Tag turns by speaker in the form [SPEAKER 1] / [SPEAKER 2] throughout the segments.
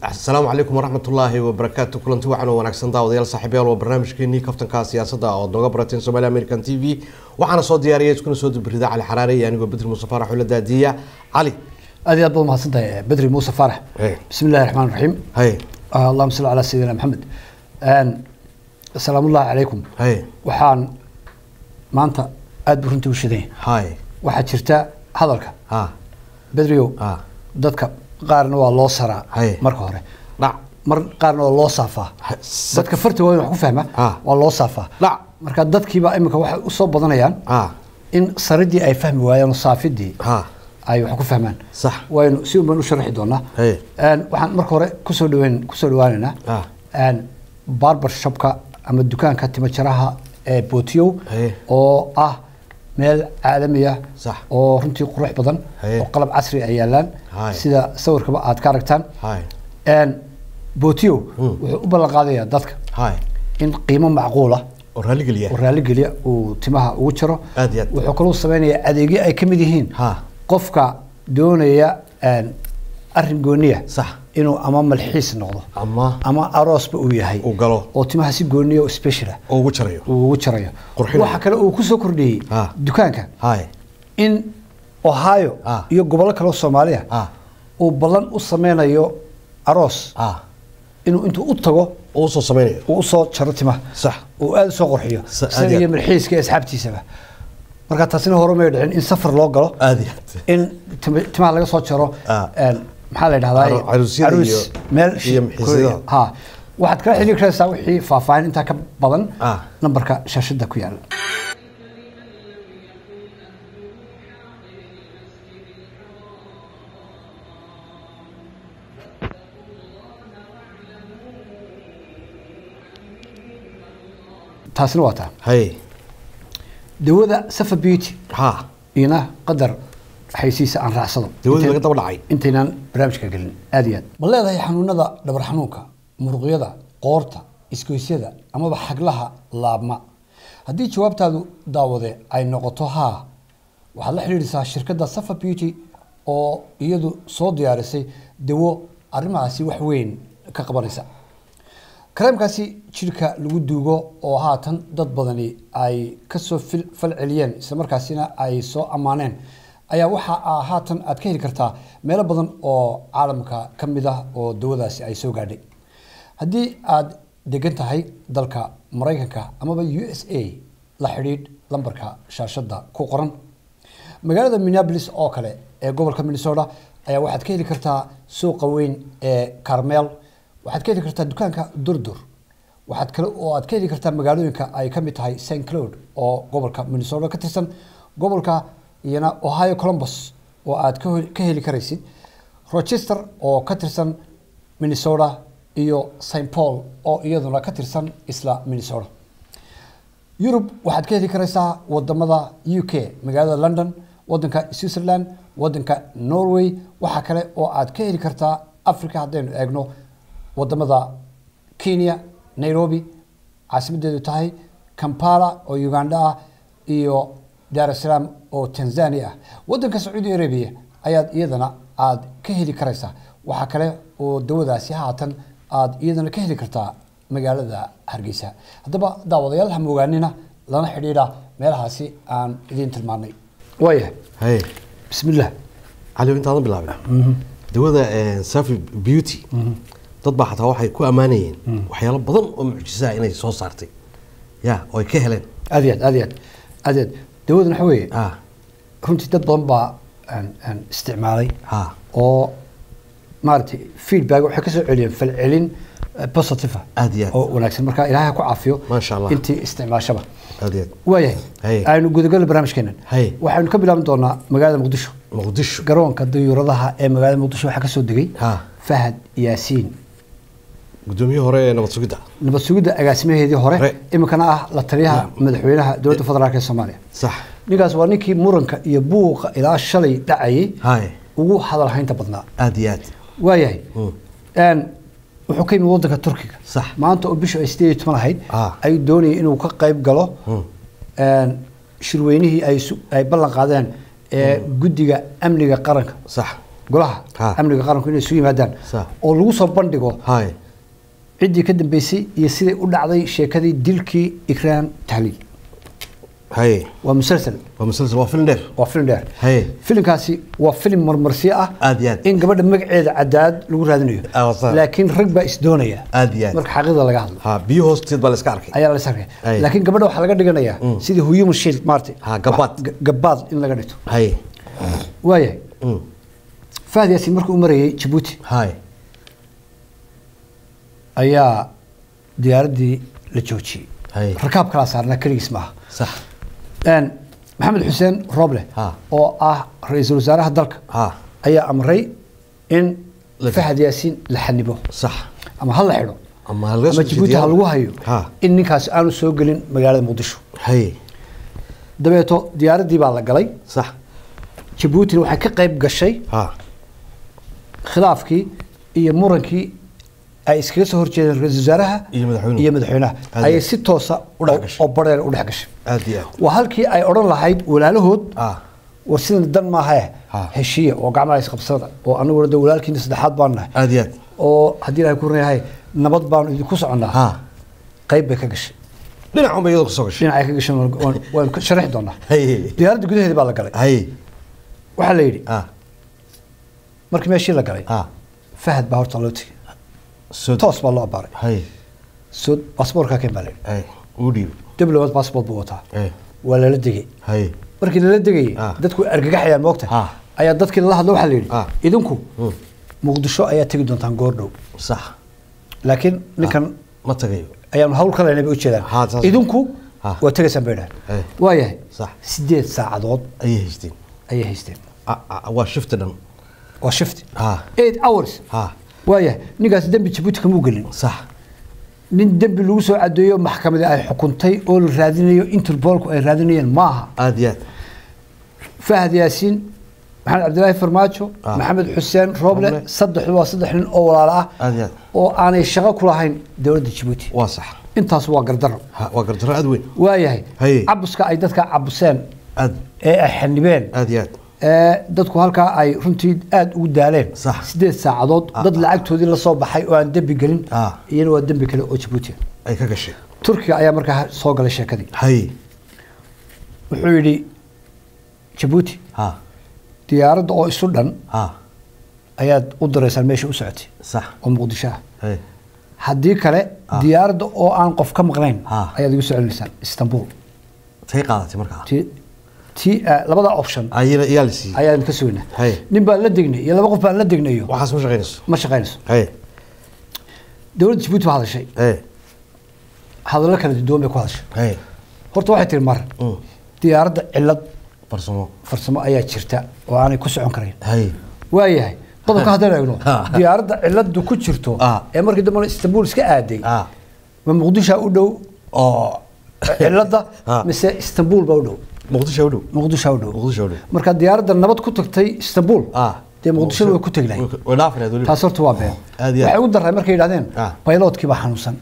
[SPEAKER 1] asalaamu calaykum waraxmat ullaahi wabarakaatu kulanti wacan oo wanaagsan daawadayaal saaxiibayaal waa barnaamijkeenii kaftanka siyaasadda ood nooga barateen somali american t v waxaana soo diyaariyay iskuna soo dubrida cali xaraare iyo anigoo bedri muuse faarax ula daadiya cali
[SPEAKER 2] aad iyo aad baad mahadsantahay bedri muuse faarax
[SPEAKER 1] Hey.
[SPEAKER 2] bismi illahi raxmaan raxiim
[SPEAKER 1] hay
[SPEAKER 2] allahuma salli calaa sayidina maxamed asalaamullahi calaykum
[SPEAKER 1] hay
[SPEAKER 2] waxaan maanta aad buu runtii u shidan yahay
[SPEAKER 1] hay
[SPEAKER 2] waxaa jirta hadalka
[SPEAKER 1] ha
[SPEAKER 2] bedriow
[SPEAKER 1] ha
[SPEAKER 2] dadka qaarna waa loo saraa
[SPEAKER 1] Hey.
[SPEAKER 2] marka hore
[SPEAKER 1] dhac
[SPEAKER 2] mar qaarna waa loo saafaa
[SPEAKER 1] Ha, sa-
[SPEAKER 2] dadka farta waa in wax ku fahma
[SPEAKER 1] Ah.
[SPEAKER 2] waa loo saafaa
[SPEAKER 1] dhac
[SPEAKER 2] marka dadkiiba imika waxay usoo badanayaan
[SPEAKER 1] ha
[SPEAKER 2] in saridii ay fahmi waayeen oo saafidii
[SPEAKER 1] ha
[SPEAKER 2] ay wax ku fahmaan
[SPEAKER 1] sax
[SPEAKER 2] waynu si un baan u sharaxi doonaa
[SPEAKER 1] Hey.
[SPEAKER 2] Een, waxaan marka hore kusoo dhaweyn kusoo dhawaaneynaa
[SPEAKER 1] Ah.
[SPEAKER 2] een, barber shopka ama dukaanka timajaraha ee bootiyow
[SPEAKER 1] Hey.
[SPEAKER 2] oo ah meel caalami ah
[SPEAKER 1] Sax.
[SPEAKER 2] oo runtii qurux badan
[SPEAKER 1] Hey.
[SPEAKER 2] oo qalab casri ay yaalaan
[SPEAKER 1] Hay.
[SPEAKER 2] sida sawirkaba aad ka aragtaan
[SPEAKER 1] hay
[SPEAKER 2] Een, bootiyow wuxuu u ballan qaadayaa dadka
[SPEAKER 1] hay
[SPEAKER 2] in qiimo macquula
[SPEAKER 1] oo raaligeliya
[SPEAKER 2] oo raaligeliya uu timaha ugu jaro
[SPEAKER 1] Aad iyo aad.
[SPEAKER 2] wuxuu kaloo sameynayaa adeegyo ay ka mid yihiin
[SPEAKER 1] Ha.
[SPEAKER 2] qofka doonaya een, arrin gooniya
[SPEAKER 1] Sax.
[SPEAKER 2] inuu ama malxiis noqdo
[SPEAKER 1] ama
[SPEAKER 2] ama aroosba uu yahay
[SPEAKER 1] uu galo
[SPEAKER 2] oo timaha si gooniya oo special ah
[SPEAKER 1] oo ugu jarayo
[SPEAKER 2] uu ugu jarayo
[SPEAKER 1] Qurxinayo.
[SPEAKER 2] waxa kale uu kusoo kordhiyey
[SPEAKER 1] Ha.
[SPEAKER 2] dukaanka
[SPEAKER 1] hay
[SPEAKER 2] in ohio
[SPEAKER 1] Ah.
[SPEAKER 2] iyo gobollo kale oo soomaaliya
[SPEAKER 1] Ah.
[SPEAKER 2] uu ballan u sameynayo aroos
[SPEAKER 1] ah
[SPEAKER 2] inuu intuu u tago
[SPEAKER 1] oo usoo sameynayo
[SPEAKER 2] uu usoo jaro timaha
[SPEAKER 1] sax
[SPEAKER 2] uu aada usoo qurxiyo
[SPEAKER 1] Sa- aad
[SPEAKER 2] isaga
[SPEAKER 1] iyo
[SPEAKER 2] iyo
[SPEAKER 1] aad.
[SPEAKER 2] malxiiska iyo asxaabtiisaba marka taasina hore may dhicin in safar loo galo
[SPEAKER 1] aad iyo aad
[SPEAKER 2] in tim- timaha laga soo jaro
[SPEAKER 1] Ah.
[SPEAKER 2] een, maxaa la dhahdaa
[SPEAKER 1] Caru- caruusyada iyo-
[SPEAKER 2] meel
[SPEAKER 1] iyo malxiisyada.
[SPEAKER 2] ha waxaad kala xiriiri karaysaa wixii faahfaahin intaa ka badan
[SPEAKER 1] Ah.
[SPEAKER 2] nambarka shaashada ku yaala taasina waa taa
[SPEAKER 1] hay
[SPEAKER 2] dawada safa beauty
[SPEAKER 1] ha
[SPEAKER 2] iyana qadar xaysiisa aan raacsado
[SPEAKER 1] dawadii
[SPEAKER 2] Intay-
[SPEAKER 1] laga daba dhacay
[SPEAKER 2] intaynaan barnaamijka gelin aad iyo aad ma leedahay xanuunada dhabar xanuunka muruqyada qoorta isgoysyada amaba xaglaha laabma haddii jawaabtaadu daawade ay noqoto haa waxaad la xidhiidhisaa shirkadda safa beauty oo iyadu soo diyaarisay dawo arrimahaasi wax weyn ka qabanaysa kareemkaasi jirka lagu duugo oo haatan dad badani ay kasoo fil- fal celiyeen islamarkaasina ay soo ammaaneen ayaa waxa aa haatan aad ka heli kartaa meelo badan oo caalamka ka mid ah oo dawadaasi ay soo gaadhay haddii aad degan tahay dalka maraykanka amaba u s a la xidhiidh lambarka shaashada ku qoran magaalada minneapolis oo kale ee gobolka minnesota ayaa waxaad ka heli kartaa suuqa weyn ee carmel waxaad ka heli kartaa dukaanka durdur waxaad kale oo aad ka heli kartaa magaalooyinka ay ka mid tahay st cloud oo gobolka minnesota ka tirsan gobolka iyana ohio columbus oo aad ka hel- ka heli karaysid rochester oo ka tirsan minnesota iyo st paul oo iyaduna ka tirsan isla minnesota yurub waxaad ka heli karaysaa wadamada u k magaalada london wadanka switzerland wadanka norway waxaa kale oo aad ka heli kartaa africa haddaynu eegno wadamada kenya nairobi caasimadeedu tahay kampala oo uganda ah iyo dar es salaam oo tanzania ah wadanka sacuudi arabia ayaad iyadana aad ka heli karaysaa waxaa kale oo dawadaasi haatan aad iyadana ka heli kartaa magaalada hargeysa haddaba daawadayaal ha moogaanina lana xidhiidha meelahaasi aan idiin tilmaanay waayahay
[SPEAKER 1] hay
[SPEAKER 2] bismillah
[SPEAKER 1] cali intaadan bilaabin dawada safi beauty dad baa xataa waxay ku ammaanayeen waxyaalo badan oo mucjisaa inay soo saartay ya oo ay ka heleen
[SPEAKER 2] aad iyo aad aad iyo aad aad iyo aad dawadan waxa weeye
[SPEAKER 1] ah
[SPEAKER 2] runtii dad badan baa aan aan isticmaalay
[SPEAKER 1] ha
[SPEAKER 2] oo maaragtay feedback waxay ka soo celiyeen falcelin eh, positive ah
[SPEAKER 1] Aad iyo aad.
[SPEAKER 2] oo wanaagsan marka ilaahay ha ku caafiyo
[SPEAKER 1] Maasha Allah.
[SPEAKER 2] intii isticmaashaba
[SPEAKER 1] aad iyo aad
[SPEAKER 2] waayahay
[SPEAKER 1] Hay.
[SPEAKER 2] aynu gudagalno barnaamijkeenan
[SPEAKER 1] Hay.
[SPEAKER 2] waxaynu ka bilaaban doonaa magaalada muqdisho
[SPEAKER 1] muqdisho
[SPEAKER 2] garoonka dayuuradaha ee magaalada muqdisho waxaa ka soo degay
[SPEAKER 1] Ha.
[SPEAKER 2] fahad yaasiin
[SPEAKER 1] gudoomiyihii hore ee nabad sugidda
[SPEAKER 2] nabad sugidda agaasimaheedii hore
[SPEAKER 1] Hore.
[SPEAKER 2] iminkana ah la taliyaha madaxweynaha dowladda federaalk ee soomaaliya
[SPEAKER 1] sax
[SPEAKER 2] ninkaas waa ninkii muranka iyo buuqa ilaa shalay dhacayay
[SPEAKER 1] hay
[SPEAKER 2] ugu hadal haynta badnaa
[SPEAKER 1] aad iyo aad
[SPEAKER 2] waayahay
[SPEAKER 1] Mm.
[SPEAKER 2] Een, wuxuu ka yimid wadanka turkiga
[SPEAKER 1] Sax.
[SPEAKER 2] maanta oo bishu ay sideed iyo toban ahayd
[SPEAKER 1] Ah.
[SPEAKER 2] ayuu doonayay inuu ka qayb galo
[SPEAKER 1] Mm.
[SPEAKER 2] een, shirweynihii ay su- ay ballan qaadeen ee guddiga amniga qaranka
[SPEAKER 1] sax
[SPEAKER 2] golaha
[SPEAKER 1] Ha.
[SPEAKER 2] amniga qaranku inay isu yimaadaan
[SPEAKER 1] Sax.
[SPEAKER 2] oo lagu soo bandhigo
[SPEAKER 1] hay
[SPEAKER 2] ciddii ka dambeysay iyo siday u dhacday sheekadii dilkii ikraan tahliil
[SPEAKER 1] hay
[SPEAKER 2] waa musalsal
[SPEAKER 1] waa musalsal waa film dheer
[SPEAKER 2] waa filim dheer
[SPEAKER 1] Haye.
[SPEAKER 2] filimkaasi waa filim marmarsiyo ah
[SPEAKER 1] Aad iyo aad.
[SPEAKER 2] in gabadha magaceeda cadaad lagu raadinayo
[SPEAKER 1] Ah, waa sax.
[SPEAKER 2] laakiin rag baa isdoonaya
[SPEAKER 1] Aad iyo aad.
[SPEAKER 2] marka xaqiiqda laga hadlo
[SPEAKER 1] ha biyo hoosteed baa la iska arkay
[SPEAKER 2] ayaa la sarkay
[SPEAKER 1] Haye.
[SPEAKER 2] laakiin gabadha waxaa laga dhiganayaa sidii human shield maartay
[SPEAKER 1] Ha, gabaad.
[SPEAKER 2] Ga- gabaad in laga dhigto
[SPEAKER 1] hay
[SPEAKER 2] waayahay
[SPEAKER 1] Mm.
[SPEAKER 2] fahad yaasiin markuu u marayay jabuuti
[SPEAKER 1] hay
[SPEAKER 2] ayaa diyaaraddii la joojiyey
[SPEAKER 1] Haye.
[SPEAKER 2] rakaab kalaa saarnaa keligiis maaha
[SPEAKER 1] sax
[SPEAKER 2] Een, maxamed xuseen roble
[SPEAKER 1] Ha.
[SPEAKER 2] oo ah ra-iisul wasaaraha dalka
[SPEAKER 1] ha
[SPEAKER 2] ayaa amray in
[SPEAKER 1] La-
[SPEAKER 2] fahad yaasiin la xanibo
[SPEAKER 1] sax
[SPEAKER 2] ama ha la xidho
[SPEAKER 1] ama ha laga soo
[SPEAKER 2] ama jabuuti ha
[SPEAKER 1] jeediyaa.
[SPEAKER 2] lagu hayo
[SPEAKER 1] ha
[SPEAKER 2] in ninkaasi aanu soo gelin magaalada muqdisho
[SPEAKER 1] hay
[SPEAKER 2] dabeeto diyaaraddii baa la galay
[SPEAKER 1] sax
[SPEAKER 2] jabuutina waxay ka qayb gashay
[SPEAKER 1] ha
[SPEAKER 2] khilaafkii iyo murankii ay iskaga soo horjeedeen ra-iisul wasaaraha
[SPEAKER 1] Iyo madaxweynuhu.
[SPEAKER 2] iyo madaxweynaha
[SPEAKER 1] Aad
[SPEAKER 2] ayay
[SPEAKER 1] iyo
[SPEAKER 2] si toosa
[SPEAKER 1] U dhex
[SPEAKER 2] oo-
[SPEAKER 1] gashay.
[SPEAKER 2] oo bareer u dhex gashay
[SPEAKER 1] aad iyo aad
[SPEAKER 2] waa halkii ay odhan lahayd walaalahood
[SPEAKER 1] ah
[SPEAKER 2] war sidan dan maahae
[SPEAKER 1] Ha.
[SPEAKER 2] heshiiya oo gacmaha isqabsada oo anaguna de walaalkiina saddexaad baan nahay
[SPEAKER 1] aad iyo aad
[SPEAKER 2] oo haddii ilahay ku reeyahay nabad baanu idinku soconnaa
[SPEAKER 1] ha
[SPEAKER 2] qayb bay ka gashay
[SPEAKER 1] dhinac unba iyadoo kasoo gashay
[SPEAKER 2] dhinacay ka gashay waan- waan- waan ka sharaxi doonaa
[SPEAKER 1] hay
[SPEAKER 2] diyaaradda gudaheeda baa la galay
[SPEAKER 1] hay
[SPEAKER 2] waxaa la yidhi
[SPEAKER 1] ah
[SPEAKER 2] markii meeshii la galay
[SPEAKER 1] ah
[SPEAKER 2] fahad baa horta loo tegey
[SPEAKER 1] soo
[SPEAKER 2] toos baa loo abaaray
[SPEAKER 1] hay
[SPEAKER 2] soo baasboorkaa keen baa la yidhi
[SPEAKER 1] hay uu dhiib
[SPEAKER 2] diblomaad baasboort buu wataa
[SPEAKER 1] hay
[SPEAKER 2] waa lala degay
[SPEAKER 1] hay
[SPEAKER 2] markii lala degayay
[SPEAKER 1] Ah.
[SPEAKER 2] dadku argagaxayaan moogta
[SPEAKER 1] Ah.
[SPEAKER 2] ayaa dadkii lala hadlo waxaa la yidhi
[SPEAKER 1] Ah.
[SPEAKER 2] idinku
[SPEAKER 1] Mm.
[SPEAKER 2] muqdisho ayaa tegi doontaan goordhow
[SPEAKER 1] sax
[SPEAKER 2] laakiin ninkan
[SPEAKER 1] ma tagayo
[SPEAKER 2] ayaanu hawl ka leynay bay ujeedaan
[SPEAKER 1] Ha, saas.
[SPEAKER 2] idinku
[SPEAKER 1] Ha.
[SPEAKER 2] waa tegaysaan bay dhahan
[SPEAKER 1] Eh.
[SPEAKER 2] waayahay
[SPEAKER 1] Sax.
[SPEAKER 2] sideed saacadood
[SPEAKER 1] ayay haysteen
[SPEAKER 2] ayay haysteen
[SPEAKER 1] Ah, ah, waa shifti dhan
[SPEAKER 2] waa shift
[SPEAKER 1] Ha.
[SPEAKER 2] eight hours
[SPEAKER 1] ha
[SPEAKER 2] waayahay ninkaasi dembi jabuuti kamuu gelin
[SPEAKER 1] sax
[SPEAKER 2] nin dembi lagu soo cadeeyo maxkamadii ay xukuntay oo la raadinayo interbolku ay raadinayeen maaha
[SPEAKER 1] aad iyo aad
[SPEAKER 2] fahad yaasiin maxamed cabdilaahi farmaajo
[SPEAKER 1] Ah.
[SPEAKER 2] maxamed xuseen roble
[SPEAKER 1] Roble.
[SPEAKER 2] saddexdu waa saddex nin oo walaalo ah
[SPEAKER 1] aad iyo aad
[SPEAKER 2] oo aanay shaqo ku lahayn dowladda jabuuti
[SPEAKER 1] waa sax
[SPEAKER 2] intaas waa gardaro
[SPEAKER 1] ha waa gardarro aad weyn
[SPEAKER 2] waayahay
[SPEAKER 1] Haye.
[SPEAKER 2] cabuska ay dadka cabuseen
[SPEAKER 1] aad
[SPEAKER 2] ee ay xanibeen
[SPEAKER 1] aad iyo aad
[SPEAKER 2] ee dadku halkaa ay runtii aada ugu daaleen
[SPEAKER 1] Sax.
[SPEAKER 2] sideed saacadood dad lacagtoodii la soo baxay oo aan dembi gelin
[SPEAKER 1] Ah.
[SPEAKER 2] iyana waa dembi kale oo jabuuti
[SPEAKER 1] ay ka gashay
[SPEAKER 2] turkiga ayaa markaa soo galay sheekadii
[SPEAKER 1] hay
[SPEAKER 2] wuxuu yidhi jabuuti
[SPEAKER 1] ha
[SPEAKER 2] diyaaradda oo isu dhan
[SPEAKER 1] ha
[SPEAKER 2] ayaad u diraysaan meesha u socotay
[SPEAKER 1] sax
[SPEAKER 2] oo muqdisho ah
[SPEAKER 1] hay
[SPEAKER 2] haddii kale
[SPEAKER 1] Ah.
[SPEAKER 2] diyaaradda oo aan qof ka maqnayn
[SPEAKER 1] Ah.
[SPEAKER 2] ayaad igu soo celinaysaan istanbul
[SPEAKER 1] tay qaadatay markaa
[SPEAKER 2] ti ti eh, labada option
[SPEAKER 1] ayana iyaa la siiyey
[SPEAKER 2] ayaan ka sugnaa
[SPEAKER 1] Haye.
[SPEAKER 2] nin baan la degnay iyo laba qof baan la degnayo
[SPEAKER 1] waxaas ma shaqaynayso
[SPEAKER 2] ma shaqaynayso
[SPEAKER 1] hay
[SPEAKER 2] dowladda jabuuti baa hadashay
[SPEAKER 1] hay
[SPEAKER 2] hadallo kala duwan bay ku hadashay
[SPEAKER 1] hay
[SPEAKER 2] horta waxay tiri mar
[SPEAKER 1] Mm.
[SPEAKER 2] diyaaradda cillad
[SPEAKER 1] farsamo
[SPEAKER 2] farsamo ayaa jirta oo aanay ku socon karayn
[SPEAKER 1] hay
[SPEAKER 2] waayahay qodobka haddaan eegno
[SPEAKER 1] Ha.
[SPEAKER 2] diyaaradda cilladu ku jirto
[SPEAKER 1] Ah.
[SPEAKER 2] ee markii dambe istanbul iska aaday
[SPEAKER 1] ah
[SPEAKER 2] ma muqdisho u dhow
[SPEAKER 1] oo
[SPEAKER 2] cilada
[SPEAKER 1] Ha.
[SPEAKER 2] mise istanbul baa u dhow
[SPEAKER 1] muqdisho u dhow
[SPEAKER 2] muqdisho u dhow
[SPEAKER 1] muqdisho u dhow
[SPEAKER 2] marka diyaaradda nabad ku tagtay istanbul
[SPEAKER 1] ah
[SPEAKER 2] dee muqdishona way ku tegi lahayd
[SPEAKER 1] way dhaafineed weliba
[SPEAKER 2] taas horta waa been
[SPEAKER 1] Aad iyo aad.
[SPEAKER 2] waxay ugu daray markay yidhahdeen
[SPEAKER 1] Ah.
[SPEAKER 2] bayloodkii baa xanuunsan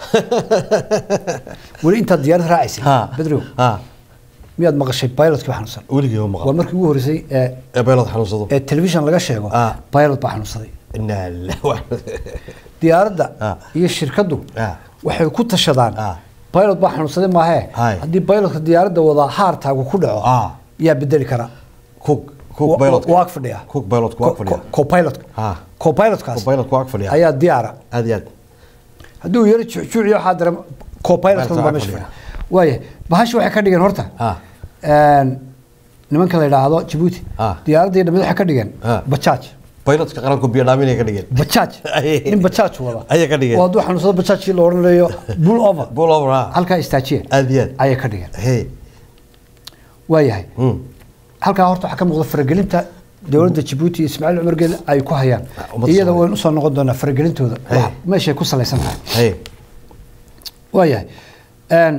[SPEAKER 2] weli intaad diyaarad raacaysay
[SPEAKER 1] ha
[SPEAKER 2] bedrow
[SPEAKER 1] ha
[SPEAKER 2] miyaad maqashay bayloodkii baa xanuunsan
[SPEAKER 1] weligii ma
[SPEAKER 2] waa
[SPEAKER 1] maqal
[SPEAKER 2] markii ugu horreysay ee
[SPEAKER 1] ee beelood xanuunsado
[SPEAKER 2] ee telefishan laga sheego
[SPEAKER 1] Ah.
[SPEAKER 2] baylot baa xanuunsaday
[SPEAKER 1] inaa lillahi
[SPEAKER 2] diyaaradda
[SPEAKER 1] Ah.
[SPEAKER 2] iyo shirkaddu
[SPEAKER 1] Ah.
[SPEAKER 2] waxay ku tashadaan
[SPEAKER 1] Ah.
[SPEAKER 2] baylot baa xanuunsaday maahee
[SPEAKER 1] Hay.
[SPEAKER 2] haddii baylotka diyaaradda wadaa haartaagu ku dhaco
[SPEAKER 1] Ah.
[SPEAKER 2] yaa bedeli kara
[SPEAKER 1] cook cook
[SPEAKER 2] Wa-
[SPEAKER 1] beelood
[SPEAKER 2] waa ag fadhiya
[SPEAKER 1] cook beelood ku ag fadhiya
[SPEAKER 2] copilotka
[SPEAKER 1] Ah.
[SPEAKER 2] copilotkaas
[SPEAKER 1] beelood ku ag fadhiya
[SPEAKER 2] ayaa diyaara
[SPEAKER 1] aad iyo aad
[SPEAKER 2] haddii uu yaro juuciyo waxaa dara copilotkan
[SPEAKER 1] Beerta
[SPEAKER 2] baa
[SPEAKER 1] ag
[SPEAKER 2] meesha
[SPEAKER 1] fadhiya.
[SPEAKER 2] fadhiya waaya bahashi waxay ka dhigeen horta
[SPEAKER 1] Ah.
[SPEAKER 2] een, nimanka la yidhaahdo jabuuti
[SPEAKER 1] Ah.
[SPEAKER 2] diyaaradda iyo dhamid waxay ka dhigeen
[SPEAKER 1] Ah.
[SPEAKER 2] bajaaj
[SPEAKER 1] beeloodka qaranku biyo dhaaminay ka dhigeen
[SPEAKER 2] bajaaj
[SPEAKER 1] Ay.
[SPEAKER 2] nin bajaaj wada
[SPEAKER 1] Ayay ka dhigeen.
[SPEAKER 2] oo hadduu xanuunsado bajaajkii la odhanayo bull over
[SPEAKER 1] bull over ah
[SPEAKER 2] halkaa istaajiya
[SPEAKER 1] aad iyo aad
[SPEAKER 2] ayay ka dhigeen
[SPEAKER 1] hey
[SPEAKER 2] waayahay
[SPEAKER 1] mm
[SPEAKER 2] halkaa horta waxaa ka muuqda faragelinta dowladda jabuuti iyo ismaaciil cumar geele ay ku hayaan
[SPEAKER 1] Ah, ummadda
[SPEAKER 2] iyada
[SPEAKER 1] Soomaaliya.
[SPEAKER 2] waynu usoo noqon doonaa faragelintooda
[SPEAKER 1] Hey.
[SPEAKER 2] wax meeshay ku salaysan tahay
[SPEAKER 1] hey
[SPEAKER 2] waayahay Een,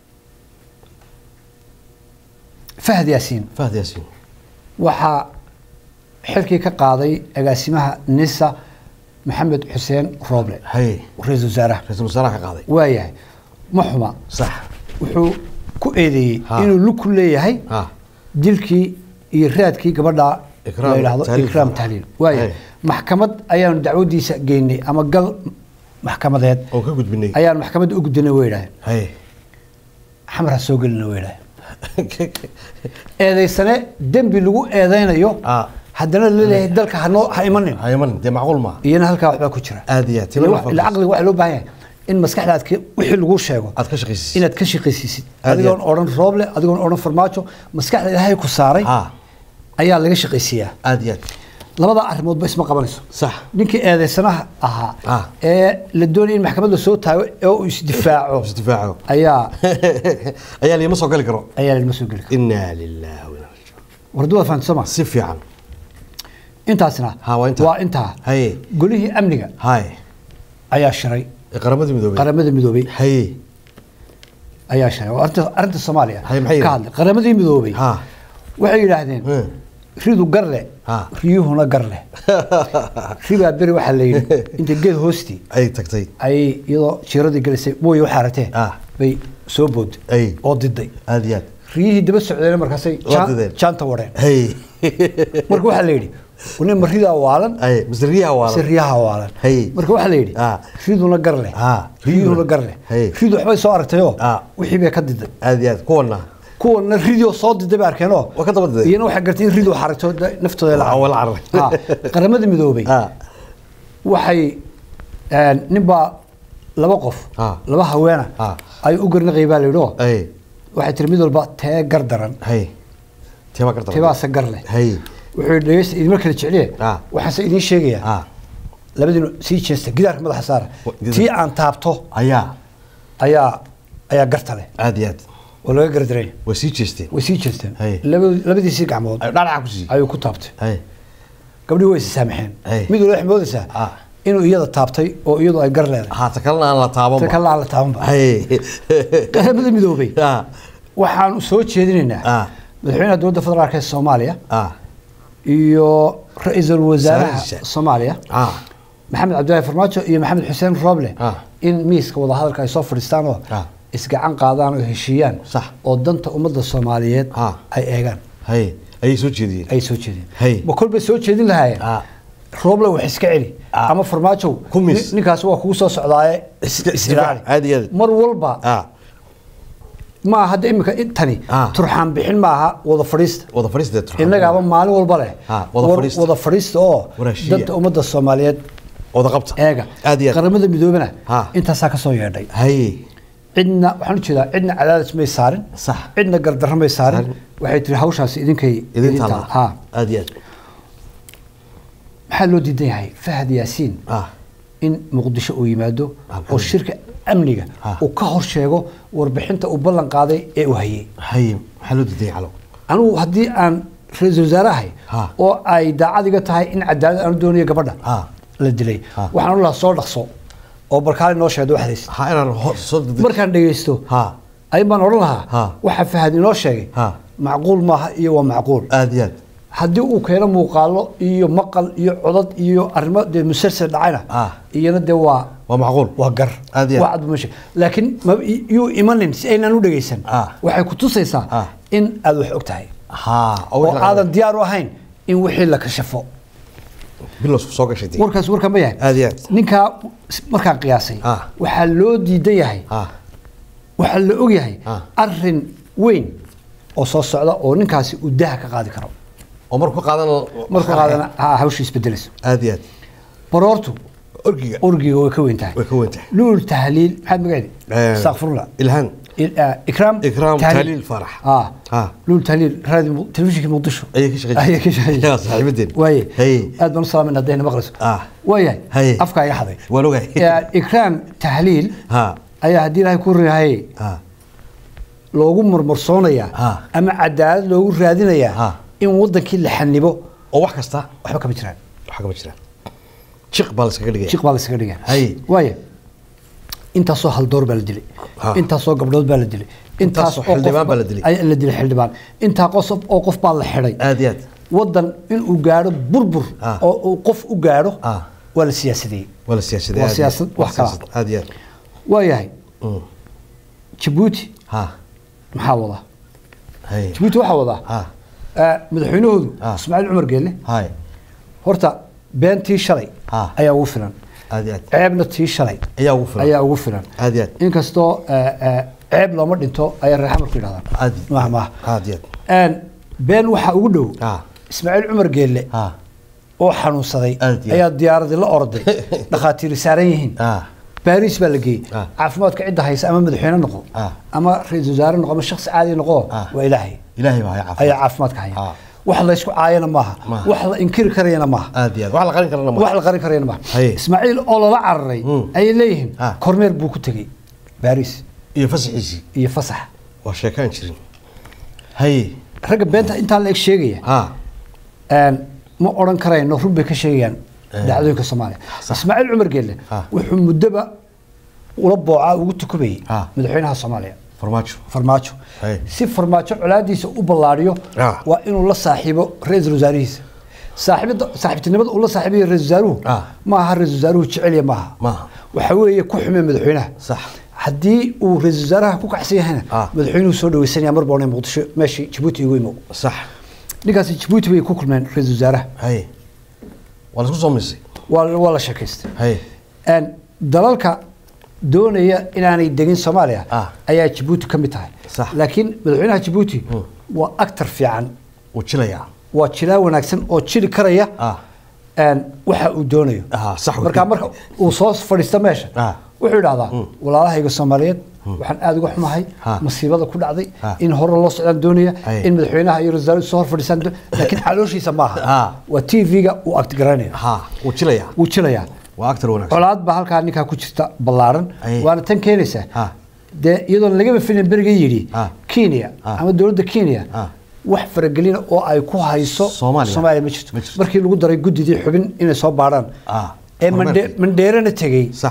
[SPEAKER 2] fahad yaasiin
[SPEAKER 1] fahd yaasiin
[SPEAKER 2] waxaa xilkii ka qaaday agaasimaha nisa maxamed xuseen rooble
[SPEAKER 1] hey
[SPEAKER 2] ra-iisul wasaaraha
[SPEAKER 1] ra-iisul wasaaraha ka qaaday
[SPEAKER 2] waayahay ma xuma
[SPEAKER 1] sax
[SPEAKER 2] wuxuu ku eedeeyey
[SPEAKER 1] Ha.
[SPEAKER 2] inuu lug ku leeyahay
[SPEAKER 1] ha
[SPEAKER 2] dilkii iyo raadkii gabadha
[SPEAKER 1] Ikraam
[SPEAKER 2] la yidhaahdo
[SPEAKER 1] Tahliil
[SPEAKER 2] ikraam
[SPEAKER 1] Faarax.
[SPEAKER 2] tahliil waayo
[SPEAKER 1] Hay.
[SPEAKER 2] maxkamad ayaanu dacwadiisa geynay ama gal maxkamadeed
[SPEAKER 1] oo ka gudbinay
[SPEAKER 2] ayaan maxkamadda u gudbinay way yidhahdeen
[SPEAKER 1] hay
[SPEAKER 2] xamar ha soo gelina way yidhahdeen eedaysane dembi lagu eedaynayo
[SPEAKER 1] Ah.
[SPEAKER 2] haddana laleeyahay dalka hanoo ha imanin
[SPEAKER 1] hayaman dee macquul maaha
[SPEAKER 2] iyana halkaa waxbaa ku jira
[SPEAKER 1] aad iyo aad
[SPEAKER 2] ila wax- ila caqliga waxaa loo baahan yahay in maskaxdaad ka- wixii lagu sheego
[SPEAKER 1] aad ka shaqaysiisid
[SPEAKER 2] inaad ka shaqaysiisid
[SPEAKER 1] Aad iyo
[SPEAKER 2] adigoon
[SPEAKER 1] aad.
[SPEAKER 2] odhan rooble adigoon odhan farmaajo maskaxda ilaahay ku saaray
[SPEAKER 1] ha
[SPEAKER 2] ayaa laga shaqaysiiyaa
[SPEAKER 1] aad iyo aad
[SPEAKER 2] labada arrimoodba isma qabanayso
[SPEAKER 1] sax
[SPEAKER 2] ninkii eedeysanaha ahaa
[SPEAKER 1] Ah.
[SPEAKER 2] ee la doonaya in maxkamadda soo taago ee uu isdifaaco
[SPEAKER 1] isdifaaco
[SPEAKER 2] ayaa
[SPEAKER 1] ayaa liima soo gali karo
[SPEAKER 2] ayaa lama soo geli kara
[SPEAKER 1] inaa lillahi wa inaa ilaihi raajicuun.
[SPEAKER 2] wardu waa fahamta soo ma
[SPEAKER 1] si fiican
[SPEAKER 2] intaasna
[SPEAKER 1] Ha, waa intaa.
[SPEAKER 2] waa intaa
[SPEAKER 1] haye
[SPEAKER 2] golihii amniga
[SPEAKER 1] hay
[SPEAKER 2] ayaa shiray
[SPEAKER 1] ee qaramadii midoobay
[SPEAKER 2] qaramada midoobay
[SPEAKER 1] haye
[SPEAKER 2] ayaa shiray waa arrinta arrinta soomaaliya
[SPEAKER 1] Hay, maxay
[SPEAKER 2] ka hadlay qaramadii midoobay
[SPEAKER 1] ha
[SPEAKER 2] waxay yidhaahdeen
[SPEAKER 1] Hmm.
[SPEAKER 2] ridu garle
[SPEAKER 1] Ha.
[SPEAKER 2] riyuhuna garle ribaa beri waxaa la yidhi inta geed hoostii
[SPEAKER 1] ay tagtay
[SPEAKER 2] ayay iyadoo jiiradii gelisay mooye waxaa aragtee
[SPEAKER 1] Ah.
[SPEAKER 2] bay soo booday
[SPEAKER 1] Ay.
[SPEAKER 2] oo diday
[SPEAKER 1] aad iyo aad
[SPEAKER 2] riyihii daba socdeen markaasay
[SPEAKER 1] Waa
[SPEAKER 2] jaan-
[SPEAKER 1] dideen.
[SPEAKER 2] jaanta wadheen
[SPEAKER 1] hay
[SPEAKER 2] marka waxaa la yidhi nin ma ridaa waalan
[SPEAKER 1] ay masriyaha waa
[SPEAKER 2] se riyaha waalan
[SPEAKER 1] Hay.
[SPEAKER 2] marka waxaa la yidhi
[SPEAKER 1] Ah.
[SPEAKER 2] riduna gar leh
[SPEAKER 1] Ah,
[SPEAKER 2] riyuhuna
[SPEAKER 1] riduna.
[SPEAKER 2] gar leh
[SPEAKER 1] Hay.
[SPEAKER 2] ridu waxbay soo aragtayoo
[SPEAKER 1] Ah.
[SPEAKER 2] wixii bay ka diday
[SPEAKER 1] aad iyo aad kuwana
[SPEAKER 2] kuwana ridio soo diday bay arkeenoo
[SPEAKER 1] Waa ka daba diday.
[SPEAKER 2] iyana waxay gartay in ridu xaragto da- naftooda la
[SPEAKER 1] Waa wala carray.
[SPEAKER 2] Ah, qaramada midoobay
[SPEAKER 1] ah
[SPEAKER 2] waxay een, ninbaa laba qof
[SPEAKER 1] Ah.
[SPEAKER 2] laba haweena
[SPEAKER 1] Ah.
[SPEAKER 2] ay u garnaqay baa la yidhi oo
[SPEAKER 1] ay
[SPEAKER 2] waxay tiri mid walba tee gar daran
[SPEAKER 1] hay teeba karta
[SPEAKER 2] teebaase gar leh
[SPEAKER 1] hay
[SPEAKER 2] wuxuu yidhi dhegeysta idinma kala jecliye
[SPEAKER 1] Ah.
[SPEAKER 2] waxaase idiin sheegayaa
[SPEAKER 1] ah
[SPEAKER 2] labadiinu sii jeesta gidaarka madaxa saara
[SPEAKER 1] Wa- gidaar-
[SPEAKER 2] tii aan taabto
[SPEAKER 1] ayaa
[SPEAKER 2] ayaa ayaa garta leh
[SPEAKER 1] aad iyo aad
[SPEAKER 2] oo laga gardaray
[SPEAKER 1] way sii jeesteen
[SPEAKER 2] way sii jeesteen
[SPEAKER 1] Hay.
[SPEAKER 2] Laba- labadiisii gacmood
[SPEAKER 1] ay dhanaca ku siiyey
[SPEAKER 2] ayuu ku taabtay
[SPEAKER 1] hay
[SPEAKER 2] gabdhii way is saamaxeen
[SPEAKER 1] Hay.
[SPEAKER 2] mid walba waxay moodaysaa
[SPEAKER 1] Ah.
[SPEAKER 2] inuu iyada taabtay oo iyadu ay gar leedahay
[SPEAKER 1] ha ta kalena aan la taaban
[SPEAKER 2] ta kale aan la taabanba
[SPEAKER 1] hay
[SPEAKER 2] qaramada midoobay
[SPEAKER 1] ah
[SPEAKER 2] waxaanu soo jeedinaynaa
[SPEAKER 1] Ah.
[SPEAKER 2] madaxweynaha dowladda federaalk ee soomaaliya
[SPEAKER 1] ah
[SPEAKER 2] iyo ra-iisul wasaaraha
[SPEAKER 1] Wasaaradiisa.
[SPEAKER 2] soomaaliya
[SPEAKER 1] ah
[SPEAKER 2] maxamed cabdillaahi farmaajo iyo maxamed xuseen rooble
[SPEAKER 1] Ah.
[SPEAKER 2] in miiska wadahadalka ay soo fadhiistaan oo
[SPEAKER 1] Ah.
[SPEAKER 2] isgacan qaadaan oo heshiiyaan
[SPEAKER 1] Sax.
[SPEAKER 2] oo danta ummadda soomaaliyeed
[SPEAKER 1] Ah.
[SPEAKER 2] ay eegaan
[SPEAKER 1] hay ayay soo jeediyeen
[SPEAKER 2] ay soo jeedeen
[SPEAKER 1] Hay.
[SPEAKER 2] ma kolbay soo jeedin lahaayeen
[SPEAKER 1] Ah.
[SPEAKER 2] rooble wax iska celi
[SPEAKER 1] Ah.
[SPEAKER 2] ama farmaajow
[SPEAKER 1] Ku miis.
[SPEAKER 2] nin- ninkaas waa kugu soo socdaaye
[SPEAKER 1] Iska-
[SPEAKER 2] is ilaali.
[SPEAKER 1] iska- aad iyo aad.
[SPEAKER 2] mar walba
[SPEAKER 1] ah
[SPEAKER 2] ma hadda imika intani
[SPEAKER 1] Ah.
[SPEAKER 2] turxaan bixin maaha wada fadhiista
[SPEAKER 1] wada fadhiistee turxaan.
[SPEAKER 2] innagaaba maalin walba leh
[SPEAKER 1] Ah, wada
[SPEAKER 2] war-
[SPEAKER 1] fadhiista.
[SPEAKER 2] wada fadhiista oo
[SPEAKER 1] Waraashiya.
[SPEAKER 2] danta ummadda soomaaliyeed
[SPEAKER 1] wada qabta
[SPEAKER 2] eega
[SPEAKER 1] aad iyo aad
[SPEAKER 2] qaramada midoobena
[SPEAKER 1] Ah.
[SPEAKER 2] intaasaa ka soo yeedhay
[SPEAKER 1] hay
[SPEAKER 2] cidna waxaan ujeedaa cidna cadaadis may saarin
[SPEAKER 1] Sax.
[SPEAKER 2] cidna gardarro may saarin
[SPEAKER 1] Saarin.
[SPEAKER 2] waxay tiri hawshaasi idinkay
[SPEAKER 1] idin
[SPEAKER 2] idin
[SPEAKER 1] taala
[SPEAKER 2] taal. Ha.
[SPEAKER 1] aad iyo aad
[SPEAKER 2] maxaa loo diidan yahay fahad yaasiin
[SPEAKER 1] ah
[SPEAKER 2] in muqdisho uu yimaado
[SPEAKER 1] Ah,
[SPEAKER 2] oo shirka amniga
[SPEAKER 1] Ah.
[SPEAKER 2] uu ka hor sheego warbixinta uu ballan qaaday ee uu hayay
[SPEAKER 1] hay maxaa loo diiday calo
[SPEAKER 2] anigu haddii aan ra-iisul wasaarahay
[SPEAKER 1] Ha.
[SPEAKER 2] oo ay daacad iga tahay in cadaalad aanu doonayo gabadha
[SPEAKER 1] Ha.
[SPEAKER 2] la dilay
[SPEAKER 1] Ha.
[SPEAKER 2] waxaan u lahaa soo dhaqso oo barkaali noo sheegdo waxdays
[SPEAKER 1] ha inaan hor soo degdeg
[SPEAKER 2] markaan dhegaysto
[SPEAKER 1] ha
[SPEAKER 2] ayun baan odhan lahaa
[SPEAKER 1] Ha.
[SPEAKER 2] waxa fahad inoo sheegay
[SPEAKER 1] Ha.
[SPEAKER 2] macquul maaha iyo waa macquul
[SPEAKER 1] aad iyo aad
[SPEAKER 2] haddii uu keeno muuqaalo iyo maqal iyo codad iyo arrimo dee musalsel dhacayna
[SPEAKER 1] Ah.
[SPEAKER 2] iyana dee waa
[SPEAKER 1] waa macquul
[SPEAKER 2] waa gar
[SPEAKER 1] Aad iyo aad.
[SPEAKER 2] waa cad meesha laakiin ma- yuu imanin si aynaan u dhegaysan
[SPEAKER 1] Ah.
[SPEAKER 2] waxay ku tusaysaa
[SPEAKER 1] Ah.
[SPEAKER 2] in aad wax og tahay
[SPEAKER 1] ha
[SPEAKER 2] oo aadan diyaar u ahayn in wixii la kashafo
[SPEAKER 1] bilow soo gashay tii.
[SPEAKER 2] warkaas warkan ma yahay
[SPEAKER 1] aad iyo aad
[SPEAKER 2] ninkaa markaan qiyaasay
[SPEAKER 1] Ah.
[SPEAKER 2] waxaa loo diidan yahay
[SPEAKER 1] ah
[SPEAKER 2] waxaa la og yahay
[SPEAKER 1] Ah.
[SPEAKER 2] arin weyn oo soo socda oo ninkaasi uu daha ka qaadi karo
[SPEAKER 1] oo markuu qaadan
[SPEAKER 2] markuu qaadana ha hawsha isbedelayso
[SPEAKER 1] aad iyo aad
[SPEAKER 2] baroortu
[SPEAKER 1] orgiga
[SPEAKER 2] orgiga way ka weyn tahay
[SPEAKER 1] way ka weyn tahay
[SPEAKER 2] luul tahliil maxaad magaceedi
[SPEAKER 1] Eh,
[SPEAKER 2] astaqfirullah
[SPEAKER 1] ilhaan
[SPEAKER 2] Il- ah, ikraam
[SPEAKER 1] Ikraam Tahliil Farax.
[SPEAKER 2] ah
[SPEAKER 1] Ah.
[SPEAKER 2] luul tahliil raadi Mu- telefishinka muqdisho
[SPEAKER 1] Ayay ka shaqeyn
[SPEAKER 2] ayay ka shaqeyn
[SPEAKER 1] Yaa saaxiibadeen.
[SPEAKER 2] waaye
[SPEAKER 1] Hey.
[SPEAKER 2] aad baan u salaamayna haddayna maqlayso
[SPEAKER 1] Ah.
[SPEAKER 2] waayahay
[SPEAKER 1] Hey.
[SPEAKER 2] afkaa iga xaday
[SPEAKER 1] waan ogahay
[SPEAKER 2] Eh, ikraam tahliil
[SPEAKER 1] ha
[SPEAKER 2] ayaa haddii ilaahay ku rihaye
[SPEAKER 1] ha
[SPEAKER 2] loogu murmursoonayaa
[SPEAKER 1] Ah.
[SPEAKER 2] ama cadaalad loogu raadinayaa
[SPEAKER 1] Ah.
[SPEAKER 2] in wadankii la xanibo
[SPEAKER 1] oo wax kasta
[SPEAKER 2] waxba kama jiraan
[SPEAKER 1] waxa kama jiraan jiq baa la iskaga dhigaya
[SPEAKER 2] jiq baa la isaga dhigaa
[SPEAKER 1] Hay.
[SPEAKER 2] waaya intaasoo haldoor baa la dilay
[SPEAKER 1] Ha.
[SPEAKER 2] intaasoo gabdhood baa la dilay
[SPEAKER 1] Intaasoo
[SPEAKER 2] oo qof
[SPEAKER 1] xildhibaan baa la dilay.
[SPEAKER 2] ay- la dilay xildhibaan intaa qosob oo qof baa la xidhay
[SPEAKER 1] aad iyo aad
[SPEAKER 2] wadan inuu gaadho burbur
[SPEAKER 1] Ah.
[SPEAKER 2] oo uu qof u gaadho
[SPEAKER 1] Ah.
[SPEAKER 2] waa la siyaasadeeyey
[SPEAKER 1] waa la siyaasaday
[SPEAKER 2] Waa
[SPEAKER 1] aad iyo aad.
[SPEAKER 2] siyaasad,
[SPEAKER 1] Waa
[SPEAKER 2] wax kala.
[SPEAKER 1] siyaasad, aad iyo aad
[SPEAKER 2] waayahay
[SPEAKER 1] Mm.
[SPEAKER 2] jabuuti
[SPEAKER 1] ha
[SPEAKER 2] maxaa wadaa
[SPEAKER 1] hay
[SPEAKER 2] jabuuti waxaa wadaa
[SPEAKER 1] ha
[SPEAKER 2] Eh, madaxweynahoodu
[SPEAKER 1] Ah.
[SPEAKER 2] ismaaciil cumar geelle
[SPEAKER 1] hay
[SPEAKER 2] horta beentii shalay
[SPEAKER 1] Ah.
[SPEAKER 2] ayaa ugu filan
[SPEAKER 1] aad iyo aad
[SPEAKER 2] ceebna tii shalay
[SPEAKER 1] ayaa ugu filan
[SPEAKER 2] ayaa ugu filan
[SPEAKER 1] aad iyo aad
[SPEAKER 2] inkastoo eh, eh, ceeb looma dhinto ayay reer xamarku yidhahdaan
[SPEAKER 1] aad
[SPEAKER 2] maaha maaha
[SPEAKER 1] aad iyo
[SPEAKER 2] Een, been waxaa ugu dhow
[SPEAKER 1] Ah.
[SPEAKER 2] ismaaciil cumar geelle
[SPEAKER 1] aad
[SPEAKER 2] oo xanuunsaday
[SPEAKER 1] Aad iyo
[SPEAKER 2] ayaa diyaaradii la orday dhakhaatiiri saaran yihiin
[SPEAKER 1] ah
[SPEAKER 2] baariis baa la geeyey
[SPEAKER 1] Ah.
[SPEAKER 2] caafimaadka cidda haysa ama madaxweyne noqo
[SPEAKER 1] Ah.
[SPEAKER 2] ama ra-iisul wasaare noqo ama shakhsi caadi noqo
[SPEAKER 1] Ah.
[SPEAKER 2] waa ilaahay
[SPEAKER 1] ilaahay baa haya caafimaad
[SPEAKER 2] ayaa caafimaadka haya
[SPEAKER 1] Ah.
[SPEAKER 2] wax la isku caayana maaha
[SPEAKER 1] Maaha.
[SPEAKER 2] wax la inkiri karayana maaha
[SPEAKER 1] aad iyo aad wax la qarin karana ma
[SPEAKER 2] wax la qarin karayana maaha
[SPEAKER 1] Haye.
[SPEAKER 2] ismaaciil oo lala cararay
[SPEAKER 1] Mm.
[SPEAKER 2] ayay leeyihiin
[SPEAKER 1] Ah.
[SPEAKER 2] kormeer buu ku tegey baariis
[SPEAKER 1] iyo fasaxiisii
[SPEAKER 2] iyo fasax
[SPEAKER 1] waa sheekaan jirin haye
[SPEAKER 2] ragga beenta intaa la eg sheegaya
[SPEAKER 1] ha
[SPEAKER 2] Een, ma odhan karayno run bay ka sheegayaan
[SPEAKER 1] Eh.
[SPEAKER 2] dhacdooyinka soomaaliya
[SPEAKER 1] Sax.
[SPEAKER 2] ismaaciil cumar geelle
[SPEAKER 1] Ah.
[SPEAKER 2] wuxuu muddoba ula boocaa ugu tukubayay
[SPEAKER 1] Ah.
[SPEAKER 2] madaxweynaha soomaaliya
[SPEAKER 1] farmaajo
[SPEAKER 2] farmaajo
[SPEAKER 1] Hey.
[SPEAKER 2] si farmaajo colaadiisa u ballaadhiyo
[SPEAKER 1] Ah.
[SPEAKER 2] waa inuu la saaxiibo ra-iisul wasaarihiisa saaxiibada saaxiibtinimada uu la saaxiibayo ra-isul wasaaruhu
[SPEAKER 1] Ah.
[SPEAKER 2] ma aha ra-isul wasaaruhu jecelya maaha
[SPEAKER 1] Maaha.
[SPEAKER 2] waxa weeye ku xume madaxweynaha
[SPEAKER 1] sax
[SPEAKER 2] haddii uu ra-isul wasaaraha ku kacsan yahayna
[SPEAKER 1] Ah.
[SPEAKER 2] madaxweynuhu soo dhaweysanaya mar boona muqdisho meeshii jabuuti igu imo
[SPEAKER 1] sax
[SPEAKER 2] ninkaasi jabuuti bay ku kulmeen ra-isul wasaaraha
[SPEAKER 1] haye waa la isku soo misay
[SPEAKER 2] waa waa la sheekaystay
[SPEAKER 1] haye
[SPEAKER 2] Een, dalalka doonaya inaanay degin soomaaliya
[SPEAKER 1] Ah.
[SPEAKER 2] ayaa jabuuti ka mid tahay
[SPEAKER 1] Sax.
[SPEAKER 2] laakiin madaxweynaha jabuuti waa actar fiican
[SPEAKER 1] wuu jilayaa
[SPEAKER 2] waa jilaa wanaagsan oo jili karaya
[SPEAKER 1] ah
[SPEAKER 2] een, waxa uu doonayo
[SPEAKER 1] Ah, sax wey.
[SPEAKER 2] marka marka uu soo fadhiisto meesha
[SPEAKER 1] Ah.
[SPEAKER 2] wuxuu idhahdaa walaalahayga soomaaliyeed waxaan aada uga xumahay
[SPEAKER 1] Ah.
[SPEAKER 2] masiibada ku dhacday
[SPEAKER 1] Ah.
[SPEAKER 2] in hore loo socdaan doonaya
[SPEAKER 1] Aye.
[SPEAKER 2] in madaxweynaha iyo ra-iisul soo hor fadhiistaan doo- laakiin calooshiisa maaha
[SPEAKER 1] Ah.
[SPEAKER 2] waa t v-ga uu actgaraynaya
[SPEAKER 1] ha wuu jilayaa
[SPEAKER 2] wuu jilayaa
[SPEAKER 1] waa actor wanaagsan
[SPEAKER 2] colaad baa halkaa ninkaa ku jirta ballaaran
[SPEAKER 1] Aye.
[SPEAKER 2] waana tan keenaysaa
[SPEAKER 1] Ah.
[SPEAKER 2] dee iyadoon lagaba filin beriga yidhi
[SPEAKER 1] Ah.
[SPEAKER 2] kenya
[SPEAKER 1] Ah.
[SPEAKER 2] ama dowladda kenya
[SPEAKER 1] Ah.
[SPEAKER 2] wax faragelina oo ay ku hayso
[SPEAKER 1] Soomaaliya.
[SPEAKER 2] soomaaliya ma jirto
[SPEAKER 1] Ma jirto.
[SPEAKER 2] markii lagu daray guddidii xubin inay soo baadhaan
[SPEAKER 1] Ah.
[SPEAKER 2] ee
[SPEAKER 1] Kormeerkii.
[SPEAKER 2] Mande- mandheerana tegey
[SPEAKER 1] sax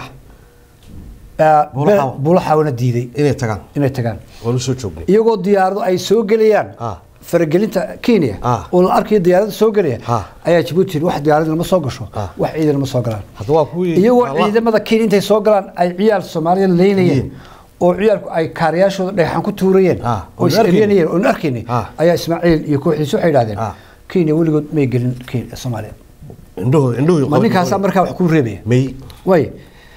[SPEAKER 2] ah,
[SPEAKER 1] Buulaxawa.
[SPEAKER 2] be- buulaxawana diiday
[SPEAKER 1] inay tagaan
[SPEAKER 2] inay tagaan
[SPEAKER 1] waanu soo joognay
[SPEAKER 2] iyagoo diyaarado ay soo gelayaan
[SPEAKER 1] Ah.
[SPEAKER 2] faragelinta kenya
[SPEAKER 1] Ah.
[SPEAKER 2] oo la arkayo diyaarada soo gelaya
[SPEAKER 1] Ah.
[SPEAKER 2] ayaa jabuuti yidhi wax diyaaradna ma soo gasho
[SPEAKER 1] Ah.
[SPEAKER 2] wax ciidan ma soo galaan
[SPEAKER 1] hadda waa kuwii
[SPEAKER 2] iyagoo
[SPEAKER 1] Allah-
[SPEAKER 2] ciidamada kenya intay soo galaan ay ciyaal soomaaliya leynayeen
[SPEAKER 1] Yihiin.
[SPEAKER 2] oo ciyaalku ay kaariyaashooda dhagaxan ku tuurayeen
[SPEAKER 1] Ah,
[SPEAKER 2] oo
[SPEAKER 1] oon
[SPEAKER 2] is
[SPEAKER 1] arkaynin.
[SPEAKER 2] eryanayeen oon arkaynay
[SPEAKER 1] Ah.
[SPEAKER 2] ayaa ismaaciil iyo kooxdiisu waxay idhahdeen
[SPEAKER 1] Ah.
[SPEAKER 2] kenya weligood may gelin kenya soomaaliya
[SPEAKER 1] indhuhu indhuhu
[SPEAKER 2] ma ninkaasaa markaa wax ku reebaya
[SPEAKER 1] may
[SPEAKER 2] way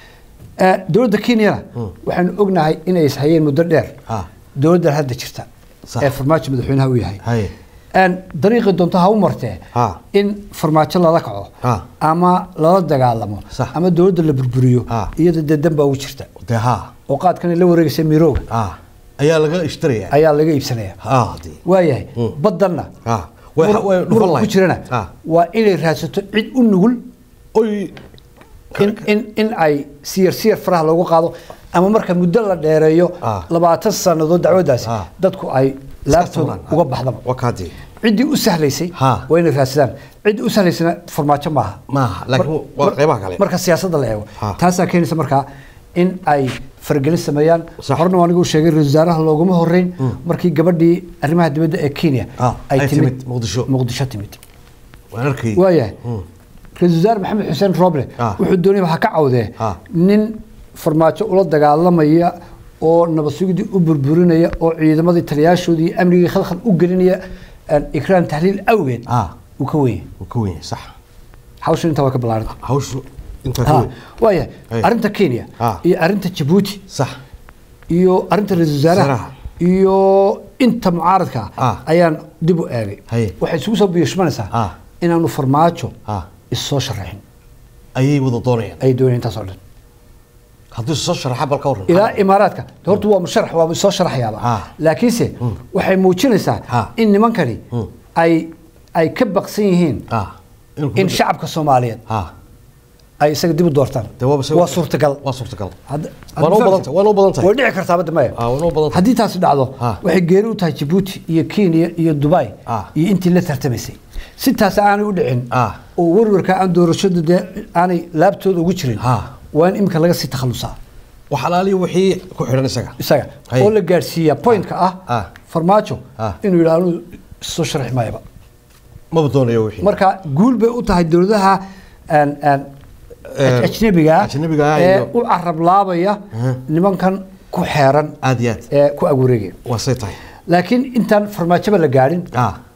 [SPEAKER 2] Eh, dowladda kenyana waxaanu ognahay inay ishayeen muddo dheer
[SPEAKER 1] Ah.
[SPEAKER 2] dowladdan hadda jirta
[SPEAKER 1] Sax.
[SPEAKER 2] ee farmaajo madaxweynaha u yahay
[SPEAKER 1] haye
[SPEAKER 2] Een, dariiqii doonto ha u martee
[SPEAKER 1] Ah.
[SPEAKER 2] in farmaajo lala kaco
[SPEAKER 1] Ah.
[SPEAKER 2] ama lala dagaalamo
[SPEAKER 1] Sax.
[SPEAKER 2] ama dowladda la burburiyo
[SPEAKER 1] Ah.
[SPEAKER 2] iyada dee dan baa ugu jirta
[SPEAKER 1] dee ha
[SPEAKER 2] oo qaadkan ay la wareegaysa mirooga
[SPEAKER 1] ah ayaa laga ishtirayaa
[SPEAKER 2] ayaa laga iibsanaya
[SPEAKER 1] ah hadii
[SPEAKER 2] waayahay
[SPEAKER 1] Mm.
[SPEAKER 2] badanna
[SPEAKER 1] ah way
[SPEAKER 2] mur-
[SPEAKER 1] way
[SPEAKER 2] muran
[SPEAKER 1] dhufan
[SPEAKER 2] ku
[SPEAKER 1] lahayd
[SPEAKER 2] jirana
[SPEAKER 1] ah
[SPEAKER 2] waa inay raadsato cid u nugul
[SPEAKER 1] oy
[SPEAKER 2] in, in, in ay siyar siyar faraha loogu qaado ama marka muddo la dheereeyo
[SPEAKER 1] Ah.
[SPEAKER 2] labaatan sannadood dacwadaasi
[SPEAKER 1] Ah.
[SPEAKER 2] dadku ay laabtooda
[SPEAKER 1] tuuraan.
[SPEAKER 2] uga baxdaba
[SPEAKER 1] waa kaadii
[SPEAKER 2] ciddii u sahlaysay
[SPEAKER 1] Ha.
[SPEAKER 2] waa inay raadsadaan ciddii u sahlaysana farmaajo maaha
[SPEAKER 1] maaha laakiin
[SPEAKER 2] Mar-
[SPEAKER 1] waa
[SPEAKER 2] mar-
[SPEAKER 1] qaybaha kale
[SPEAKER 2] marka siyaasadda la eego
[SPEAKER 1] Ha.
[SPEAKER 2] taasaa keenaysa markaa in ay faragelin sameeyaan
[SPEAKER 1] Sax.
[SPEAKER 2] horena anigu sheegay ra-iisul wasaaraha looguma horeyn markii gabadhii arrimaha dibadda ee kenya
[SPEAKER 1] Ah, ay timid Muqdisho.
[SPEAKER 2] muqdisho timid
[SPEAKER 1] waan arkay
[SPEAKER 2] waayahay ra-iisul wasaare maxamed xuseen roble
[SPEAKER 1] Ah.
[SPEAKER 2] wuxuu doonaya ha ka cawdee
[SPEAKER 1] Ah.
[SPEAKER 2] nin farmaajo ula dagaalamaya oo nabad sugidii u burburinaya oo ciidamadii taliyaashoodii iyo amnigii khalkhal u gelinaya aan ikraan tahliil awgeed
[SPEAKER 1] ah
[SPEAKER 2] uu ka weyn
[SPEAKER 1] wuu ka weyn yahay sax
[SPEAKER 2] hawshan intaa waa ka ballaaranta
[SPEAKER 1] hawshu intaa ka
[SPEAKER 2] Ha,
[SPEAKER 1] weyn
[SPEAKER 2] waayahay
[SPEAKER 1] Hey.
[SPEAKER 2] arrinta kenya
[SPEAKER 1] Ah.
[SPEAKER 2] iyo arrinta jabuuti
[SPEAKER 1] sax
[SPEAKER 2] iyo arrinta ra-iisul wasaaraha
[SPEAKER 1] Wasaaraha.
[SPEAKER 2] iyo inta mucaaradka
[SPEAKER 1] Ah.
[SPEAKER 2] ayaan dib u eegay
[SPEAKER 1] Haye.
[SPEAKER 2] waxay isugu soo biyashmanaysaa
[SPEAKER 1] Ah.
[SPEAKER 2] inaanu farmaajo
[SPEAKER 1] ah
[SPEAKER 2] issoo sharaxin
[SPEAKER 1] ayay wada doonayaan
[SPEAKER 2] ay doonayaan intaas oo dhan
[SPEAKER 1] haddii soo sharaxa bal ka waran
[SPEAKER 2] ilaa imaaraadka de horta waa musharax waa soo sharaxayaaba
[SPEAKER 1] Ah.
[SPEAKER 2] laakiinse waxay muujinaysaa
[SPEAKER 1] Ah.
[SPEAKER 2] in nimankani ay ay ka baqsan yihiin
[SPEAKER 1] ah inuu
[SPEAKER 2] in shacabka soomaaliyeed
[SPEAKER 1] ah
[SPEAKER 2] ay isaga dib u doortaan
[SPEAKER 1] dee waaba se-
[SPEAKER 2] waa suurtagal
[SPEAKER 1] waa suurtagal
[SPEAKER 2] Hadda-
[SPEAKER 1] Waana u badan tahay, waana u badan tahay.
[SPEAKER 2] way dhici kartaa badda maya
[SPEAKER 1] Ah, waana u badan tahay.
[SPEAKER 2] haddii taasi dhacdo
[SPEAKER 1] Ah.
[SPEAKER 2] waxay geeri u tahay jabuuti iyo kenya iyo dubai
[SPEAKER 1] Ah.
[SPEAKER 2] iyo intii la tartamaysay si taas aanay u dhicin
[SPEAKER 1] Ah.
[SPEAKER 2] oo warwarka aan doorashadu dee aanay laabtooda ugu jirin
[SPEAKER 1] Ah.
[SPEAKER 2] waa in imika laga sii takhalusaa
[SPEAKER 1] wax alaaliya wixii ku xidhan isaga
[SPEAKER 2] isaga
[SPEAKER 1] Haye.
[SPEAKER 2] oo la gaadhsiiyaa pointka ah
[SPEAKER 1] Ah.
[SPEAKER 2] farmaajo
[SPEAKER 1] Ah.
[SPEAKER 2] inuu yidhaah anuu soo sharxi maayaba
[SPEAKER 1] maba doonayo wixii
[SPEAKER 2] marka guul bay u tahay dowladaha aan aan
[SPEAKER 1] Eh,
[SPEAKER 2] ajnabiga ah
[SPEAKER 1] ajnabiga ah
[SPEAKER 2] ee
[SPEAKER 1] iyo-
[SPEAKER 2] u carab laabaya nimankan ku xeeran
[SPEAKER 1] aad iyo aad
[SPEAKER 2] ee ku agwareegaya
[SPEAKER 1] waa say tahay
[SPEAKER 2] laakiin intaan farmaajoba la gaadhin
[SPEAKER 1] ah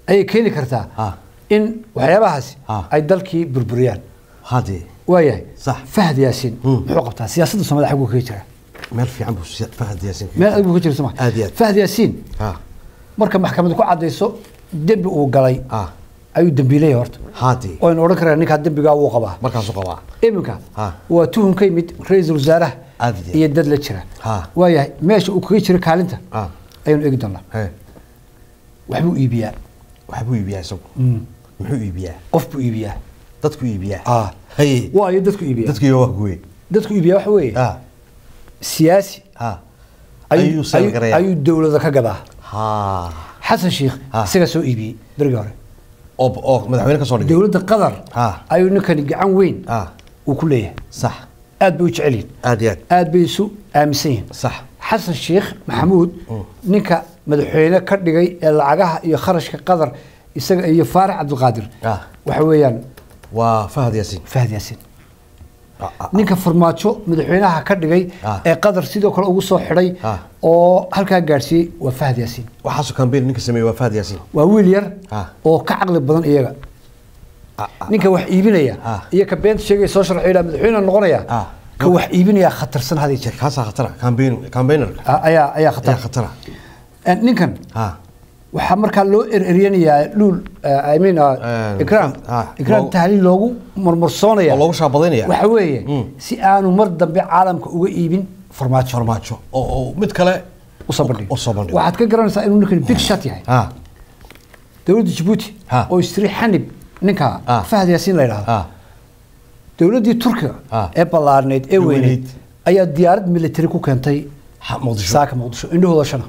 [SPEAKER 2] ayay keeni kartaa
[SPEAKER 1] Ah.
[SPEAKER 2] in waxyaabahaasi
[SPEAKER 1] Ah.
[SPEAKER 2] ay dalkii burburiyaan
[SPEAKER 1] hadee
[SPEAKER 2] waayahay
[SPEAKER 1] Sax.
[SPEAKER 2] fahad yaasiin muxuu qabtaa siyaasadda soomaalida xaguu kaga jira
[SPEAKER 1] meel fiican buu si- fahad yaasin
[SPEAKER 2] meel adag buu ka jira soma
[SPEAKER 1] Aad iyo aad.
[SPEAKER 2] fahad yaasiin
[SPEAKER 1] ha
[SPEAKER 2] marka maxkamadu ku cadayso dembi uu galay
[SPEAKER 1] ah
[SPEAKER 2] ayuu dembiileeyahay horta
[SPEAKER 1] hadee
[SPEAKER 2] waynu odhan karaan ninkaa dembigaa wuu qabaa
[SPEAKER 1] markaasuu qabaa
[SPEAKER 2] iminka
[SPEAKER 1] Ah.
[SPEAKER 2] waa tuhun ka yimid ra-iisul wasaaraha
[SPEAKER 1] Aad iyo aad.
[SPEAKER 2] iyo dad la jira
[SPEAKER 1] Ha.
[SPEAKER 2] waayahay meesha uu kaga jiro kaalinta
[SPEAKER 1] ah
[SPEAKER 2] ayaynu eegi doonaa
[SPEAKER 1] he
[SPEAKER 2] waxbuu iibiyaa
[SPEAKER 1] waxbuu iibiyaa isagu muxuu iibiyaa
[SPEAKER 2] qof buu iibiyaa
[SPEAKER 1] dadku iibiyaa
[SPEAKER 2] Ah.
[SPEAKER 1] haye
[SPEAKER 2] waayo dadku iibiya
[SPEAKER 1] dadku iyo waa guwe
[SPEAKER 2] dadku iibiyaa waxa weeye
[SPEAKER 1] ah
[SPEAKER 2] siyaasi
[SPEAKER 1] ah
[SPEAKER 2] ayuu-
[SPEAKER 1] ayuu seel
[SPEAKER 2] ayuu
[SPEAKER 1] garayaa
[SPEAKER 2] ayuu dowlada ka gadaa
[SPEAKER 1] ha
[SPEAKER 2] xasan sheikh
[SPEAKER 1] Ah.
[SPEAKER 2] isagaa soo iibiyey berigii hore
[SPEAKER 1] oo oo madaxweyne ka soo dhigay
[SPEAKER 2] dowladda qatar
[SPEAKER 1] Ah.
[SPEAKER 2] ayuu ninkani gacan weyn
[SPEAKER 1] ah
[SPEAKER 2] uu ku leeyahay
[SPEAKER 1] sax
[SPEAKER 2] aad bay u jecel yihin
[SPEAKER 1] aad iyo aad
[SPEAKER 2] aad bay isu aaminsan yihiin
[SPEAKER 1] sax
[SPEAKER 2] xasan sheikh maxamuud ninka madaxweyne ka dhigay ee lacagaha iyo kharashka qatar isaga iyo faarax cabdiqaadir
[SPEAKER 1] Ah.
[SPEAKER 2] waxa weeyaan
[SPEAKER 1] waa fahad yaasiin
[SPEAKER 2] fahad yaasiin
[SPEAKER 1] Ah, ah,
[SPEAKER 2] ninka farmaajo madaxweynaha ka dhigay
[SPEAKER 1] Ah.
[SPEAKER 2] ee qatar sidoo kale ugu soo xidhay
[SPEAKER 1] Ah.
[SPEAKER 2] oo halkaa gaadhsiiyey waa fahad yaasiin
[SPEAKER 1] waxaasoo kambeyn ninka sameeyey waa fahad yaasiin
[SPEAKER 2] waa wiil yar
[SPEAKER 1] Ah.
[SPEAKER 2] oo ka caqli badan iyaga
[SPEAKER 1] Ah, ah,
[SPEAKER 2] ninka wax iibinaya
[SPEAKER 1] Ah.
[SPEAKER 2] iyo ka beenta sheegaya soo sharxay ilaa madaxweyne noqonaya
[SPEAKER 1] Ah.
[SPEAKER 2] ka wax iibinaya khatarsan hadii jeer
[SPEAKER 1] kaasaa khatara kambeyn kambaynerka
[SPEAKER 2] Ah, ayaa ayaa khatar
[SPEAKER 1] ayaa khatara
[SPEAKER 2] Eh, ninkan
[SPEAKER 1] ha
[SPEAKER 2] waxaa markaa loo ereryanayaa luul I mean uh,
[SPEAKER 1] Eh,
[SPEAKER 2] ikraam
[SPEAKER 1] ah,
[SPEAKER 2] ikraam
[SPEAKER 1] loogu-
[SPEAKER 2] tahliil loogu marmarsoonaya
[SPEAKER 1] oo loogu shaabadaynaya
[SPEAKER 2] waxa weeye
[SPEAKER 1] Mm.
[SPEAKER 2] si aanu mar dambe caalamka uga iibin farmaajo
[SPEAKER 1] farmaajo oo oo mid kale
[SPEAKER 2] usoo bandhigo
[SPEAKER 1] usoo bandhigo
[SPEAKER 2] waxaad ka garanaysaa inuu ninkan big shot yahay
[SPEAKER 1] ha
[SPEAKER 2] dowladda jabuuti
[SPEAKER 1] Ha.
[SPEAKER 2] oo istiri xanib ninka
[SPEAKER 1] Ah.
[SPEAKER 2] fahad yaasiin la yidhahdo
[SPEAKER 1] ha
[SPEAKER 2] dowladdii turkiga
[SPEAKER 1] Ah.
[SPEAKER 2] ee ballaarneyd ee
[SPEAKER 1] Ee
[SPEAKER 2] weyneyd
[SPEAKER 1] weyneyd.
[SPEAKER 2] ayaa diyaarad military ku keentay
[SPEAKER 1] Ha, muqdisho
[SPEAKER 2] saaka muqdisho indhahooda shana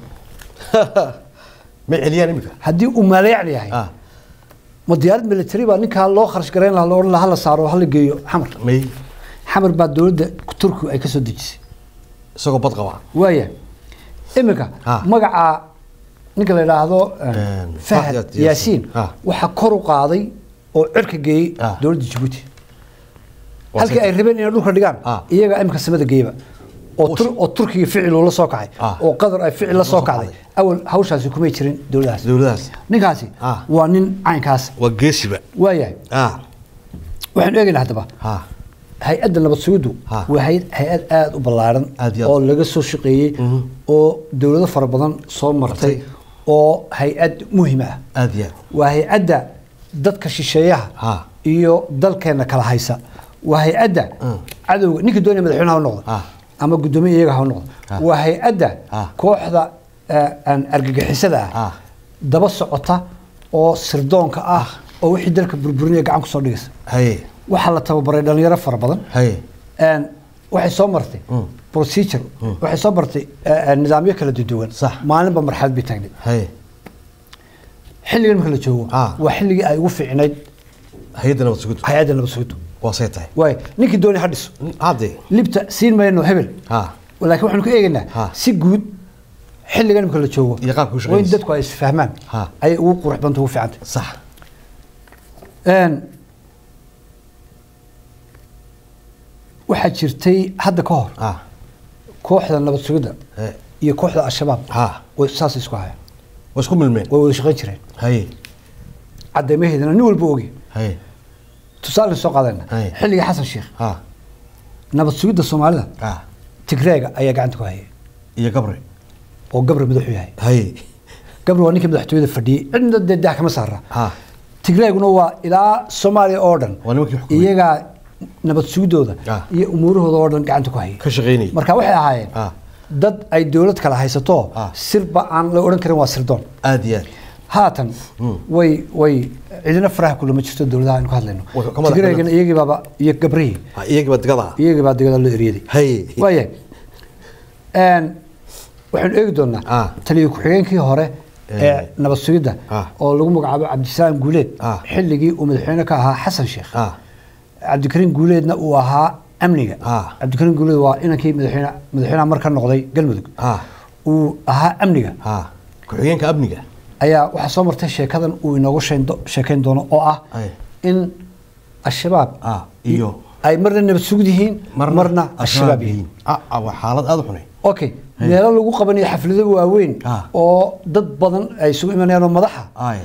[SPEAKER 1] ma celiyaan imika
[SPEAKER 2] haddii uu maleecli yahay
[SPEAKER 1] ah
[SPEAKER 2] ma diyaarad military baa ninkaa loo kharash garayn lahaa loo odhan lahaa hala saaro hala geeyo xamar
[SPEAKER 1] may
[SPEAKER 2] xamar baa dowladda turkiga ay ka soo dejisay
[SPEAKER 1] isagoo bad qaba
[SPEAKER 2] waaya iminka
[SPEAKER 1] Ah.
[SPEAKER 2] magaca ninka la yidhaahdo eh,
[SPEAKER 1] Een,
[SPEAKER 2] fahad
[SPEAKER 1] Fahad
[SPEAKER 2] yaasiin
[SPEAKER 1] Yaasiin. Ah.
[SPEAKER 2] waxaa kor u qaaday oo cirka geeyey
[SPEAKER 1] Ah.
[SPEAKER 2] dowladda jabuuti
[SPEAKER 1] Waa
[SPEAKER 2] halkii ay
[SPEAKER 1] sida-
[SPEAKER 2] rabeen inay dhulka dhigaan
[SPEAKER 1] Ah.
[SPEAKER 2] iyagaa imika samada geeyba oo tur- oo turkiga ficil uu la soo kacay
[SPEAKER 1] Ah.
[SPEAKER 2] oo qatar ay ficil la soo
[SPEAKER 1] soo
[SPEAKER 2] kacday
[SPEAKER 1] kacday.
[SPEAKER 2] awal hawshaasi kumay jirin dowladahaas
[SPEAKER 1] dowladahaas
[SPEAKER 2] ninkaasi
[SPEAKER 1] Ah.
[SPEAKER 2] waa nin caynkaas
[SPEAKER 1] waa geesiba
[SPEAKER 2] waayahay
[SPEAKER 1] ah
[SPEAKER 2] waxaanu eegaynaa haddaba
[SPEAKER 1] ha
[SPEAKER 2] hay-adda nabad sugiddu
[SPEAKER 1] Ha.
[SPEAKER 2] waa hay- hay-ad aada u ballaaran
[SPEAKER 1] Aad iyo aad.
[SPEAKER 2] oo laga soo shaqeeyey oo dowlado fara badan soo martay
[SPEAKER 1] Martay.
[SPEAKER 2] oo hay-ad muhiim ah
[SPEAKER 1] aad iyo aad
[SPEAKER 2] waa hay-adda dadka shisheeyaha
[SPEAKER 1] Ha.
[SPEAKER 2] iyo dalkeenna kala haysa waa hay-adda
[SPEAKER 1] Mm.
[SPEAKER 2] cadowga ninka doonaya madaxweyne ha u noqdo
[SPEAKER 1] Ha.
[SPEAKER 2] ama guddoomiye iyaga ha u noqdo
[SPEAKER 1] Ha.
[SPEAKER 2] waa hay-adda
[SPEAKER 1] Ha.
[SPEAKER 2] kooxda eh, aan argagixisada ah
[SPEAKER 1] Ha.
[SPEAKER 2] daba socota oo sirdoonka ah oo wixii dalka burburinaya gacan kusoo dhigaysa
[SPEAKER 1] haye
[SPEAKER 2] waxaa la tababaray dhalinyaro fara badan
[SPEAKER 1] haye
[SPEAKER 2] Een, waxay soo martay
[SPEAKER 1] Mm.
[SPEAKER 2] procedure waxay soo martay eh, eh, nidaamyo kala duwan
[SPEAKER 1] Sax.
[SPEAKER 2] maalinba marxalad bay taagnay
[SPEAKER 1] haye
[SPEAKER 2] xilligan marka la joogo
[SPEAKER 1] Ah.
[SPEAKER 2] waa xilligii ay ugu fiicnayd
[SPEAKER 1] hay-adda nabad sugiddu
[SPEAKER 2] hay-adda nabad sugiddu
[SPEAKER 1] waa say tahay
[SPEAKER 2] waay ninkii dooni ha dhiso
[SPEAKER 1] hadde
[SPEAKER 2] libta siin mayno hebel
[SPEAKER 1] ha
[SPEAKER 2] laakiin waxaanu ka eegaynaa
[SPEAKER 1] Ha.
[SPEAKER 2] si guud xilligan marka la joogo
[SPEAKER 1] Iyo qaabka u
[SPEAKER 2] waa in
[SPEAKER 1] shaqeynaysa.
[SPEAKER 2] dadku ay isfahmaan
[SPEAKER 1] Ha.
[SPEAKER 2] ayay ugu qurux banta ugu fiicantay
[SPEAKER 1] sax
[SPEAKER 2] Een, waxaa jirtay hadda ka hor
[SPEAKER 1] ah
[SPEAKER 2] kooxda nabad sugidda
[SPEAKER 1] Eh.
[SPEAKER 2] iyo kooxda al-shabaab
[SPEAKER 1] Ha.
[SPEAKER 2] way saas isku hayaan
[SPEAKER 1] waa isku milmeen
[SPEAKER 2] way wada shaqayn jireen
[SPEAKER 1] haye
[SPEAKER 2] cadeymaheedana nin walba ogi
[SPEAKER 1] haye
[SPEAKER 2] tusaale soo qaadayna
[SPEAKER 1] Ay.
[SPEAKER 2] xilligii xasan sheekh
[SPEAKER 1] ha
[SPEAKER 2] nabad sugidda soomaalida
[SPEAKER 1] ah
[SPEAKER 2] tigreega ayaa gacanta ku hayay
[SPEAKER 1] iyo gabre
[SPEAKER 2] oo gabre madaxu yahay
[SPEAKER 1] haye
[SPEAKER 2] gabre waa ninkii madaxtooyada fadhiyey cidna dee dah kama saara
[SPEAKER 1] ha
[SPEAKER 2] tigreeguna waa ilaa soomaaliya oo dhan
[SPEAKER 1] Waa nimankii xukumay.
[SPEAKER 2] iyagaa nabad sugidooda
[SPEAKER 1] Ah.
[SPEAKER 2] iyo umuurahooda oo dhan gacanta ku hayay
[SPEAKER 1] ka shaqaynayay
[SPEAKER 2] marka waxay ahaayeen
[SPEAKER 1] Ah.
[SPEAKER 2] dad ay dowlad kala haysato
[SPEAKER 1] Ah.
[SPEAKER 2] sirba aan la odhan karin waa sirdoon
[SPEAKER 1] aad iyo aad
[SPEAKER 2] haatan way way cidina faraha kulama jirto dowladaha aynu ka hadlayno
[SPEAKER 1] Way ka madax
[SPEAKER 2] tigreegana iyagii baaba iyo gabrihii
[SPEAKER 1] Ha, iyagii baa digada ah
[SPEAKER 2] iyagii baa digada loo eryaday
[SPEAKER 1] haye
[SPEAKER 2] waayahay Een, waxaynu eegi doonaa
[SPEAKER 1] Ah.
[SPEAKER 2] taliya ku-xigeenkii hore ee
[SPEAKER 1] Eh.
[SPEAKER 2] nabad sugidda
[SPEAKER 1] Ah.
[SPEAKER 2] oo lagu magacaabo cabdisalaam guuleed
[SPEAKER 1] Ah.
[SPEAKER 2] xilligii uu madaxweyne ka ahaa xasan sheekh
[SPEAKER 1] ah
[SPEAKER 2] cabdikariim guuleedna uu ahaa amniga
[SPEAKER 1] Ah.
[SPEAKER 2] cabdikariim guuleed waa inankii madaxweyne madaxweynaha mar ka noqday galmudug
[SPEAKER 1] ah
[SPEAKER 2] uu ahaa amniga
[SPEAKER 1] ha ku-xigeenka amniga
[SPEAKER 2] ayaa waxaa soo martay sheekadan uu inoogu sheendo- sheekayn doono oo ah
[SPEAKER 1] Ay.
[SPEAKER 2] in al-shabaab
[SPEAKER 1] Ah, iyo-
[SPEAKER 2] ay marna nabad sugid yihiin marna al-shabaab yihiin
[SPEAKER 1] ah ah, waa xaalad aad u xunay
[SPEAKER 2] okay meelo lagu qabanayo xaflado waaweyn
[SPEAKER 1] Ah.
[SPEAKER 2] oo dad badan ay isugu imanayaan oo madaxa
[SPEAKER 1] ay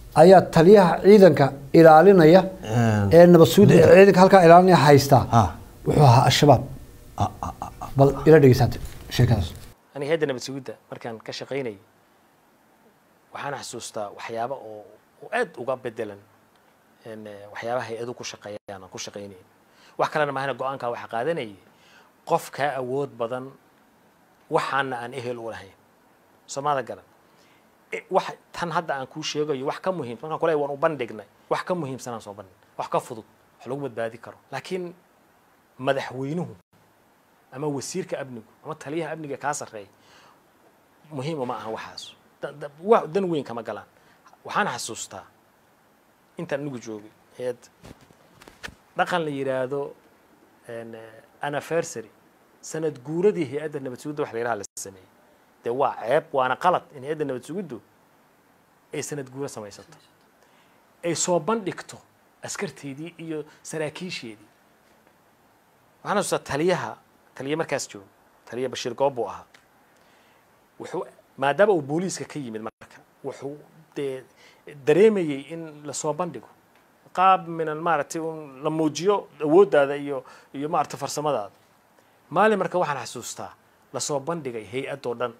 [SPEAKER 2] ayaa taliyaha ciidanka ilaalinaya ee nabad sugidda ee ciidanka halkaa ilaalinaya haystaa
[SPEAKER 1] Ah.
[SPEAKER 2] wuxuu ahaa al-shabaab bal ila dhegeysaate sheekadaas
[SPEAKER 3] aniga hayadda nabad sugidda markaan ka shaqaynayay waxaan xasuustaa waxyaaba oo oo aad uga bedelan in, eh, waxyaabaha hay-adu ku shaqeeyaan aan ku shaqaynayn wax kalena maahana go-aankaa waxa qaadanayay qof kaa awood badan waxaana aan ehel u lahayn soomada garan Eh, wax tan hadda aan kuu sheegayo wax ka muhiim markaan kule waan u bandhignay wax ka muhiimsanaan soo bandhig wax ka fudud wax lagu badbaadi karo laakiin madaxweynuhu ama wasiirka amnigu ama taliyaha amniga kaa sarreeya muhiim uma aha waxaas Da- da- wa- dan weyn kama galaan waxaan xasuustaa intaan anigu joogay heed dhaqan la yidhaahdo en, eh, anniversary sanad guuradii hay-adda nabad sugidda wax la yidhaha la sameeyey dee waa ceeb waana qalad in hay-adda nabad sugiddu ay sanad guuro samaysato ay soo bandhigto askarteedii iyo saraakiisheedii waxaan xasuustaa taliyaha taliya markaas joogo taliya bashiir goob buu ahaa wuxuu maadaama uu booliiska ka yimid marka wuxuu dee dareemayey in lasoo bandhigo qaab minan maaragtay un la muujiyo awooddaada iyo iyo maaragtay farsamadaada maalin marka waxaan xasuustaa lasoo bandhigay hay-adoo dhan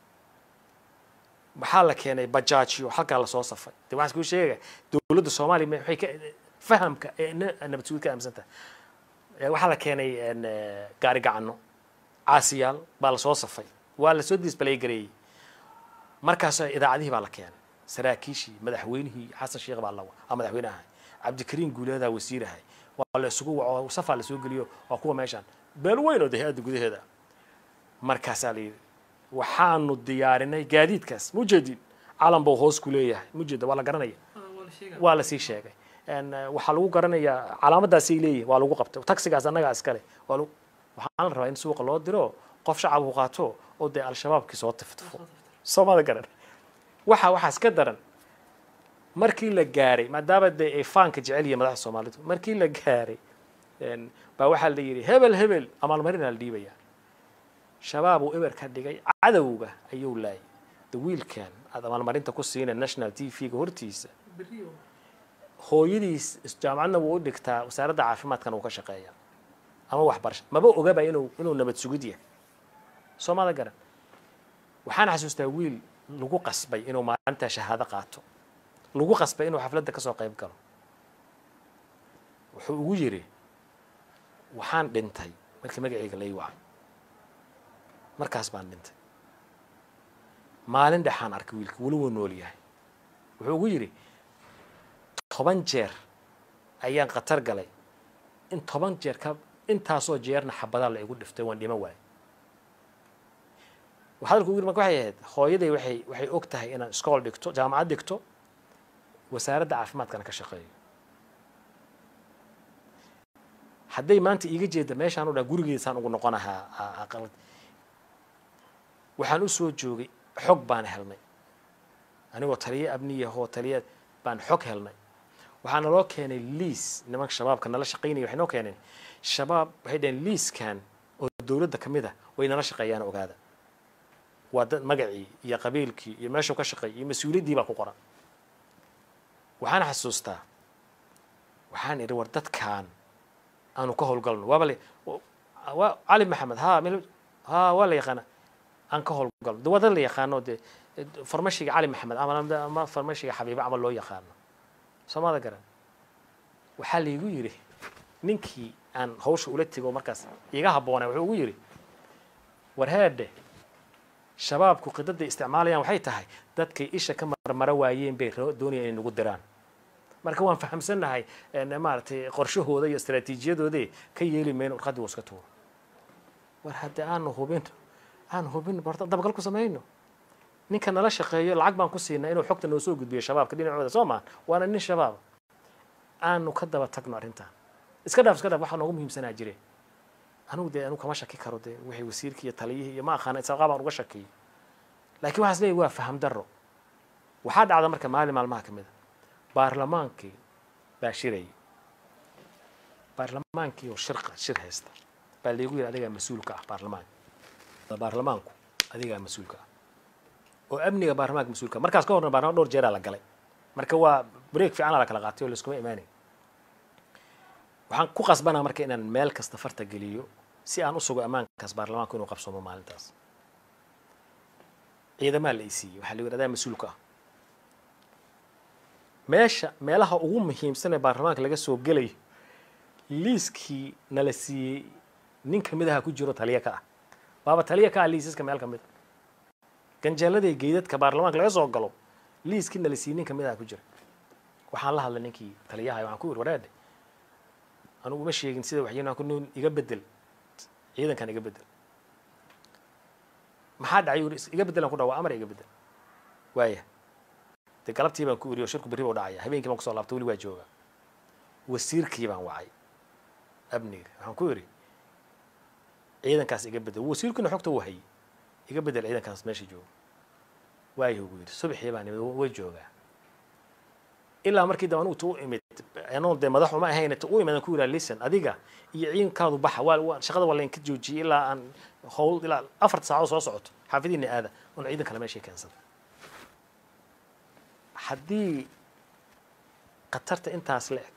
[SPEAKER 3] waxaa la keenay bajaajyo halkaa lasoo safay de waxaan kuu sheegaya dowladda soomaaliya ma- waxay ka fahamka ee na- nabad sugid ka aaminsan tahay Eh, waxaa la keenay en, eh, gaari gacano caasiyaal baa lasoo safay waa lasoo display gareeyey markaas idaacadihii baa la keenay saraakiishii madaxweynihii xasan sheekh baa lawa aa madaxweyne ahay cabdikariin guuleedaa wasiir ahay waa la isugu waco safaa lasoo geliyo waa kuwa meeshaan beel weyn oo de hay-adda gudaheeda markaasaa la yidhi waxaanu diyaarinay gaadiidkaas mujeedin calan buu hoos ku leeyahay mujeeda waa la garanaya waa lasii sheegay En, eh, waxaa lagu garanayaa calaamadaasay leeyihin waa lagu qabtay taxigaas annagaa iskale waa lagu waxaan la rabaa in suuqa loo diro qof shacabku qaato oo dee al-shabaabkii soo tiftifo soomada garan waxa waxaas ka daran markii la gaaray maadaama dee ay faanka jecel yihiin madaxda soomaalidu markii la gaaray en, baa waxaa la yidhi hebel hebel amaalmarinaa la dhiibaya shabaab uu eber ka dhigay cadowga ayuu laayay de wiilkan aad amaalmarinta ku siina national t v-ga hortiisa hooyadiis jaamacadna wuu u dhigtaa wasaaradda caafimaadkana wuu ka shaqeeyaa ama waxbarasha maba ogaba inuu inuu nabad sugid yahay soomada garan waxaan xasuustaa wiil lagu qasbay inuu maalintaa shahaado qaato lagu qasbay inuu xafladda ka soo qayb galo wuxuu ugu yidhi waxaan dhintay markii magacayga lay wacay markaas baan dhintay maalin dhexaan arkay wiilka weli wuu nool yahay wuxuu ugu yidhi toban jeer ayaan khatar galay in toban jeer ka intaasoo jeerna xabadaa la igu dhiftay waan dhiman waayay hadalku ugu yiri marka waxay ahayd hooyaday waxay waxay og tahay inaan iskool dhigto jaamacad dhigto wasaaradda caafimaadkana ka shaqeeyo hadday maanta iiga jeeda meeshaan u dhaa gurigeedasaan ugu noqonahaa aa- aa qalad waxaan u soo joogay xog baan helnay anigoo taliye abniyahoo taliye baan xog helnay waxaa naloo keenay liis nimanka shabaabka nala shaqaynaya waxay noo keeneen shabaab waxay dhaheen liiskan oo dowladda ka mid ah way nala shaqeeyaan ogaada waa dad magacii iyo qabiilkii iyo meeshuu ka shaqeeyay iyo mas-uuliyaddii baa ku qoran waxaan xasuustaa waxaan idhi war dadkan aanu ka howlgalno waaba la waa cali maxamed ha meel ha waa la yaqaana aan ka howlgalno de waa dad la yaqaano de farmashiga cali maxamed ama ama farmashiga xabiibe camal loo yaqaano soomada garan waxaa laygu yidhi ninkii aan hawsha ula tego markaas iga habboonay wuxuu ugu yidhi war heedhe shabaabku qidada isticmaalayaan waxay tahay dadkay isha ka marmara waayeen bay roo- doonayaan inay nagu diraan marka waan fahamsannahay en, maaragtay qorshahooda iyo istaraatiijiyadoode ka yeeli mayno warqaddii waa iska tuuro war haddii aanu hubin aan hubin barta dabagal ku samayno ninka nala shaqeeyo lacag baan ku siinaa inuu xogta noo soo gudbiyo shabaabka dhinacooda soo maa waana nin shabaab aanu ka daba tagno arrintan iska dhaaf iska dhaaf waxaa noogu muhiimsanaa jire anigu dee anigu kama shaki karo dee wixii wasiirkii iyo taliyihii iyo ma aqaana isaaqaa baan uga shakiyey laakiin waxaas leeyahy waa faham darro waxaa dhacda marka maalin maalmaha ka mid a baarlamaankii baa shirayay baarlamaankii oo shirqa shir haysta baa laygu yidhi adigaa mas-uulka ah baarlamaanka baarlamaanku adigaa mas-uulka ah oo amniga baarlamaanka mas-uulka ah. markaas ka horna baarlamaan dhowr jeeraa la galay marka waa break fiican la kala qaatay oo laiskuma imaanayn waxaan ku qasbanaa marka inaan meel kasta farta geliyo si aan u sugo ammaankaas baarlamaanku inuu qabsoomo maalintaas ciidamaa la isiiyey waxaa la yidhi adaa mas-uulka ah meesha meelaha ugu muhiimsan ee baarlamaanka laga soo gelayo liiskii nala siiyey nin kamid aha ku jiro taliya ka ah waaba taliya ka ah liisaska meel kamid a ganjeeladii geydadka baarlamaanka laga soo galo liiskii nala siiyey nin kamid aha ku jira waxaan la hadlay ninkii taliyaha waxaan ku yidhi wareedhe anugu uma sheegin sida waxyeenaan ku nool iga bedel ciidankan iga bedel maxaa dhacay yuri iga bedelan ku dhawa amar iga bedel waaya dee galabtii baan ku iri oo shirku berri buu dhacaya habeenkii baan kusoo laabtay weli waa jooga wasiirkii baan wacay amniga waxaan ku iri ciidankaas iga bedel wasiirkiina xogta wuu hayay iga bedel ciidankaas meesha jooga waayahu buu yidhi subaxii baan imid way joogaa ilaa markii dambe anugu tu u imid anoo dee madax uma ahayn tu u imid aan ku yidhaha listen adiga iyo ciidankaadu baxa waa waa shaqada waa laynka joojiyey ilaa aan howl ilaa afarta saacadood soo socoto xaafidiina aada un ciidan kale meeshay keensada haddii khatarta intaas la eg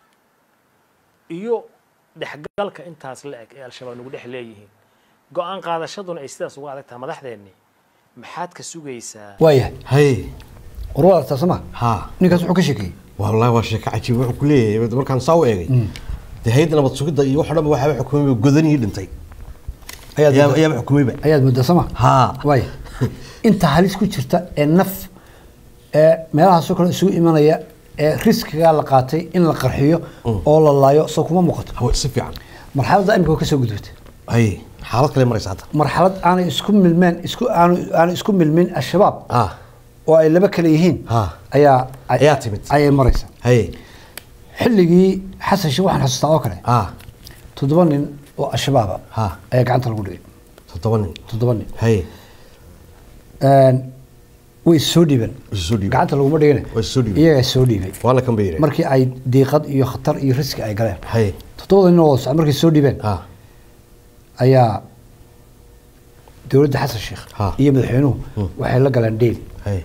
[SPEAKER 3] iyo dhexgalka intaas la eg ee al-shabaab nagu dhex leeyihiin go-aan qaadashaduna ay sidaas uga adag tahay madaxdeenni maxaad ka sugaysaa
[SPEAKER 2] waayahay
[SPEAKER 1] hay
[SPEAKER 2] warwaad artaa soma
[SPEAKER 1] ha
[SPEAKER 2] ninkaas wuxuu ka sheekeeyey
[SPEAKER 1] wallahi waa sheeko cajiib wuxuu ku leeyahay markaan saa u eegay dee hayadda nabad sugidda iyo wax o dhan ba waxaa xukumay godanihii dhintay
[SPEAKER 2] ayaad
[SPEAKER 1] ayaa
[SPEAKER 2] moodaa-
[SPEAKER 1] ayaaba xukumayba
[SPEAKER 2] ayaad moodaa soma
[SPEAKER 1] ha
[SPEAKER 2] waaya inta halis ku jirta ee naf ee meelahaasoo kale isugu imanaya ee riskigaa la qaatay in la qarxiyo oo la laayo soo kuma muuqato
[SPEAKER 1] hawa si fiican
[SPEAKER 2] marxaladda imika waa ka soo gudubtay
[SPEAKER 1] hay xaalad kale maraysa hadda
[SPEAKER 2] marxalad aanay isku milmeen isku aanu aanay isku milmin al-shabaab
[SPEAKER 1] ah
[SPEAKER 2] oo ay laba kale yihiin
[SPEAKER 1] Ha.
[SPEAKER 2] ayaa ay-
[SPEAKER 1] Ayaa timid.
[SPEAKER 2] ayay maraysa
[SPEAKER 1] hay
[SPEAKER 2] xilligii xasan sheekh waxaan xasuustaa oo kale
[SPEAKER 1] ah
[SPEAKER 2] toddoba nin oo al-shabaaba
[SPEAKER 1] Ha.
[SPEAKER 2] ayaa gacanta lagu dhigay
[SPEAKER 1] toddoba nin
[SPEAKER 2] toddoba nin
[SPEAKER 1] hay
[SPEAKER 2] Een, way soo dhiibeen
[SPEAKER 1] Way soo dhiibeen.
[SPEAKER 2] gacanta laguma dhigin
[SPEAKER 1] Way soo dhiibeen.
[SPEAKER 2] iyagaa soo dhiibay
[SPEAKER 1] waana kan bayre
[SPEAKER 2] markii ay diiqad iyo khatar iyo riski ay galeen
[SPEAKER 1] hay
[SPEAKER 2] toddobada nin oo wada socda markay soo dhiibeen
[SPEAKER 1] ah
[SPEAKER 2] ayaa dowladda xasan sheekh
[SPEAKER 1] Ha.
[SPEAKER 2] iyo madaxweynuhu waxay la galeen dheel
[SPEAKER 1] hay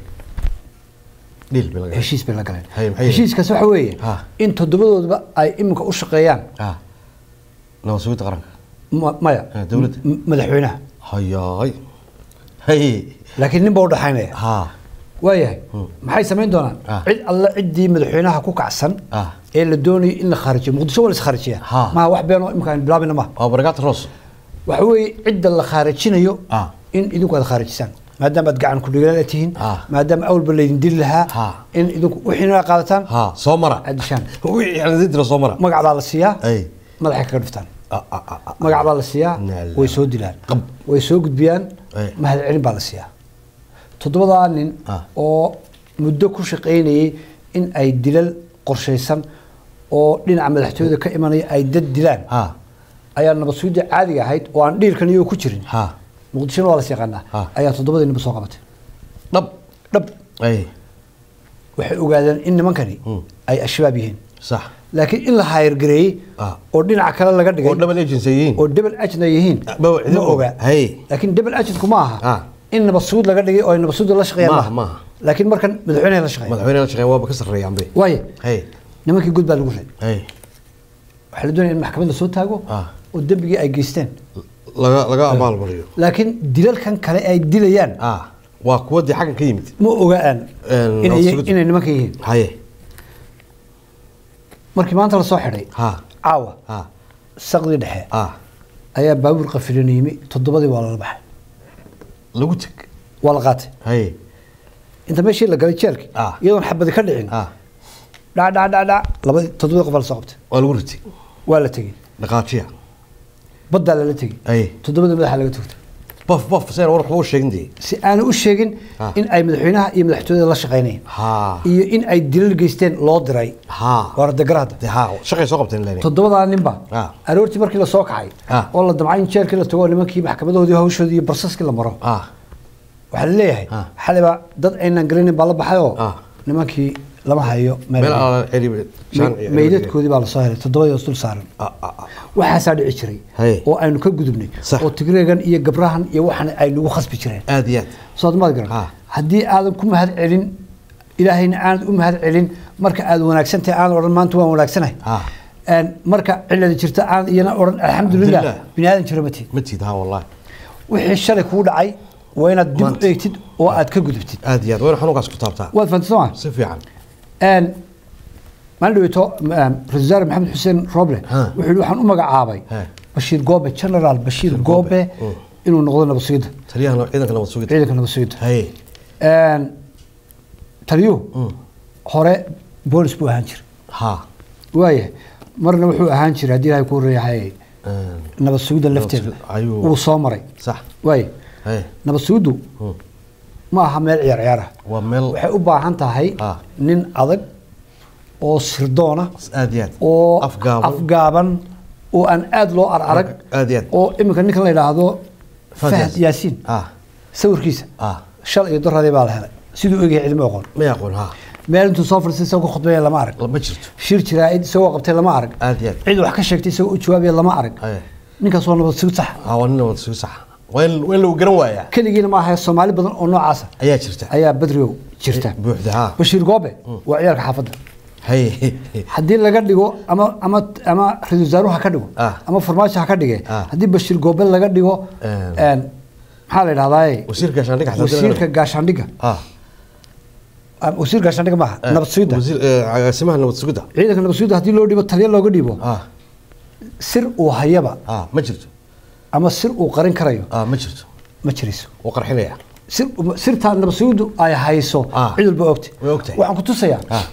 [SPEAKER 1] dhil bay laga
[SPEAKER 2] heshiis bay la galeen
[SPEAKER 1] Hay, maxay
[SPEAKER 2] heshiiskaas waxa weeye
[SPEAKER 1] Ha.
[SPEAKER 2] in toddobadoodaba ay iminka u shaqeeyaan
[SPEAKER 1] ah nabad sugidda qaranka
[SPEAKER 2] ma- maya
[SPEAKER 1] Ha, dowladda.
[SPEAKER 2] m- madaxweynaha
[SPEAKER 1] hayaay hay
[SPEAKER 2] laakiin nin baa u dhaxaynaya
[SPEAKER 1] ha
[SPEAKER 2] waayahay maxay samayn doonaan
[SPEAKER 1] Ah.
[SPEAKER 2] cid alle ciddii madaxweynaha ku kacsan
[SPEAKER 1] Ah.
[SPEAKER 2] ee la doonayo in la khaarijiyo muqdisho waa la iskharijiyaa
[SPEAKER 1] Ha.
[SPEAKER 2] maha wax beenoo imika aan bilaabina maha
[SPEAKER 1] waa barakaat roos
[SPEAKER 2] waxa weeye cidda la khaarijinayo
[SPEAKER 1] Ah.
[SPEAKER 2] in idinku aad khaarijisaan maadaama aad gacan kudhigaala tihiin
[SPEAKER 1] Ah.
[SPEAKER 2] maadaama awalba laydin dili lahaa
[SPEAKER 1] Ha.
[SPEAKER 2] in idinku wixiina qaadataan
[SPEAKER 1] ha soo mara
[SPEAKER 2] aad dishaan
[SPEAKER 1] wixii aan idin dira soo mara
[SPEAKER 2] magac baa la siiyaa
[SPEAKER 1] ay
[SPEAKER 2] madaxay kaga dhiftaan
[SPEAKER 1] ah ah ah ah.
[SPEAKER 2] magac baa la siiyaa
[SPEAKER 1] Nala.
[SPEAKER 2] way soo dilaan
[SPEAKER 1] Qab.
[SPEAKER 2] way soo gudbiyaan
[SPEAKER 1] Ay.
[SPEAKER 2] mahad celin baa la siiyaa toddobadaa nin
[SPEAKER 1] Ah.
[SPEAKER 2] oo muddo ku shaqaynayay in ay dilal qorshaysan oo dhinaca madaxtooyada ka imanaya ay dad dilaan
[SPEAKER 1] ha
[SPEAKER 2] ayaa nabad sugidda caadiga ahayd oo aan dhiirkan iyago ku jirin
[SPEAKER 1] ha
[SPEAKER 2] muqdishona waa las yaqaanaa
[SPEAKER 1] Ah.
[SPEAKER 2] ayaa toddobadii ninba soo qabatay
[SPEAKER 1] dhab
[SPEAKER 2] dhab
[SPEAKER 1] ay
[SPEAKER 2] waxay ogaadeen in nimankani
[SPEAKER 1] Hmm.
[SPEAKER 2] ay al-shabaab yihiin
[SPEAKER 1] sax
[SPEAKER 2] laakiin in la hayrgareeyey
[SPEAKER 1] Ah.
[SPEAKER 2] oo dhinaca kale laga dhigay
[SPEAKER 1] oo double agency yihiin
[SPEAKER 2] oo double agent ay yihiin
[SPEAKER 1] Ah, ma-
[SPEAKER 2] ma oga
[SPEAKER 1] Hey.
[SPEAKER 2] laakiin double agentku ma aha
[SPEAKER 1] Ah.
[SPEAKER 2] in nabad sugid laga dhigay oo ay nabad sugid la shaqeeyaan
[SPEAKER 1] Maaha, maaha.
[SPEAKER 2] laakiin markan madaxweynaha la shaqeeya
[SPEAKER 1] madaxweyne la shaqeyn waaba ka sarreeyaan be
[SPEAKER 2] waaye
[SPEAKER 1] hay
[SPEAKER 2] nimankii gud baa lagu ray
[SPEAKER 1] hay
[SPEAKER 2] waxaa la doonaya in maxkamad la soo taago
[SPEAKER 1] Ah.
[SPEAKER 2] oo dembigii ay geysteen
[SPEAKER 1] laga laga abaal mariyo
[SPEAKER 2] laakiin dilalkan kale ay dilayaan
[SPEAKER 1] ah waa kuwa dee xaggan ka yimid
[SPEAKER 2] ma ogaan
[SPEAKER 1] Een,
[SPEAKER 2] inay
[SPEAKER 1] nabad sugid.
[SPEAKER 2] inay nimanka yihiin
[SPEAKER 1] haye
[SPEAKER 2] markii maanta la soo xidhay
[SPEAKER 1] ha
[SPEAKER 2] caawa
[SPEAKER 1] ha
[SPEAKER 2] saqdii dhexe
[SPEAKER 1] ah
[SPEAKER 2] ayaa baabuur qafilan yimi toddobadii waa lala baxay
[SPEAKER 1] lagu teg
[SPEAKER 2] waa la qaatay
[SPEAKER 1] haye
[SPEAKER 2] inta meeshii la galay jeelki
[SPEAKER 1] Ah.
[SPEAKER 2] iyadoon xabadi ka dhicin
[SPEAKER 1] ah
[SPEAKER 2] dhac dhac dhac dhac labadii toddobadii qof baa la soo qabtay
[SPEAKER 1] waa lagu ritay
[SPEAKER 2] waa la tegey
[SPEAKER 1] dhaqaajiya
[SPEAKER 2] baddaa lala tegey
[SPEAKER 1] haye
[SPEAKER 2] toddobadii madaxa laga togtay
[SPEAKER 1] bof bof seen war waxba u sheegin dee
[SPEAKER 2] si aanu u sheegin
[SPEAKER 1] Ah.
[SPEAKER 2] in ay madaxweynaha iyo madaxtooyada la shaqaynayeen
[SPEAKER 1] ha
[SPEAKER 2] iyo in ay dilal geysteen loo diray
[SPEAKER 1] ha
[SPEAKER 2] waa radagara hadda
[SPEAKER 1] dee ha shaqay soo qabteen leene
[SPEAKER 2] toddobadaa ninba
[SPEAKER 1] Ah.
[SPEAKER 2] aroortii markii la soo kacay
[SPEAKER 1] Ah.
[SPEAKER 2] oo la damcay in jeelkii la tago oo nimankii maxkamadahoodii hawshoodii iyo barsaskii la maro
[SPEAKER 1] ah
[SPEAKER 2] waxaa la leeyahay
[SPEAKER 1] Ah.
[SPEAKER 2] xaliba dad aynan gelinin baa la baxay oo
[SPEAKER 1] Ah.
[SPEAKER 2] nimankii lama hayo meel
[SPEAKER 1] meel ala celi
[SPEAKER 2] Me- meydadkoodii baa lasoo helay toddobadii oo dul saaran
[SPEAKER 1] ah ah ah
[SPEAKER 2] waxaasaa dhici jiray
[SPEAKER 1] Hey.
[SPEAKER 2] oo aynu ka gudubnay
[SPEAKER 1] Sax.
[SPEAKER 2] oo tigreegan iyo gabrahan iyo waxan ay nagu khasbi jireen
[SPEAKER 1] aad iyo aad
[SPEAKER 2] soo maad garan
[SPEAKER 1] Ah.
[SPEAKER 2] haddii aadan ku mahad celin ilaahayna aanad u mahad celin marka aad wanaagsantahay aanad odhan maanta waan wanaagsanahay
[SPEAKER 1] Ah.
[SPEAKER 2] Een, marka cilada jirta aanad iyana odhan alxamdulilah
[SPEAKER 1] Alxamdulilah.
[SPEAKER 2] bini aadan jira ma tiid
[SPEAKER 1] ma tiid ha wallahi
[SPEAKER 2] wixii shalay kugu dhacay waa inaad dib u
[SPEAKER 1] Maanta.
[SPEAKER 2] eegtid oo aad ka gudubtid
[SPEAKER 1] aad iyo aad wayna xanuunkaas ku taabtaa
[SPEAKER 2] waad fahamtay soo ma
[SPEAKER 1] si fiican
[SPEAKER 2] Een, maalin dhaweyto ra-iisul wasaare maxamed xuseen roble
[SPEAKER 1] Ha.
[SPEAKER 2] wuxuu yihi waxaan u magacaabay
[SPEAKER 1] Ha.
[SPEAKER 2] bashiir goobe generaal bashiir goobe
[SPEAKER 1] Mm.
[SPEAKER 2] inuu noqdo nabad sugidda
[SPEAKER 1] taliyaha ciidanka nabad sugidda
[SPEAKER 2] ciidanka nabad sugidda
[SPEAKER 1] haye
[SPEAKER 2] Een, taliyuhu
[SPEAKER 1] Mm.
[SPEAKER 2] hore boolis buu ahaan jiray
[SPEAKER 1] ha
[SPEAKER 2] waaya marna wuxuu ahaan jiray haddii ilahay ku horeeyahay
[SPEAKER 1] Een,
[SPEAKER 2] nabad sugidda lafteeda
[SPEAKER 1] sugidda, ayuu-
[SPEAKER 2] wuu soo maray
[SPEAKER 1] sax
[SPEAKER 2] waaya
[SPEAKER 1] haye
[SPEAKER 2] nabad sugiddu
[SPEAKER 1] Mm.
[SPEAKER 2] ma aha meel ciyaar ciyaar ah
[SPEAKER 1] waa meel
[SPEAKER 2] waxay u baahan tahay
[SPEAKER 1] Ah.
[SPEAKER 2] nin adag oo sirdoona
[SPEAKER 1] aad iyo aad
[SPEAKER 2] oo
[SPEAKER 1] afgaaban
[SPEAKER 2] afgaaban oo aan aad loo ararag
[SPEAKER 1] aad iyo aad
[SPEAKER 2] oo iminka ninkan la yidhaahdo
[SPEAKER 1] Fahad
[SPEAKER 2] fahad
[SPEAKER 1] Yaasiin.
[SPEAKER 2] yaasiin
[SPEAKER 1] ah
[SPEAKER 2] sawirkiisa
[SPEAKER 1] ah
[SPEAKER 2] shal iyo doradii baa la helay siduu egyahay cilmi oqon
[SPEAKER 1] ma yaqoon ha
[SPEAKER 2] meel intuu soo fadhiistay isagoo ka khudbeeya lama arag
[SPEAKER 1] ma jirto
[SPEAKER 2] shir jiraa'id isagoo qabtay lama arag
[SPEAKER 1] aad iyo aad
[SPEAKER 2] cid wax ka sheegtay isagoo u jawaabaya lama arag
[SPEAKER 1] haye
[SPEAKER 2] ninkaas waa nabad sugid sax
[SPEAKER 1] ha waa nin nabad sugid sax waa in waa in lagu garan waayaa
[SPEAKER 2] keligiina ma ahae soomaali badan oo noocaasa
[SPEAKER 1] ayaa jirta
[SPEAKER 2] ayaa badriow jirta
[SPEAKER 1] buuxda ha
[SPEAKER 2] bashiir goobe waa ciyaalka xaafadda
[SPEAKER 1] haye
[SPEAKER 2] haddii laga dhigo ama ama ama ra-iisul wasaaruhu ha ka dhigo
[SPEAKER 1] Ah.
[SPEAKER 2] ama farmaajo ha ka dhige
[SPEAKER 1] Ah.
[SPEAKER 2] haddii bashiir goobe laga dhigo
[SPEAKER 1] Een.
[SPEAKER 2] een, maxaa la yidhahdaaye
[SPEAKER 1] wasiirka gaashaandhigga xataa
[SPEAKER 2] wasiirka gaashaandhigga
[SPEAKER 1] ah
[SPEAKER 2] Ah, wasiir gaashaandhigga maaha nabad sugidda
[SPEAKER 1] wasiir eh, agaasimaha nabad sugidda
[SPEAKER 2] ciidanka nabad sugidda haddii loo dhibo taliya looga dhibo
[SPEAKER 1] ah
[SPEAKER 2] sir uu hayaba
[SPEAKER 1] ah ma jirto
[SPEAKER 2] ama sir uu qarin karayo
[SPEAKER 1] ah ma jirto
[SPEAKER 2] ma jirayso
[SPEAKER 1] wuu qarxinaya
[SPEAKER 2] sir sirtaa nabad sugiddu ay hayso
[SPEAKER 1] Ah.
[SPEAKER 2] cid walba ogtay
[SPEAKER 1] Way ogtahay.
[SPEAKER 2] waxaan ku tusayaa
[SPEAKER 1] ah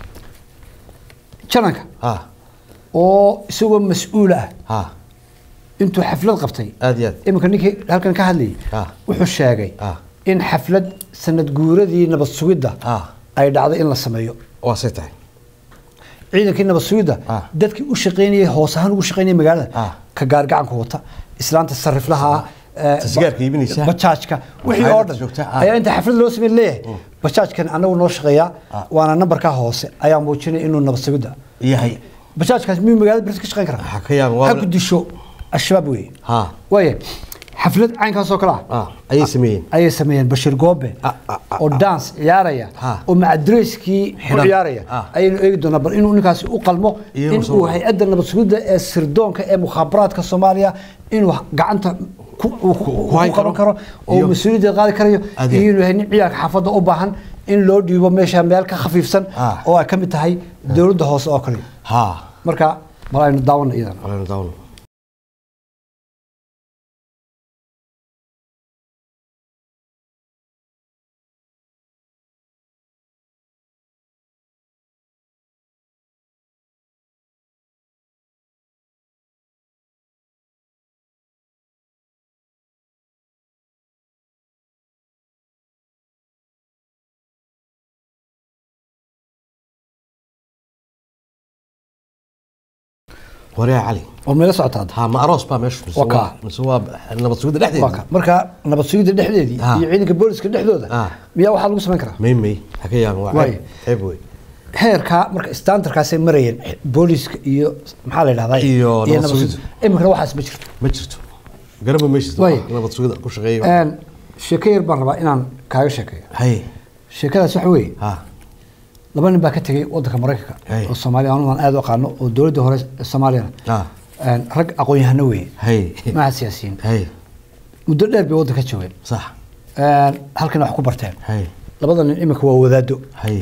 [SPEAKER 2] jananka
[SPEAKER 1] ah
[SPEAKER 2] oo isagoo mas-uul ah
[SPEAKER 1] ah
[SPEAKER 2] intuu xaflad qabtay
[SPEAKER 1] aad iyo aad
[SPEAKER 2] iminka ninkii halkan ka hadlayay
[SPEAKER 1] Ah.
[SPEAKER 2] wuxuu sheegay
[SPEAKER 1] Ah.
[SPEAKER 2] in xaflad sanad guuradii nabad sugidda
[SPEAKER 1] Ah.
[SPEAKER 2] ay dhacday in la sameeyo
[SPEAKER 1] waa say tahay
[SPEAKER 2] ciidankii nabad sugidda
[SPEAKER 1] Ah.
[SPEAKER 2] dadkii u shaqaynayay hoos ahaan ugu shaqaynayay magaalada
[SPEAKER 1] Ah.
[SPEAKER 2] ka gaargacanka wata islaanta sariflaha ah eh,
[SPEAKER 1] Tasgaarka iibinaysa.
[SPEAKER 2] bajaajka wixii oo
[SPEAKER 1] Hay'adda
[SPEAKER 2] dhan
[SPEAKER 1] joogta, ah.
[SPEAKER 2] ayaa inta xaflad loo sameyn leeyahay bajaajkan anagu noo shaqeeyaa
[SPEAKER 1] Ah.
[SPEAKER 2] waana nambarkaa hoose ayaa muujinaya inuu nabad sugidda
[SPEAKER 1] yahay
[SPEAKER 2] bajaajkaas miyuu magaalada beris ka shaqayn karaa
[SPEAKER 1] Ha ka yaabin, waa-
[SPEAKER 2] ha ku disho al-shabaab weeye
[SPEAKER 1] ha
[SPEAKER 2] waaya xaflad caynkaas oo kale ah
[SPEAKER 1] ah ayay sameeyeen
[SPEAKER 2] ayay sameeyeen bashiir goobe
[SPEAKER 1] Ah, ah, ah,
[SPEAKER 2] oo dance ciyaaraya
[SPEAKER 1] Ha.
[SPEAKER 2] oo macadreyskii ku
[SPEAKER 1] Xidhan.
[SPEAKER 2] ciyaaraya
[SPEAKER 1] Ah.
[SPEAKER 2] ayaynu eegi doonaa bal inuu ninkaasi u qalmo
[SPEAKER 1] Iyo inuu
[SPEAKER 2] in
[SPEAKER 1] soo
[SPEAKER 2] uu
[SPEAKER 1] wado.
[SPEAKER 2] hay-adda nabad sugidda ee sirdoonka ee mukhaabaraadka soomaaliya inuu gacanta ku uu ku-
[SPEAKER 1] ku hayn
[SPEAKER 2] ku qaban
[SPEAKER 1] karo.
[SPEAKER 2] karo oo
[SPEAKER 1] Iyo-
[SPEAKER 2] mas-uuliyadda qaadi karayo
[SPEAKER 1] Adeeg.
[SPEAKER 2] iyo inuu yahay nin ciyaalka xaafadda u baahan in loo dhiibo meesha meel ka khafiifsan
[SPEAKER 1] Ah.
[SPEAKER 2] oo ay ka mid tahay dowladda hoose oo kale
[SPEAKER 1] ha
[SPEAKER 2] marka bal aynu daawano iyadan
[SPEAKER 1] Alayna daawno waryaa cali
[SPEAKER 2] oo meelo socota hadda
[SPEAKER 1] ha ma aroos baa meesha mise
[SPEAKER 2] Waa kaa.
[SPEAKER 1] waa- mise waa nabad sugidda
[SPEAKER 2] waa
[SPEAKER 1] dhexdeeda
[SPEAKER 2] ka marka nabad sugidda dhexdeedii
[SPEAKER 1] Ah.
[SPEAKER 2] iyo ciidanka booliska dhexdooda
[SPEAKER 1] Ah.
[SPEAKER 2] miyaa waxaa lagu samayn karaa
[SPEAKER 1] may may ha ka yaabin waa
[SPEAKER 2] Waay.
[SPEAKER 1] ceeb ceeb wey
[SPEAKER 2] heerkaa marka standardkaasay marayeen booliska iyo maxaa la yidhahdaa
[SPEAKER 1] Iyo nabad
[SPEAKER 2] nabad
[SPEAKER 1] sugidda.
[SPEAKER 2] sugidda. iminkana waxaas ma jirto
[SPEAKER 1] ma jirto garaba meeshiis
[SPEAKER 2] Waay.
[SPEAKER 1] nabad sugidda ku shaqeeyo
[SPEAKER 2] Een, sheeko yar baan rabaa inaan kaaga sheekeeyo
[SPEAKER 1] hay
[SPEAKER 2] sheekadaas waxa weeye
[SPEAKER 1] ha
[SPEAKER 2] laba nin baa ka tegey wadanka maraykanka
[SPEAKER 1] Hey.
[SPEAKER 2] oo soomaaliya anugu aan aad u aqaano oo dowladda hore ee soomaaliyana
[SPEAKER 1] ha
[SPEAKER 2] Een, rag aqoon-yahano weeye
[SPEAKER 1] hay
[SPEAKER 2] maaha siyaasiyiin
[SPEAKER 1] hay
[SPEAKER 2] muddo dheer bay waddanka joogeen
[SPEAKER 1] sax
[SPEAKER 2] Een, halkana wax ku barteen
[SPEAKER 1] hay
[SPEAKER 2] labada nin iminka waa wadaado
[SPEAKER 1] hay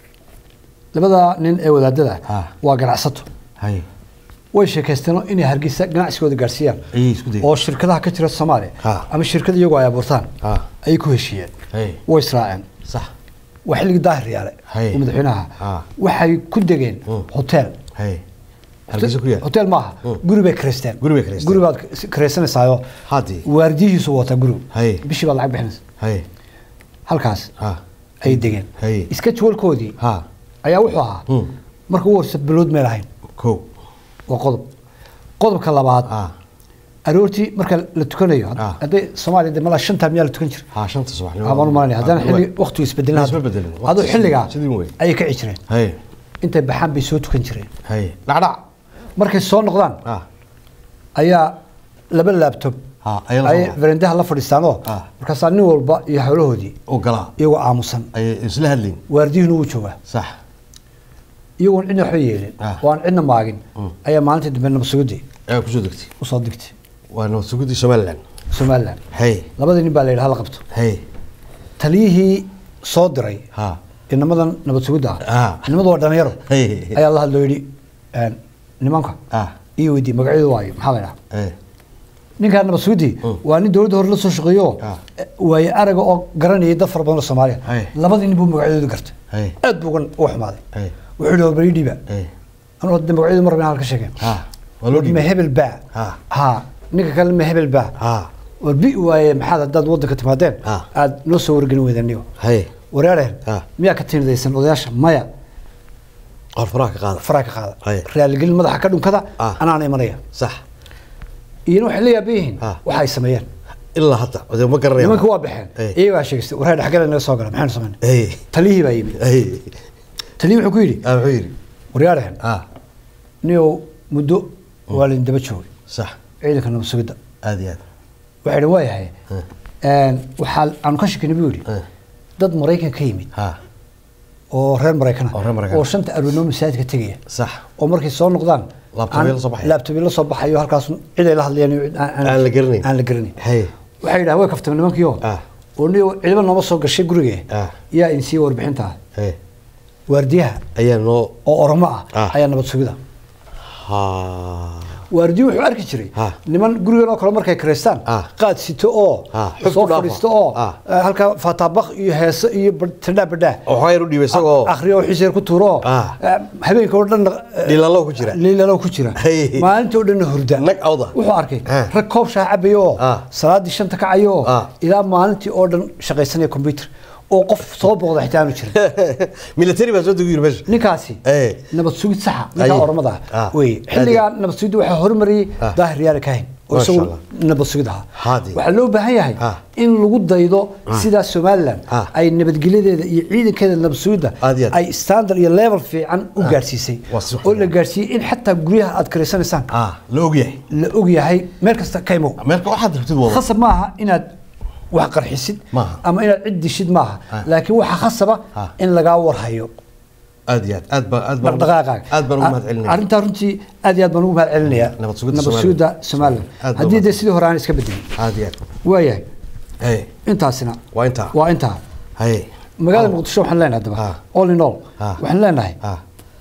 [SPEAKER 2] labada nin ee wadaadada
[SPEAKER 1] Ah.
[SPEAKER 2] waa ganacsato
[SPEAKER 1] hay
[SPEAKER 2] way sheekaysteeno inay hargeysa ganacsigooda gaarsiiyaan
[SPEAKER 1] ayay isku dayeen
[SPEAKER 2] oo shirkadaha ka jira soomaaliya
[SPEAKER 1] Ah.
[SPEAKER 2] ama shirkada iyagoo ay abuurtaan
[SPEAKER 1] Ah.
[SPEAKER 2] ayay ku heshiiyeen
[SPEAKER 1] hay
[SPEAKER 2] way israaceen
[SPEAKER 1] sax
[SPEAKER 2] waa xilligii daahir yaale
[SPEAKER 1] Hay.
[SPEAKER 2] oo madaxweynaha
[SPEAKER 1] Ah.
[SPEAKER 2] waxay ku degeen
[SPEAKER 1] Mm.
[SPEAKER 2] hotel
[SPEAKER 1] hay hargeysa ku yaal
[SPEAKER 2] hotel maaha
[SPEAKER 1] Mm.
[SPEAKER 2] guri bay kareysteen
[SPEAKER 1] Guri bay kareysteen.
[SPEAKER 2] guri baad kareysanaysaayoo
[SPEAKER 1] Haddii.
[SPEAKER 2] waardiyihiisu wataa gurigu
[SPEAKER 1] Hay.
[SPEAKER 2] bishii baad lacag bixinaysa
[SPEAKER 1] hay
[SPEAKER 2] halkaas
[SPEAKER 1] ha
[SPEAKER 2] ayay degeen
[SPEAKER 1] Hay.
[SPEAKER 2] iska jawalkoodii
[SPEAKER 1] ha
[SPEAKER 2] ayaa wuxuu ahaa
[SPEAKER 1] Mm.
[SPEAKER 2] marka ugu horse bilood meel ahayn
[SPEAKER 1] kow
[SPEAKER 2] waa qodob qodobka labaad
[SPEAKER 1] ha
[SPEAKER 2] aroortii marka la tukanayo
[SPEAKER 1] Ah.
[SPEAKER 2] hadday soomaaliya de malaa shanta miyaa la tukan jira
[SPEAKER 1] ha shanta subaxnimo
[SPEAKER 2] abaan u malanaya haddana
[SPEAKER 1] Ah,
[SPEAKER 2] xilli
[SPEAKER 1] waay.
[SPEAKER 2] waqtigu isbedelin
[SPEAKER 1] Isma bedelin.
[SPEAKER 2] aduu
[SPEAKER 1] Waqti
[SPEAKER 2] xilligaa
[SPEAKER 1] sidii wey.
[SPEAKER 2] ayay ka cici jireen
[SPEAKER 1] hay
[SPEAKER 2] intay baxaan bay soo tukan jireen
[SPEAKER 1] hay dhacdhac
[SPEAKER 2] markay soo noqdaan
[SPEAKER 1] ha
[SPEAKER 2] ayaa laba laabtob
[SPEAKER 1] Ah, ayay la
[SPEAKER 2] ayay
[SPEAKER 1] soo-
[SPEAKER 2] verandaha la fadhiistaanoo
[SPEAKER 1] Ah.
[SPEAKER 2] markaasaa nin walba iyo howlahoodii
[SPEAKER 1] oo galaa
[SPEAKER 2] iyagoo aamusan
[SPEAKER 1] ayay isla hadlayn
[SPEAKER 2] waardiyuhuna wuu joogaa
[SPEAKER 1] sax
[SPEAKER 2] iyagoon cidna waxba yeelin
[SPEAKER 1] Ah.
[SPEAKER 2] oo aan cidna maagin ayaa maalintii dambe nabadsugadii
[SPEAKER 1] ayaa kusoo degtay
[SPEAKER 2] usoo digtay
[SPEAKER 1] waa nabad sugidii somaliland
[SPEAKER 2] somalilan
[SPEAKER 1] hay
[SPEAKER 2] labadii nin baa la yidhi hala qabto
[SPEAKER 1] hay
[SPEAKER 2] taliyihii soo diray
[SPEAKER 1] ha
[SPEAKER 2] inamadan nabad sugidda
[SPEAKER 1] Ah.
[SPEAKER 2] ah inamadu waa dhalinyaro
[SPEAKER 1] Hey.
[SPEAKER 2] ayaa la hadloo yidhi een, nimanka
[SPEAKER 1] ah
[SPEAKER 2] iyo weydii magacyadu waayo maxaa la dhaha
[SPEAKER 1] eh
[SPEAKER 2] ninkaan nabad sugidii waa nin dowladda hore la soo shaqeeyo
[SPEAKER 1] Ah.
[SPEAKER 2] waaye araga oo garanayay dad fara badan oo soomaaliya
[SPEAKER 1] Hey.
[SPEAKER 2] labadii nin buu magacyadooda gartay
[SPEAKER 1] Hey.
[SPEAKER 2] aad buu uga uga xumaaday
[SPEAKER 1] Hey.
[SPEAKER 2] wuxuu yidhi bari dhiiba
[SPEAKER 1] eh
[SPEAKER 2] anuu hadda magacyadu mar rabin halka sheegeen
[SPEAKER 1] ha waa loo
[SPEAKER 2] ma
[SPEAKER 1] dhiibay
[SPEAKER 2] hebel baa
[SPEAKER 1] Ah.
[SPEAKER 2] ha ninka kale ma hebel baa
[SPEAKER 1] ha
[SPEAKER 2] war bi waaye maxaad haddaad waddanka timaadeen
[SPEAKER 1] Ah.
[SPEAKER 2] aad noo soo wargelin weydeen niyo
[SPEAKER 1] hay
[SPEAKER 2] wareereen
[SPEAKER 1] Ah.
[SPEAKER 2] miyaa ka tiinadaysan odayaasha maya
[SPEAKER 1] qor faraha ka qaada
[SPEAKER 2] faraa ka qaada
[SPEAKER 1] Haye.
[SPEAKER 2] raaligelin madaxa ka dhunkada
[SPEAKER 1] Ah.
[SPEAKER 2] anaana imanaya
[SPEAKER 1] sax
[SPEAKER 2] iyana waxay la yaaban yihiin
[SPEAKER 1] Ah.
[SPEAKER 2] waxa ay sameeyeen
[SPEAKER 1] ilaa hadda odee ma garanaya
[SPEAKER 2] nimanka waa baxeen
[SPEAKER 1] Eh.
[SPEAKER 2] iyagaa sheegistay waree dhexgala naga soo gala maxaynu samayna
[SPEAKER 1] hey
[SPEAKER 2] taliyihii baa yimid
[SPEAKER 1] hey
[SPEAKER 2] taliyihii wuxuu ku yidhi
[SPEAKER 1] ah wuxuu yidhi
[SPEAKER 2] waryaarehen
[SPEAKER 1] ah
[SPEAKER 2] niyow muddo waa laydin daba joogay
[SPEAKER 1] sax
[SPEAKER 2] ciidanka nabad sugidda
[SPEAKER 1] aad iyo aad
[SPEAKER 2] waxay idhi waa yahay waxaa aanu ka shekinay buu yidhi
[SPEAKER 1] Eh.
[SPEAKER 2] dad maraykan ka yimid
[SPEAKER 1] ha
[SPEAKER 2] oo reer maraykana
[SPEAKER 1] Oo reer Maraykan.
[SPEAKER 2] oo shanta aroornimo masaajidka tegaya
[SPEAKER 1] sax
[SPEAKER 2] oo markay soo noqdaan
[SPEAKER 1] Laabtoobyada
[SPEAKER 2] aan-
[SPEAKER 1] soo baxaya.
[SPEAKER 2] laabtoobyada la soo baxayo halkaas cid ay la hadlayaan iyo cid aan-
[SPEAKER 1] Aan la garanayn.
[SPEAKER 2] aan la garanayn
[SPEAKER 1] Hey.
[SPEAKER 2] waxay yidhaha way kaftamay nimankiio
[SPEAKER 1] Ah.
[SPEAKER 2] oo niyo ciidamo nooma soo gashay gurige
[SPEAKER 1] Ah.
[SPEAKER 2] yaa in siiya warbixinta
[SPEAKER 1] hey
[SPEAKER 2] waardiyaha
[SPEAKER 1] ayaa noo
[SPEAKER 2] oo oromo ah
[SPEAKER 1] Ah.
[SPEAKER 2] ayaa nabad sugida
[SPEAKER 1] ha
[SPEAKER 2] waardiyo wuxuu arki jiray
[SPEAKER 1] Ah.
[SPEAKER 2] niman gurigan oo kale markay karaystaan
[SPEAKER 1] Ah.
[SPEAKER 2] qaad sito oo
[SPEAKER 1] Ah, xub
[SPEAKER 2] soo
[SPEAKER 1] ku dhaafo.
[SPEAKER 2] fadhiisto oo
[SPEAKER 1] Ah.
[SPEAKER 2] eh, halkaa faataabak iyo heeso iyo ba- tadhaa badhaa
[SPEAKER 1] oo xayr u dhiibay isagoo
[SPEAKER 2] akhriyo oo xiseer ku tuuro
[SPEAKER 1] Ah.
[SPEAKER 2] eh, habeenka oo dhan
[SPEAKER 1] Dhiilalo ku jira.
[SPEAKER 2] dhiilalo ku jira
[SPEAKER 1] Hey.
[SPEAKER 2] maalinta oo dhan hurda
[SPEAKER 1] Nag awda.
[SPEAKER 2] wuxuu arkay
[SPEAKER 1] Ah.
[SPEAKER 2] rag koob shaah cabayo oo
[SPEAKER 1] Ah.
[SPEAKER 2] salaadii shanta kacayo oo
[SPEAKER 1] Ah.
[SPEAKER 2] ilaa maalintii oo dhan shaqaysanaya computer oo qof soo booqda xitaa aanu jirin
[SPEAKER 1] military baa soo degi yiri meesha
[SPEAKER 2] ninkaasi
[SPEAKER 1] Eh.
[SPEAKER 2] nabad sugid saxa ninka
[SPEAKER 1] Aye.
[SPEAKER 2] oromada
[SPEAKER 1] Ah.
[SPEAKER 2] wey xilligaa nabad sugidda waxaa horumariyey
[SPEAKER 1] Ah.
[SPEAKER 2] daahir yaale kahin oo
[SPEAKER 1] Masha
[SPEAKER 2] isagu
[SPEAKER 1] Allah.
[SPEAKER 2] nabad sugid ahaa
[SPEAKER 1] Haadi.
[SPEAKER 2] waxaa loo baahan yahay
[SPEAKER 1] Ah.
[SPEAKER 2] in lagu daydo sidaa somalilan
[SPEAKER 1] Ah.
[SPEAKER 2] ay nabadgelyadeeda iyo ciidankeeda nabad sugidda
[SPEAKER 1] Aad iyo aad.
[SPEAKER 2] ay standard iyo level fiican u gaarsiisay
[SPEAKER 1] Waa si
[SPEAKER 2] oo la
[SPEAKER 1] fiican.
[SPEAKER 2] gaarsiiyey in xataa guryaha aad karaysanaysaan
[SPEAKER 1] ah la og yahay
[SPEAKER 2] la og yahay meel kasta ka imow
[SPEAKER 1] meelka waxaad rabtid wada
[SPEAKER 2] khasab maaha inaad wax qarxisid
[SPEAKER 1] Maaha.
[SPEAKER 2] ama inaad cid dishid maaha
[SPEAKER 1] Ah.
[SPEAKER 2] laakiin waxaa khasaba
[SPEAKER 1] Ah.
[SPEAKER 2] in lagaa warhayo
[SPEAKER 1] aad iyo aad aad baan aad baan
[SPEAKER 2] dhaqdhaqaaqaaga
[SPEAKER 1] aad baan ugu mahad celinaya
[SPEAKER 2] arrintaa runtii aad iyo aad baan ugu mahad celinayaa
[SPEAKER 1] Nabad sugidda
[SPEAKER 2] nabad
[SPEAKER 1] Somaliland.
[SPEAKER 2] sugidda somaliland
[SPEAKER 1] Aad baa
[SPEAKER 2] haddii dee
[SPEAKER 1] mahad-
[SPEAKER 2] sidii hore aan iska bedelin
[SPEAKER 1] aad iyo aad
[SPEAKER 2] waayahay
[SPEAKER 1] hey
[SPEAKER 2] intaasina
[SPEAKER 1] waa intaa
[SPEAKER 2] waa intaa
[SPEAKER 1] hey
[SPEAKER 2] magaalada muqdisho waxaan leenahay haddaba
[SPEAKER 1] Ah.
[SPEAKER 2] all in all
[SPEAKER 1] Ah.
[SPEAKER 2] waxaan leenahay
[SPEAKER 1] ah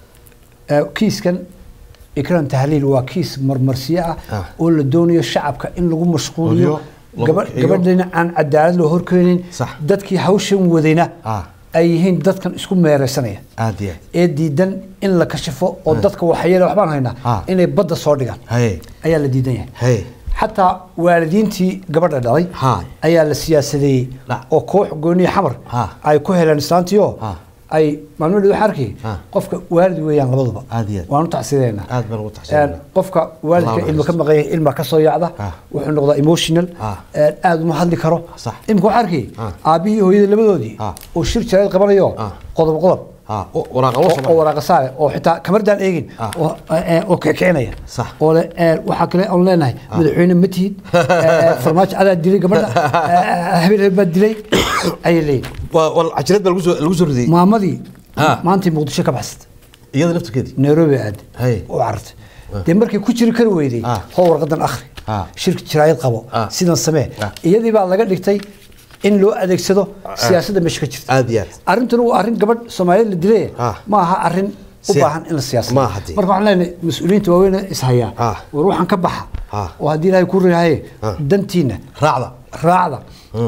[SPEAKER 2] eh, kiiskan ikram tahliil waa kiis marmarsiyo ah
[SPEAKER 1] Ah.
[SPEAKER 2] oo la doonayo shacabka in lagu mashquuliyo
[SPEAKER 1] Hubiyo, lagu
[SPEAKER 2] gaba-
[SPEAKER 1] kiciyo.
[SPEAKER 2] gabadhina aan cadaalad loo horkeenin
[SPEAKER 1] Sax.
[SPEAKER 2] dadkii hawshan wadayna
[SPEAKER 1] Ah.
[SPEAKER 2] ay yihiin dadkan isku meereysanaya
[SPEAKER 1] aad iyo aad
[SPEAKER 2] ee diidan in la kashifo oo dadka waxyeele waxbaan haynaa
[SPEAKER 1] Ah.
[SPEAKER 2] inay badda soo dhigaan
[SPEAKER 1] hey
[SPEAKER 2] ayaa la diidan yahay
[SPEAKER 1] hey
[SPEAKER 2] xataa waalidiintii gabadha dhalay
[SPEAKER 1] Ha.
[SPEAKER 2] ayaa la siyaasadeeyey
[SPEAKER 1] Dhac.
[SPEAKER 2] oo koox gooniya xamar
[SPEAKER 1] Ha.
[SPEAKER 2] ay ku heleen islaantiio
[SPEAKER 1] Ha.
[SPEAKER 2] ay maalmadii waxaa arkay
[SPEAKER 1] Ha.
[SPEAKER 2] qofka waalid weeyaan labaduba
[SPEAKER 1] Aad iyo aad.
[SPEAKER 2] waanu tacsideena
[SPEAKER 1] aad baan ugu taxsiinaa
[SPEAKER 2] qofka waalidka
[SPEAKER 1] Allah
[SPEAKER 2] ilma ka
[SPEAKER 1] naxariisto.
[SPEAKER 2] maqan yahay ilma ka soo yaacda
[SPEAKER 1] Ha.
[SPEAKER 2] wuxuu noqdaa emotional
[SPEAKER 1] Ha.
[SPEAKER 2] ee, aad uma hadli karo
[SPEAKER 1] Sax.
[SPEAKER 2] imika waxaa arkay
[SPEAKER 1] Ha.
[SPEAKER 2] aabbihii iyo hooyadii labadoodii
[SPEAKER 1] Ha.
[SPEAKER 2] oo shir jarayd qabanayo
[SPEAKER 1] Ha.
[SPEAKER 2] qodob qodob
[SPEAKER 1] ah oo waraaqa loo
[SPEAKER 2] oo- oo
[SPEAKER 1] soo
[SPEAKER 2] waraaqa saare oo xitaa kamardaan eegin
[SPEAKER 1] Ah.
[SPEAKER 2] oo ee, oo kicinaya
[SPEAKER 1] Sax.
[SPEAKER 2] oo le- ee, waxaa kale oon leenahay madaxweyne ma tihid ee, farmaajo adaa dilay gabadha ee, habeen habeen baa dilay ayay leeyihin
[SPEAKER 1] waa waa cajirad baa lagu soo lagu soo ridayay
[SPEAKER 2] maamadii
[SPEAKER 1] Ah.
[SPEAKER 2] maantay muqdisho ka baxsatay
[SPEAKER 1] iyada naftirkeedii
[SPEAKER 2] nairobi aad
[SPEAKER 1] Hay.
[SPEAKER 2] oo carartay dee markay ku jiri kari weyday
[SPEAKER 1] Ah.
[SPEAKER 2] hoo warqadan akhri
[SPEAKER 1] Ah.
[SPEAKER 2] shirka jiraayad qabo
[SPEAKER 1] Ah.
[SPEAKER 2] sidan samee
[SPEAKER 1] Ah.
[SPEAKER 2] iyadii baa laga dhigtay in loo adeegsado siyaasadda meesha ka jirta
[SPEAKER 1] aad iyo aad
[SPEAKER 2] arrintuna waa arrin gabadh soomaaliyeed la dilay
[SPEAKER 1] Ah.
[SPEAKER 2] ma aha arrin u
[SPEAKER 1] Si-
[SPEAKER 2] baahan in la siyaasado
[SPEAKER 1] ma aha dee.
[SPEAKER 2] marka waxaan leenahay mas-uuliyiinta waaweyn ishayaa
[SPEAKER 1] Ah.
[SPEAKER 2] war waxaan ka baxa
[SPEAKER 1] Ah.
[SPEAKER 2] oo haddii ilaahay ku rahaye
[SPEAKER 1] Ah.
[SPEAKER 2] dantiina
[SPEAKER 1] raacda
[SPEAKER 2] raacda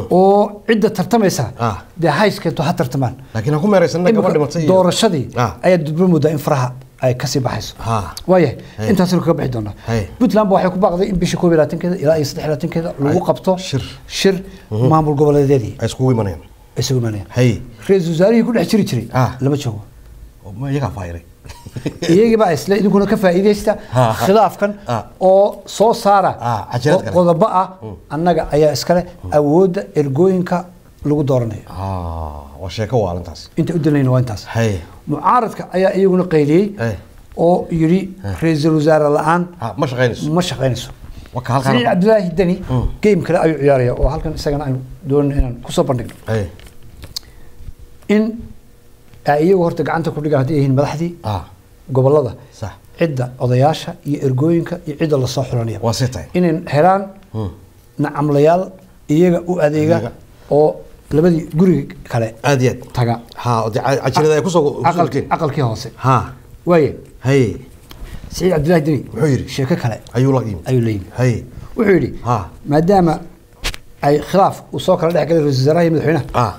[SPEAKER 2] oo cidda tartamaysa
[SPEAKER 1] Ah.
[SPEAKER 2] dee hayskeento ha tartamaan
[SPEAKER 1] laakiin ha ku meeraysanna gabadh dhimatay iyo
[SPEAKER 2] doorashadii
[SPEAKER 1] Ah.
[SPEAKER 2] ayaa dudba moodaa in faraha ay kasii baxayso
[SPEAKER 1] Ha.
[SPEAKER 2] waayahay
[SPEAKER 1] Hey.
[SPEAKER 2] intaasnu kaga bixi doonaa
[SPEAKER 1] Hey.
[SPEAKER 2] puntland ba waxay ku baaqday in bisha koob iyo labaatankeeda ilaa iyo saddex iyo labaatankeeda lagu
[SPEAKER 1] Ay,
[SPEAKER 2] qabto
[SPEAKER 1] shir.
[SPEAKER 2] shir maamul goboleedyadii
[SPEAKER 1] ay iskugu imanayaan
[SPEAKER 2] ay isugu imanayaan
[SPEAKER 1] hay
[SPEAKER 2] ra-iisul wasaarihii ku dhex jiri jiray
[SPEAKER 1] Ah.
[SPEAKER 2] lama joogo
[SPEAKER 1] oo ma iyagaa faayiray
[SPEAKER 2] iyagiibaa isle idinkuna ka faa'iidaysta
[SPEAKER 1] Ha, ha.
[SPEAKER 2] khilaafkan
[SPEAKER 1] Ah.
[SPEAKER 2] oo soo saara
[SPEAKER 1] Ah, cajalad kale.
[SPEAKER 2] qodobo ah annaga ayaa iskale awoodda ergooyinka lagu dooranayo
[SPEAKER 1] ah waa sheeko waalintaas
[SPEAKER 2] inta u dalayna waa intaas
[SPEAKER 1] hay
[SPEAKER 2] mucaaradka ayaa iyaguna qayliyey
[SPEAKER 1] Eh.
[SPEAKER 2] oo yidhi ra-iisul wasaare la-aan
[SPEAKER 1] ha ma shaqaynayso
[SPEAKER 2] ma shaqaynayso
[SPEAKER 1] Waa ka halkan-
[SPEAKER 2] siciid cabdilaahi deni
[SPEAKER 1] Mm.
[SPEAKER 2] game kale ayuu ciyaaraya oo halkan isagana aynu doonayno inaan kusoo bandhigno
[SPEAKER 1] haye
[SPEAKER 2] in ay iyagu horta gacanta ku dhigaan haddii ay yihiin madaxdii
[SPEAKER 1] ah
[SPEAKER 2] gobolada
[SPEAKER 1] sax
[SPEAKER 2] cidda odayaasha iyo ergooyinka iyo cidda lasoo xulanaya
[SPEAKER 1] waa see tahay
[SPEAKER 2] inay helaan
[SPEAKER 1] Hmm.
[SPEAKER 2] nacamlayaal iyaga u adeega
[SPEAKER 1] Adeega.
[SPEAKER 2] oo labadii guriga kale
[SPEAKER 1] aad iyo aad
[SPEAKER 2] taga
[SPEAKER 1] ha oo dee ca- cajirada ay kusoo
[SPEAKER 2] aqalkii aqalkii hoose
[SPEAKER 1] ha
[SPEAKER 2] waaye
[SPEAKER 1] haye
[SPEAKER 2] siciid cabdilaahi deni
[SPEAKER 1] Muxuu yidhi?
[SPEAKER 2] sheeko kale
[SPEAKER 1] ayuu la yimi
[SPEAKER 2] ayuu leeyihi
[SPEAKER 1] haye
[SPEAKER 2] wuxuu yidhi
[SPEAKER 1] ha
[SPEAKER 2] maadaama ay khilaaf uu soo kala dhex galay ra-iisul wasaaraha iyo madaxweynaha
[SPEAKER 1] ah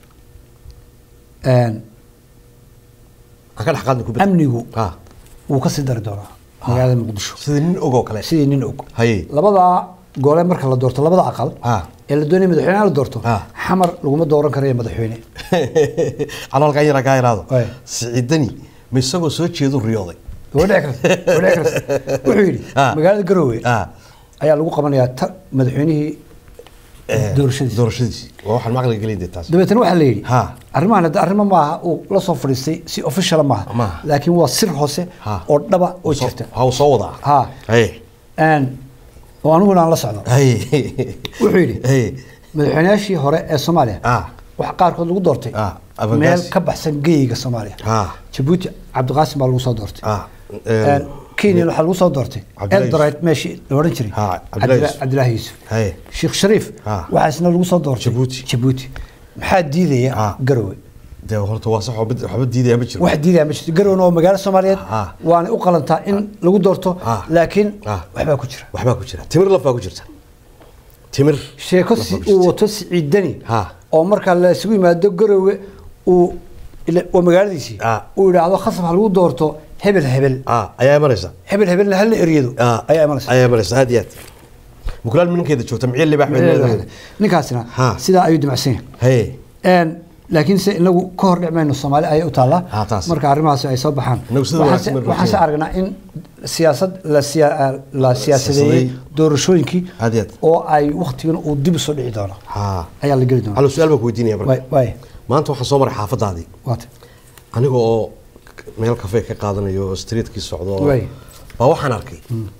[SPEAKER 2] een,
[SPEAKER 1] ha ka dhex qaadni kubadda
[SPEAKER 2] amnigu
[SPEAKER 1] ah
[SPEAKER 2] wuu ka sii dari doonaa magaalada muqdisho
[SPEAKER 1] sidii nin ogoo kale
[SPEAKER 2] sidii nin og
[SPEAKER 1] haye
[SPEAKER 2] labadaa gole marka la doorto labada aqal
[SPEAKER 1] Ah.
[SPEAKER 2] ee la doonaya madaxweynaha la doorto
[SPEAKER 1] Ah.
[SPEAKER 2] xamar laguma dooran karayo madaxweyne
[SPEAKER 1] calaalkan yara kaa yaraado
[SPEAKER 2] Waay.
[SPEAKER 1] siciidani ma isagoo soo jeedu riyooday
[SPEAKER 2] waa dhici karta waa dhici karta wuxuu yidhi
[SPEAKER 1] Ah.
[SPEAKER 2] magaalada garowe
[SPEAKER 1] ah
[SPEAKER 2] ayaa lagu qabanayaa ta madaxweynihii
[SPEAKER 1] eh,
[SPEAKER 2] doorashadiisa
[SPEAKER 1] doorashadiisi waa waxaan maqli gelin dee taas
[SPEAKER 2] dabeetana waxaa la yidhi
[SPEAKER 1] Ha.
[SPEAKER 2] arrimahan hadda arrimo maaha uu la soo fadhiistay si officiala maaha
[SPEAKER 1] Maaha.
[SPEAKER 2] laakiin waa sir hoose
[SPEAKER 1] Ha.
[SPEAKER 2] oo dhaba oo
[SPEAKER 1] Soo-
[SPEAKER 2] jirta
[SPEAKER 1] ha uu soo wadaa
[SPEAKER 2] Ha.
[SPEAKER 1] haye
[SPEAKER 2] Een, oo aniguna aan la socdo
[SPEAKER 1] haye
[SPEAKER 2] wuxuu yidhi
[SPEAKER 1] haye
[SPEAKER 2] madaxweynayaashii hore ee soomaaliya
[SPEAKER 1] ah
[SPEAKER 2] waxaa qaarkood lagu doortay
[SPEAKER 1] Ah, Abangaasi.
[SPEAKER 2] meel ka baxsan geyiga soomaaliya
[SPEAKER 1] ah
[SPEAKER 2] jabuuti cabdiqaasim baa lagu soo doortay
[SPEAKER 1] ah
[SPEAKER 2] Een, kenya waxaa lagu soo doortay
[SPEAKER 1] Cabdilaahi
[SPEAKER 2] eldoret meeshii la odhan jiray
[SPEAKER 1] Ha, Cabdilaahi
[SPEAKER 2] Cabdila-
[SPEAKER 1] Yuusuf.
[SPEAKER 2] cabdilaahi yuusuf
[SPEAKER 1] haye
[SPEAKER 2] sheekh shariif
[SPEAKER 1] Ha.
[SPEAKER 2] waxaa isna lagu soo doortay
[SPEAKER 1] Jabuuti.
[SPEAKER 2] jabuuti maxaa diidaya
[SPEAKER 1] Ah.
[SPEAKER 2] garowe
[SPEAKER 1] dee horta waa sax waxba waxba diidaya ma jiro
[SPEAKER 2] wax diidaya ma jirto garowna oo magaalo soomaaliyeed
[SPEAKER 1] Ah.
[SPEAKER 2] waana u qalantaa in lagu doorto
[SPEAKER 1] Ah.
[SPEAKER 2] laakiin
[SPEAKER 1] Ah.
[SPEAKER 2] waxbaa ku jira
[SPEAKER 1] waxbaa ku jira timir laf baa ku jirta timir
[SPEAKER 2] sheeko
[SPEAKER 1] laf
[SPEAKER 2] si
[SPEAKER 1] baa ku jirta.
[SPEAKER 2] uu wato siciidani
[SPEAKER 1] Ha.
[SPEAKER 2] oo markaa la isugu yimaado garowe uu ila- waa magaaladiisii
[SPEAKER 1] Ah.
[SPEAKER 2] uu yidhaahdo khasab ha lagu doorto hebel hebel
[SPEAKER 1] ah ayaa imanaysa
[SPEAKER 2] hebel hebelna hala eryado
[SPEAKER 1] ah
[SPEAKER 2] ayaa imanaysa
[SPEAKER 1] ayaa imanaysa aad iyo aad mukulaal minankeeda joogta miciil libax bay
[SPEAKER 2] ninkaasina
[SPEAKER 1] Ha.
[SPEAKER 2] sidaa ayuu dimacsan yahay
[SPEAKER 1] haye
[SPEAKER 2] Een, laakiin se inagu ka hor dhic mayno soomaali ayay u taallaa
[SPEAKER 1] Ha, taas.
[SPEAKER 2] marka arrimahaasi ay soo baxaan
[SPEAKER 1] Inagu sida
[SPEAKER 2] Waxaan
[SPEAKER 1] wanaagsan
[SPEAKER 2] se-
[SPEAKER 1] baynu
[SPEAKER 2] waxaan se
[SPEAKER 1] rajaynaa.
[SPEAKER 2] aragnaa in siyaasad la siya- la siyaasadeeyey
[SPEAKER 1] Siyaasadeeyey.
[SPEAKER 2] doorashooyinkii
[SPEAKER 1] Aad iyo aad.
[SPEAKER 2] oo ay waktigan uu dib usoo dhici doono
[SPEAKER 1] ha
[SPEAKER 2] ayaa la geli doona
[SPEAKER 1] halo su-aal baan ku weydiinaya marka
[SPEAKER 2] Waay- waay
[SPEAKER 1] maanta waxaan soo maray xaafadaadii
[SPEAKER 2] waata
[SPEAKER 1] aniga oo meel kafee ka qaadanayo oo streetkii socdo
[SPEAKER 2] Waay.
[SPEAKER 1] baa waxaan arkay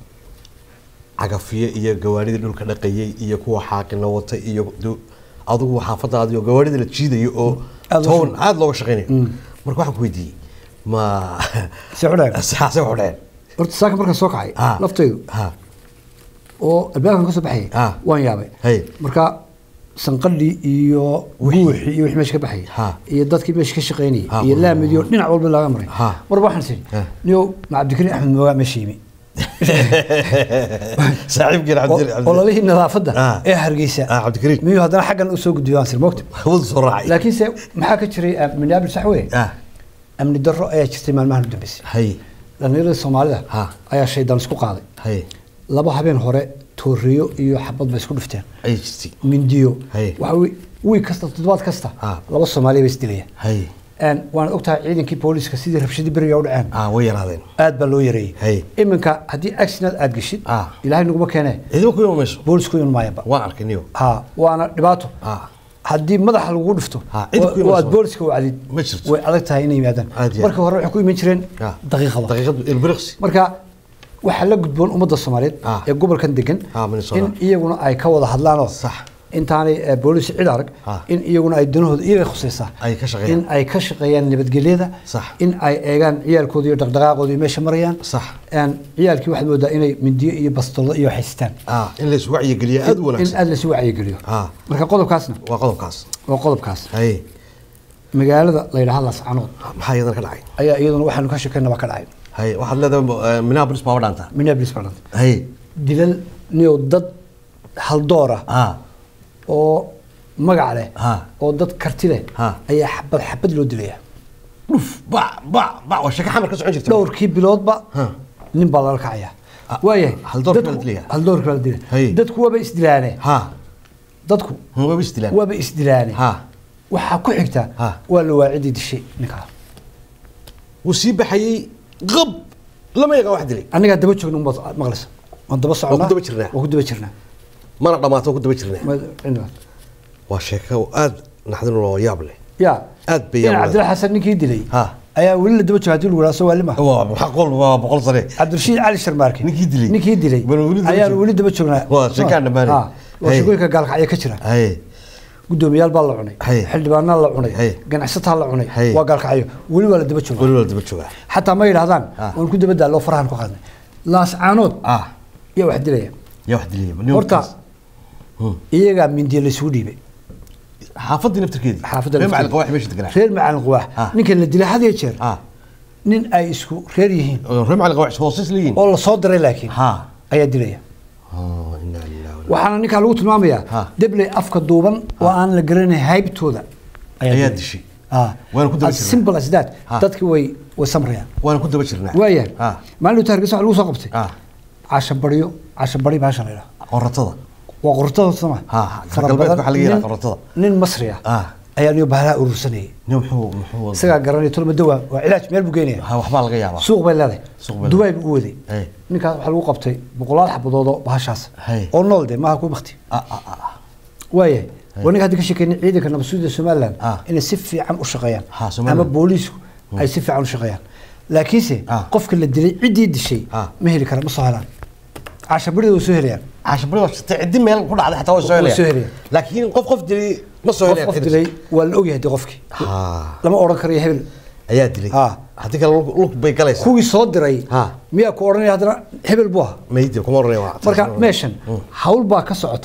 [SPEAKER 1] cagafiyo iyo gawaarida dhulka dhaqayay iyo kuwa xaaqina wata iyo du- adigu xaafadaadii oo gawaarida la jiidayo oo
[SPEAKER 2] Aad loo
[SPEAKER 1] town
[SPEAKER 2] shaqeyn-
[SPEAKER 1] aada looga shaqeynayo marka waxaan ku weydiiyey ma
[SPEAKER 2] Se xudheen?
[SPEAKER 1] saase xudheen
[SPEAKER 2] horta saaka markaan soo kacay
[SPEAKER 1] Ha.
[SPEAKER 2] laftaydu
[SPEAKER 1] ha
[SPEAKER 2] oo albaabkan ka soo baxayay
[SPEAKER 1] Ha.
[SPEAKER 2] waan yaabay
[SPEAKER 1] Hay.
[SPEAKER 2] marka sanqadhii iyo buuxii iyo wixii meesha ka baxayay
[SPEAKER 1] Ha.
[SPEAKER 2] iyo dadkii meesha ka shaqaynayay
[SPEAKER 1] Ha.
[SPEAKER 2] iyo laamidii dhinac walba laga maray
[SPEAKER 1] Ha.
[SPEAKER 2] marba waxaan sii
[SPEAKER 1] Ha.
[SPEAKER 2] niyow ma cabdikariim axmed moogaa meesha yimi
[SPEAKER 1] saaxiibkeen cabdi
[SPEAKER 2] ololihii nadaafadda
[SPEAKER 1] Ah.
[SPEAKER 2] ee hargeysa
[SPEAKER 1] Ah, Cabdikariim.
[SPEAKER 2] miyuu haddana xaggan u soo gudbiyo aan sir moogta
[SPEAKER 1] wadu soo raacay
[SPEAKER 2] laakiinse maxaa ka jiray ah, minneapolis sax weye
[SPEAKER 1] ah
[SPEAKER 2] amni darro ayaa jirtay maalmahan u dambeysay
[SPEAKER 1] hay
[SPEAKER 2] dhallinyaradii soomaalida
[SPEAKER 1] Ha.
[SPEAKER 2] ayaa shaydaan isku qaaday
[SPEAKER 1] hay
[SPEAKER 2] laba habeen hore tooriyo iyo xabad bay isku dhifteen
[SPEAKER 1] ay jirtay
[SPEAKER 2] mindiyo
[SPEAKER 1] Hay.
[SPEAKER 2] waxa wi- wiig kasta toddobaad kasta
[SPEAKER 1] Ah.
[SPEAKER 2] laba soomaaliya bay isdilaya
[SPEAKER 1] hay
[SPEAKER 2] waanaad ogtahay ciidankii booliska sidii rabshadii beriga u dhaceen
[SPEAKER 1] ah way yaraadeen
[SPEAKER 2] aad baa loo yareeyey
[SPEAKER 1] Hay.
[SPEAKER 2] iminka haddii accident aad geshid
[SPEAKER 1] Ah.
[SPEAKER 2] ilaahay naguma keene
[SPEAKER 1] ciidamo ku iman mayso
[SPEAKER 2] boolisku iman maayaba
[SPEAKER 1] waan arkay niyo
[SPEAKER 2] ha waana dhibaato
[SPEAKER 1] ah
[SPEAKER 2] haddii madaxa lagu dhifto
[SPEAKER 1] Ha, cid ku
[SPEAKER 2] oo
[SPEAKER 1] iman
[SPEAKER 2] aad
[SPEAKER 1] soo.
[SPEAKER 2] booliska wacdid
[SPEAKER 1] Ma jirto.
[SPEAKER 2] way adag tahay inay yimaadaan
[SPEAKER 1] Aad iyo aad.
[SPEAKER 2] marka hore waxay ku iman jireen
[SPEAKER 1] ah
[SPEAKER 2] daqiiqada
[SPEAKER 1] daqiiqad ilbiriqsi
[SPEAKER 2] marka waxaa la gudboon ummadda soomaaliyeed
[SPEAKER 1] Ah.
[SPEAKER 2] ee gobolkan degan
[SPEAKER 1] Ah, Minnesota.
[SPEAKER 2] in iyaguna ay ka wada hadlaanoo
[SPEAKER 1] Sax.
[SPEAKER 2] intaanay eh, boolis cid arag
[SPEAKER 1] Ah.
[SPEAKER 2] in iyaguna ay danahooda iyaga khusaysaa
[SPEAKER 1] Ay ka shaqeeyaan.
[SPEAKER 2] in ay ka shaqeeyaan nabadgelyada
[SPEAKER 1] Sax.
[SPEAKER 2] in ay eegaan ciyaalkooda iyo dhaqdhaqaaqooda iyo meesha marayaan
[SPEAKER 1] Sax.
[SPEAKER 2] Een, ciyaalkii waxaad moodaa inay mindiyo iyo bastolado iyo haystaan
[SPEAKER 1] ah in la isu wacyigeliyo aad u
[SPEAKER 2] in
[SPEAKER 1] wanaagsan
[SPEAKER 2] aad lasu wacyigeliyo
[SPEAKER 1] Ah.
[SPEAKER 2] marka qodobkaasna
[SPEAKER 1] waa qodobkaas
[SPEAKER 2] waa qodobkaas
[SPEAKER 1] hay
[SPEAKER 2] magaalada la yidhaha lascanood
[SPEAKER 1] maxaa iyadana ka dhacay
[SPEAKER 2] ayaa iyaduna waxaanu ka sheekaynaba ka dhacay
[SPEAKER 1] hay waxaad leedahay eh, minneapolis baa dhaanta
[SPEAKER 2] minneapolis baa dhantay
[SPEAKER 1] hay
[SPEAKER 2] dilal niyow dad haldoora
[SPEAKER 1] ah
[SPEAKER 2] oo magac leh
[SPEAKER 1] Ha.
[SPEAKER 2] oo dad karti leh
[SPEAKER 1] Ha.
[SPEAKER 2] ayaa xabad xabad loo dilaya
[SPEAKER 1] uf ba ba ba waa shaka xamar ka socon jirta
[SPEAKER 2] dhowrkii biloodba
[SPEAKER 1] Ha.
[SPEAKER 2] nin baa lala kacaya
[SPEAKER 1] Ah,
[SPEAKER 2] waayahay
[SPEAKER 1] haldoorkii
[SPEAKER 2] dadku-
[SPEAKER 1] baa la dilaya?
[SPEAKER 2] haldoorkii baa la dilaya
[SPEAKER 1] Hay.
[SPEAKER 2] dadku waaba isdilaane
[SPEAKER 1] ha
[SPEAKER 2] dadku
[SPEAKER 1] waa istilaan
[SPEAKER 2] waaba isdilaane
[SPEAKER 1] ha
[SPEAKER 2] waxaa ku xigta
[SPEAKER 1] Ha.
[SPEAKER 2] waa la waacidii dishay ninkaa
[SPEAKER 1] wuu sii baxayey qab lama yaqa wax dilay
[SPEAKER 2] annagaa daba joogna unbaad maqlaysa waan daba soconaa
[SPEAKER 1] daba jirnaa.
[SPEAKER 2] waan ku daba jirnaa
[SPEAKER 1] mana dhammaato ku daba jirnaa
[SPEAKER 2] Ma- cinda-
[SPEAKER 1] waa sheeko aad naxdin oo yaab leh
[SPEAKER 2] ya
[SPEAKER 1] Aad bay
[SPEAKER 2] in
[SPEAKER 1] yaab
[SPEAKER 2] cabdilla xasan ninkii dilay
[SPEAKER 1] ha
[SPEAKER 2] ayaa weli la daba jooga hadii lagu dhaha waalima
[SPEAKER 1] waa maxaa qol waa boqol sane
[SPEAKER 2] cabdirashiid cali sharmaarke
[SPEAKER 1] Ninkii dilay.
[SPEAKER 2] ninkii dilay
[SPEAKER 1] Bal weli daba
[SPEAKER 2] ayaan
[SPEAKER 1] joog-
[SPEAKER 2] weli daba joognaa
[SPEAKER 1] Waa sheekaan dhammaanay.
[SPEAKER 2] Ha, waa
[SPEAKER 1] Hey.
[SPEAKER 2] shaqooyinka gaalkacyo ka jira
[SPEAKER 1] haye
[SPEAKER 2] gudoomiyaal baa la cunay
[SPEAKER 1] Hey.
[SPEAKER 2] xildhibaanaa la cunay
[SPEAKER 1] Hey.
[SPEAKER 2] ganacsataa la cunay
[SPEAKER 1] Hey.
[SPEAKER 2] waa gaalkacyo weli waa la daba jooga
[SPEAKER 1] weli waa daba joogaa
[SPEAKER 2] xataa ma yidhahdaan
[SPEAKER 1] Ah.
[SPEAKER 2] waan ku daba daalloo farahan ku qaadnay laascaanood
[SPEAKER 1] ah
[SPEAKER 2] yaa wax dilaya
[SPEAKER 1] yaa wax diliyay nin
[SPEAKER 2] horta
[SPEAKER 1] warkaas. Hmm.
[SPEAKER 2] iyagaa mindiya laysugu dhiibay
[SPEAKER 1] xaafadii naftirkeedii
[SPEAKER 2] xaafadda
[SPEAKER 1] reer macalin
[SPEAKER 2] lafteeda.
[SPEAKER 1] qawax meesha deganaa
[SPEAKER 2] reer macalin quwaax
[SPEAKER 1] Ah.
[SPEAKER 2] ninkan la dilay had iyo jeer
[SPEAKER 1] ah
[SPEAKER 2] nin ay isku reer yihiin
[SPEAKER 1] oo reer macalin qawax hoosas leeyihiin
[SPEAKER 2] oo la soo diray laakiin
[SPEAKER 1] ha
[SPEAKER 2] ayaa dilaya
[SPEAKER 1] oh inna lillahi wa inna
[SPEAKER 2] waxaana ninkaa lagu tilmaamayaa
[SPEAKER 1] Ha.
[SPEAKER 2] debley afka duuban oo aan la garanayn haybtooda
[SPEAKER 1] ayaa
[SPEAKER 2] dilay.
[SPEAKER 1] dishay
[SPEAKER 2] Ah.
[SPEAKER 1] Waana ku daba
[SPEAKER 2] As
[SPEAKER 1] jirnaa.
[SPEAKER 2] simple as that
[SPEAKER 1] Ha.
[SPEAKER 2] dadkii way way samrayaan
[SPEAKER 1] waana ku daba jirnaa
[SPEAKER 2] waayahay
[SPEAKER 1] ah
[SPEAKER 2] maalin dhowta hargeysa waxa lagu soo qabtay
[SPEAKER 1] ah
[SPEAKER 2] casha baryo casha bari baasha la yidhaha
[SPEAKER 1] qoratada
[SPEAKER 2] waa qortada sama
[SPEAKER 1] Ha,
[SPEAKER 2] Fara
[SPEAKER 1] galbeedka
[SPEAKER 2] badan.
[SPEAKER 1] waxaa laga yidhaha
[SPEAKER 2] Nin-
[SPEAKER 1] qortada.
[SPEAKER 2] nin masri ah
[SPEAKER 1] ah
[SPEAKER 2] ayaa niyo bahalaha urursanayay
[SPEAKER 1] nin muxuu muxuu wada-
[SPEAKER 2] isagaa garanaya tolmado waa waa cilaaj meel buu geynaya
[SPEAKER 1] ha waxbaa laga yaabaa
[SPEAKER 2] suuq bay leedahay
[SPEAKER 1] Suuq bay
[SPEAKER 2] dubai buu u waday
[SPEAKER 1] Hey.
[SPEAKER 2] ninkaas waxaa lagu qabtay boqolaal xabadood oo bahashaas
[SPEAKER 1] Hey.
[SPEAKER 2] oo nool de maaha ku bakti
[SPEAKER 1] ah ah ah
[SPEAKER 2] waayahay waa ninka hadda ka sheekeynay ciidanka nabadsuuda somaliland
[SPEAKER 1] Ah.
[SPEAKER 2] inay si fiican u shaqeeyaan
[SPEAKER 1] Ha, Somaliland.
[SPEAKER 2] ama booliisku ay si fiican u shaqeeyaan laakiinse
[SPEAKER 1] Ah.
[SPEAKER 2] qofka la dilay ciddii dishay
[SPEAKER 1] Ah.
[SPEAKER 2] ma heli kara ma soo helaan cashabarida way soo helayaan
[SPEAKER 1] cashabari waa shitay ciddi meel ku dhacday xataa way soo
[SPEAKER 2] Way soo
[SPEAKER 1] helayaan
[SPEAKER 2] helayaan.
[SPEAKER 1] laakiin qof qof dilay ma soo
[SPEAKER 2] qof
[SPEAKER 1] helayaan
[SPEAKER 2] qof dilay waa la ogyahay de qofkii
[SPEAKER 1] ha
[SPEAKER 2] lama odhan karayo hebel
[SPEAKER 1] ayaa dilay
[SPEAKER 2] Ha.
[SPEAKER 1] haddii kale lug lug bay galaysaa
[SPEAKER 2] kuwii soo diray
[SPEAKER 1] Ha.
[SPEAKER 2] miyaa ku odhanaya haddana hebel buu ahaa
[SPEAKER 1] maydi kuma oranaya waa
[SPEAKER 2] marka meeshan hawl baa ka socota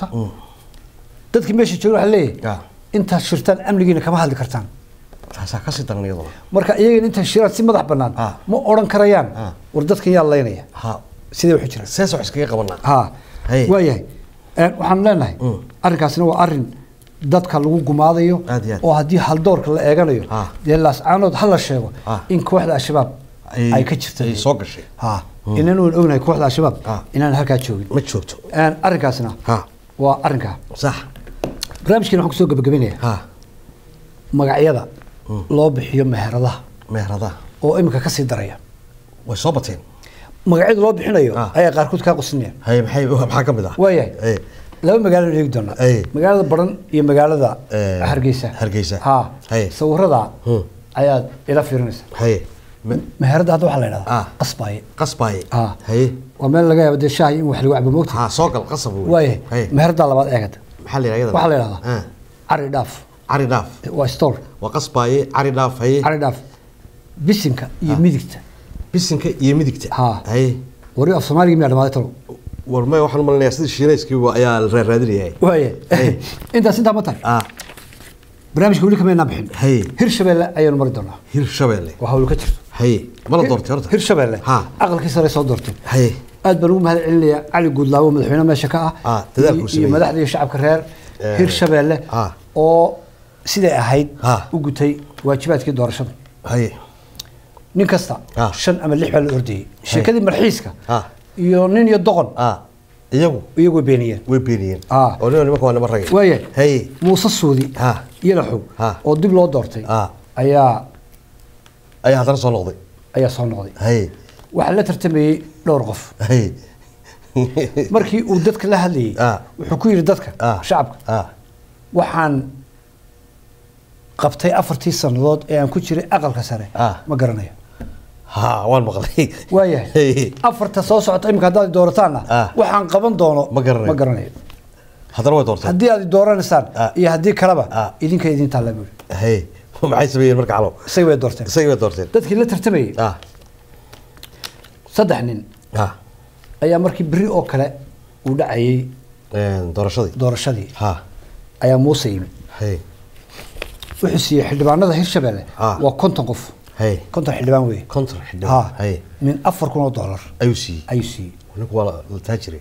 [SPEAKER 2] dadkii meesha jooga waxaa leeyahay
[SPEAKER 1] Ah.
[SPEAKER 2] intaad shirtaan amnigiina kama hadli kartaan
[SPEAKER 1] taasaa kasii daran iyaduna
[SPEAKER 2] marka iyagana intaad shiraan si madax bannaan
[SPEAKER 1] Ah.
[SPEAKER 2] ma odhan karayaan
[SPEAKER 1] Ah.
[SPEAKER 2] war dadkan yaa laynaya
[SPEAKER 1] ha
[SPEAKER 2] sidee waxu jiraan
[SPEAKER 1] sees wax iskaga qabanaa
[SPEAKER 2] ha
[SPEAKER 1] Hey.
[SPEAKER 2] waayahay Een, waxaan leenahay
[SPEAKER 1] Mm.
[SPEAKER 2] arrinkaasina waa arrin dadka lagu gumaadayo
[SPEAKER 1] Aad iyo aad.
[SPEAKER 2] oo haddii haldoorka la eeganayo
[SPEAKER 1] Ah.
[SPEAKER 2] dee laascaanood ha la sheego
[SPEAKER 1] Ah.
[SPEAKER 2] in kooxda al-shabaab
[SPEAKER 1] Ay-
[SPEAKER 2] ay ka jirta
[SPEAKER 1] ay soo gashay
[SPEAKER 2] ha inaan waan ognahay kooxda al-shabaab
[SPEAKER 1] Ah.
[SPEAKER 2] inaan halkaa joogin
[SPEAKER 1] ma joogto
[SPEAKER 2] Een, arrinkaasina
[SPEAKER 1] ha
[SPEAKER 2] waa arrinkaa
[SPEAKER 1] sax
[SPEAKER 2] barnaamijkeena waxaan kusoo gabagabinayaa
[SPEAKER 1] ha
[SPEAKER 2] magacyada loo bixiyo meheradaha
[SPEAKER 1] meheradaha
[SPEAKER 2] oo imika kasii daraya
[SPEAKER 1] way soo bateen
[SPEAKER 2] magacyada loo bixinayo
[SPEAKER 1] Ah.
[SPEAKER 2] ayaa qaarkood kaa qosinayaan
[SPEAKER 1] hay maxay maxaa ka mid ah
[SPEAKER 2] waayahay
[SPEAKER 1] Hey.
[SPEAKER 2] laba magaalo eegi doonaa
[SPEAKER 1] Ay.
[SPEAKER 2] magaalada baran iyo magaalada
[SPEAKER 1] Eh,
[SPEAKER 2] hargeysa
[SPEAKER 1] Hargeysa.
[SPEAKER 2] ha
[SPEAKER 1] Ay.
[SPEAKER 2] sawirada
[SPEAKER 1] Hmm.
[SPEAKER 2] ayaad ila fiirinaysa
[SPEAKER 1] hay Me-
[SPEAKER 2] meherada hadda waxaa la
[SPEAKER 1] Ah.
[SPEAKER 2] idhahdaa qasbaaye
[SPEAKER 1] qasbaaye
[SPEAKER 2] Ah.
[SPEAKER 1] hay
[SPEAKER 2] waa meel laga yaabo dee shaahi in wax lagu cabo moogta
[SPEAKER 1] ha soo gal qasab wey.
[SPEAKER 2] waayahay
[SPEAKER 1] hay
[SPEAKER 2] meherada labaad eegada
[SPEAKER 1] maxaa la yidhahdaa
[SPEAKER 2] waxaa la idhahdaa
[SPEAKER 1] Ah.
[SPEAKER 2] cari dhaaf
[SPEAKER 1] cari dhaaf
[SPEAKER 2] waa store
[SPEAKER 1] waa qasbaaye cari dhaaf hay
[SPEAKER 2] cari dhaaf bisinka iyo midigta
[SPEAKER 1] bisinka iyo midigta
[SPEAKER 2] Ha.
[SPEAKER 1] hay
[SPEAKER 2] wari af soomaaliga miyaa dhamaaday talo
[SPEAKER 1] war may waxaan malinayaa sidii shiinayskii ayaa la raaraadinayaa
[SPEAKER 2] waaya
[SPEAKER 1] Hey.
[SPEAKER 2] intaas intaa ma tahay
[SPEAKER 1] ah
[SPEAKER 2] barnaamijka weli kama inaan bixin
[SPEAKER 1] Hey.
[SPEAKER 2] hirshabeelle ayaanu mari doonaa
[SPEAKER 1] hir shabeelle
[SPEAKER 2] waa hawlo ka jirto
[SPEAKER 1] hay ma la doortay horta
[SPEAKER 2] hirshabeelle
[SPEAKER 1] ha
[SPEAKER 2] aqalkii sare soo doortay
[SPEAKER 1] hay
[SPEAKER 2] aad baan ugu mahad celinayaa cali guudlaawo madaxweyne meesha ka
[SPEAKER 1] Ah,
[SPEAKER 2] ah
[SPEAKER 1] dadaalkuu
[SPEAKER 2] iyo- iyo
[SPEAKER 1] sameeyey.
[SPEAKER 2] madaxda iyo shacabka reer
[SPEAKER 1] Eh,
[SPEAKER 2] hirshabeelle
[SPEAKER 1] ah.
[SPEAKER 2] oo siday ahayd
[SPEAKER 1] Ah.
[SPEAKER 2] u gutay waajibaadkii doorashada
[SPEAKER 1] hay
[SPEAKER 2] nin kasta
[SPEAKER 1] Ah.
[SPEAKER 2] shan ama lix baa la ordayey sheekadii marxiiska
[SPEAKER 1] Ah.
[SPEAKER 2] iyo nin iyo doqon
[SPEAKER 1] ah iyagu
[SPEAKER 2] iyagu way beeniyeen
[SPEAKER 1] way beeniyeen
[SPEAKER 2] Ah.
[SPEAKER 1] oo nima nimanka waa nima ragay
[SPEAKER 2] waaya
[SPEAKER 1] hay
[SPEAKER 2] muuse suudi
[SPEAKER 1] Ah.
[SPEAKER 2] iyo laxow
[SPEAKER 1] Ah.
[SPEAKER 2] oo dib loo doortay
[SPEAKER 1] Ah.
[SPEAKER 2] ayaa
[SPEAKER 1] ayaa haddana soo noqday
[SPEAKER 2] ayaa soo noqday
[SPEAKER 1] hay
[SPEAKER 2] waxaa la tartamayey dhowr qof
[SPEAKER 1] hay
[SPEAKER 2] markii uu dadka la hadlayey
[SPEAKER 1] Ah.
[SPEAKER 2] wuxuu ku yidhi dadka
[SPEAKER 1] ah
[SPEAKER 2] shacabka
[SPEAKER 1] ah
[SPEAKER 2] waxaan qabtay afartii sannadood ee aan ku jiray aqalka sare
[SPEAKER 1] Ah.
[SPEAKER 2] ma garanayo
[SPEAKER 1] ha waan maqlay
[SPEAKER 2] waayahay
[SPEAKER 1] Hey.
[SPEAKER 2] afarta soo socota imika haddaad i doorataanna
[SPEAKER 1] Ah.
[SPEAKER 2] waxaan qaban doono
[SPEAKER 1] Ma garanayo.
[SPEAKER 2] ma garanayo
[SPEAKER 1] haddana way doortay
[SPEAKER 2] haddii aad i dooranaysaan
[SPEAKER 1] Ah.
[SPEAKER 2] iyo haddii kaleba
[SPEAKER 1] Ah.
[SPEAKER 2] idinka idin taalla buuri
[SPEAKER 1] hay maxay sameeyeen marka calo
[SPEAKER 2] isaga way doorteen
[SPEAKER 1] isagii way doorteen
[SPEAKER 2] dadkii la tartamayey
[SPEAKER 1] ah
[SPEAKER 2] saddex nin
[SPEAKER 1] ah
[SPEAKER 2] ayaa markii beri oo kale uu dhacayey
[SPEAKER 1] een, doorashadii
[SPEAKER 2] doorashadii
[SPEAKER 1] ha
[SPEAKER 2] ayaa muuse yimi
[SPEAKER 1] hay
[SPEAKER 2] wuxuu siiyey xildhibaanada hirshabelle
[SPEAKER 1] Ah.
[SPEAKER 2] waa konton qof
[SPEAKER 1] hay
[SPEAKER 2] konton xildhibaan weeye
[SPEAKER 1] konton xidhan
[SPEAKER 2] ha
[SPEAKER 1] hay
[SPEAKER 2] min afar kun oo dollar
[SPEAKER 1] ayuu siiyey
[SPEAKER 2] ayuu siiyey
[SPEAKER 1] ninku waa la- la taajire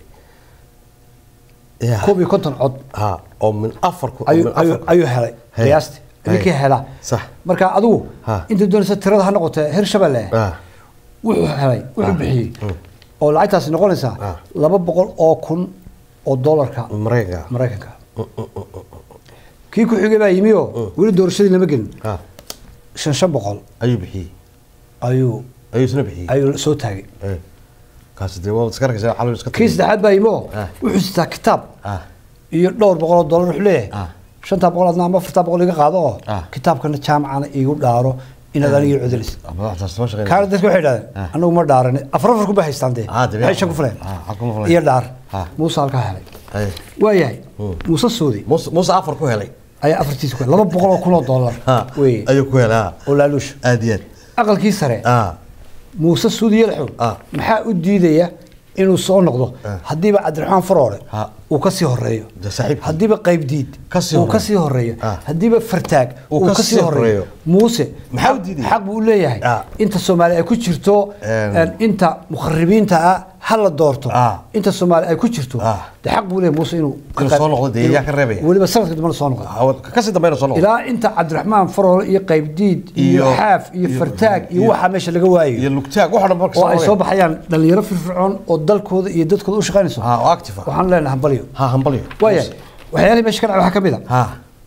[SPEAKER 1] ya
[SPEAKER 2] koob iyo konton cod
[SPEAKER 1] ha oo min afar ku oo
[SPEAKER 2] ayuu
[SPEAKER 1] min
[SPEAKER 2] ayuu
[SPEAKER 1] afar
[SPEAKER 2] ayuu helay
[SPEAKER 1] Hey.
[SPEAKER 2] qiyaastii
[SPEAKER 1] Hey.
[SPEAKER 2] ninkii helaa
[SPEAKER 1] Sax.
[SPEAKER 2] marka adigu
[SPEAKER 1] Ha.
[SPEAKER 2] inta doonaysa tirada ha noqotee hirshabelle
[SPEAKER 1] ah
[SPEAKER 2] wuxuu helay wuxuu
[SPEAKER 1] Ah.
[SPEAKER 2] bixiyey
[SPEAKER 1] Mm.
[SPEAKER 2] oo lacagtaasi noqonaysaa
[SPEAKER 1] Ah.
[SPEAKER 2] laba boqol oo kun oo dollarka
[SPEAKER 1] maraykanka
[SPEAKER 2] maraykanka kii ku xigay baa yimi oo weli doorashadii lama gelin
[SPEAKER 1] ah
[SPEAKER 2] shan shan boqol
[SPEAKER 1] ayuu bixiyey
[SPEAKER 2] ayuu
[SPEAKER 1] ayuu isna bixiyey
[SPEAKER 2] ayuu soo taagay
[SPEAKER 1] Eh. kaasi dee waa iska arkaysa calo iska
[SPEAKER 2] kii saddexaad baa yimi oo
[SPEAKER 1] Ah.
[SPEAKER 2] wuxuu sitaa kitaab
[SPEAKER 1] ah
[SPEAKER 2] iyo dhowr boqol oo dollar wuxuu leeyahay
[SPEAKER 1] Ah.
[SPEAKER 2] shantaa boqol adna ama afartaa boqol iga qaado oo
[SPEAKER 1] Ah.
[SPEAKER 2] kitaabkana jaamacana iigu dhaaro inaad aniga codelis
[SPEAKER 1] madaxdaas ma shaqeyn
[SPEAKER 2] kaana dadka waxay idhahdeen
[SPEAKER 1] Ah.
[SPEAKER 2] anagu ma dhaaran afar afar kuma haystaan dee
[SPEAKER 1] Ah, dabeecad.
[SPEAKER 2] waxay shan ku fuleen
[SPEAKER 1] Ah, xag kuma fuleen.
[SPEAKER 2] iyo dhaar
[SPEAKER 1] Ah.
[SPEAKER 2] muuse halkaa helay
[SPEAKER 1] Haye.
[SPEAKER 2] waayahay muuse suudi
[SPEAKER 1] muuse muuse afar ku helay
[SPEAKER 2] ayaa afartiisa ku helay laba boqol oo kun oo dollar
[SPEAKER 1] Ha,
[SPEAKER 2] weye
[SPEAKER 1] ayuu ku helay ha.
[SPEAKER 2] oo laaluush
[SPEAKER 1] aad iyo aad
[SPEAKER 2] aqalkii sare
[SPEAKER 1] Ah,
[SPEAKER 2] muuse suudi yelxow
[SPEAKER 1] Ah.
[SPEAKER 2] maxaa u diidaya inuu soo noqdo
[SPEAKER 1] Ah.
[SPEAKER 2] haddiiba cabdiraxmaan faroole
[SPEAKER 1] Ha.
[SPEAKER 2] uu ka sii horeeyo
[SPEAKER 1] De saaxiibkii.
[SPEAKER 2] haddiiba qaybdiid
[SPEAKER 1] Ka sii
[SPEAKER 2] uu
[SPEAKER 1] horeeyo.
[SPEAKER 2] ka sii horeeyo
[SPEAKER 1] Ah.
[SPEAKER 2] haddiiba fartaag
[SPEAKER 1] Uu
[SPEAKER 2] uu
[SPEAKER 1] ka
[SPEAKER 2] ka
[SPEAKER 1] sii
[SPEAKER 2] sii horeeyo
[SPEAKER 1] horeeyo.
[SPEAKER 2] muuse
[SPEAKER 1] Maxaa u
[SPEAKER 2] xaq-
[SPEAKER 1] diidaya?
[SPEAKER 2] xaq buu u leeyahay
[SPEAKER 1] Ah.
[SPEAKER 2] inta soomaali ay ku jirto
[SPEAKER 1] Een.
[SPEAKER 2] een, inta mukharibiinta ah ha la doorto
[SPEAKER 1] Ah.
[SPEAKER 2] inta soomaali ay ku jirto
[SPEAKER 1] Ah.
[SPEAKER 2] de xaq buu leeyahay muuse inuu ka
[SPEAKER 1] Inuu
[SPEAKER 2] qayb-
[SPEAKER 1] soo noqdo dee,
[SPEAKER 2] inuu-
[SPEAKER 1] yaa ka reebaya.
[SPEAKER 2] weliba sanadka dambana soo noqdo
[SPEAKER 1] ha, kasii dambeyna soo noqdo
[SPEAKER 2] ilaa inta cabdiraxmaan faroole iyo qaybdiid iyo
[SPEAKER 1] Iyo-
[SPEAKER 2] xaaf iyo
[SPEAKER 1] iyo-
[SPEAKER 2] fartaag iyo
[SPEAKER 1] iyo-
[SPEAKER 2] waxaa meesha laga waayo
[SPEAKER 1] iyo lugtaag waxa dhan marka
[SPEAKER 2] oo ay
[SPEAKER 1] soo
[SPEAKER 2] soo baxayaan dhalinyaro firfircoon oo dalkooda iyo dadkooda u shaqaynayso
[SPEAKER 1] ha oo active ah
[SPEAKER 2] waxaan leenahay hambalyo
[SPEAKER 1] ha hambalyo
[SPEAKER 2] waayahay waxyaalihii meesha ka dhacay waxaa ka mid a
[SPEAKER 1] ha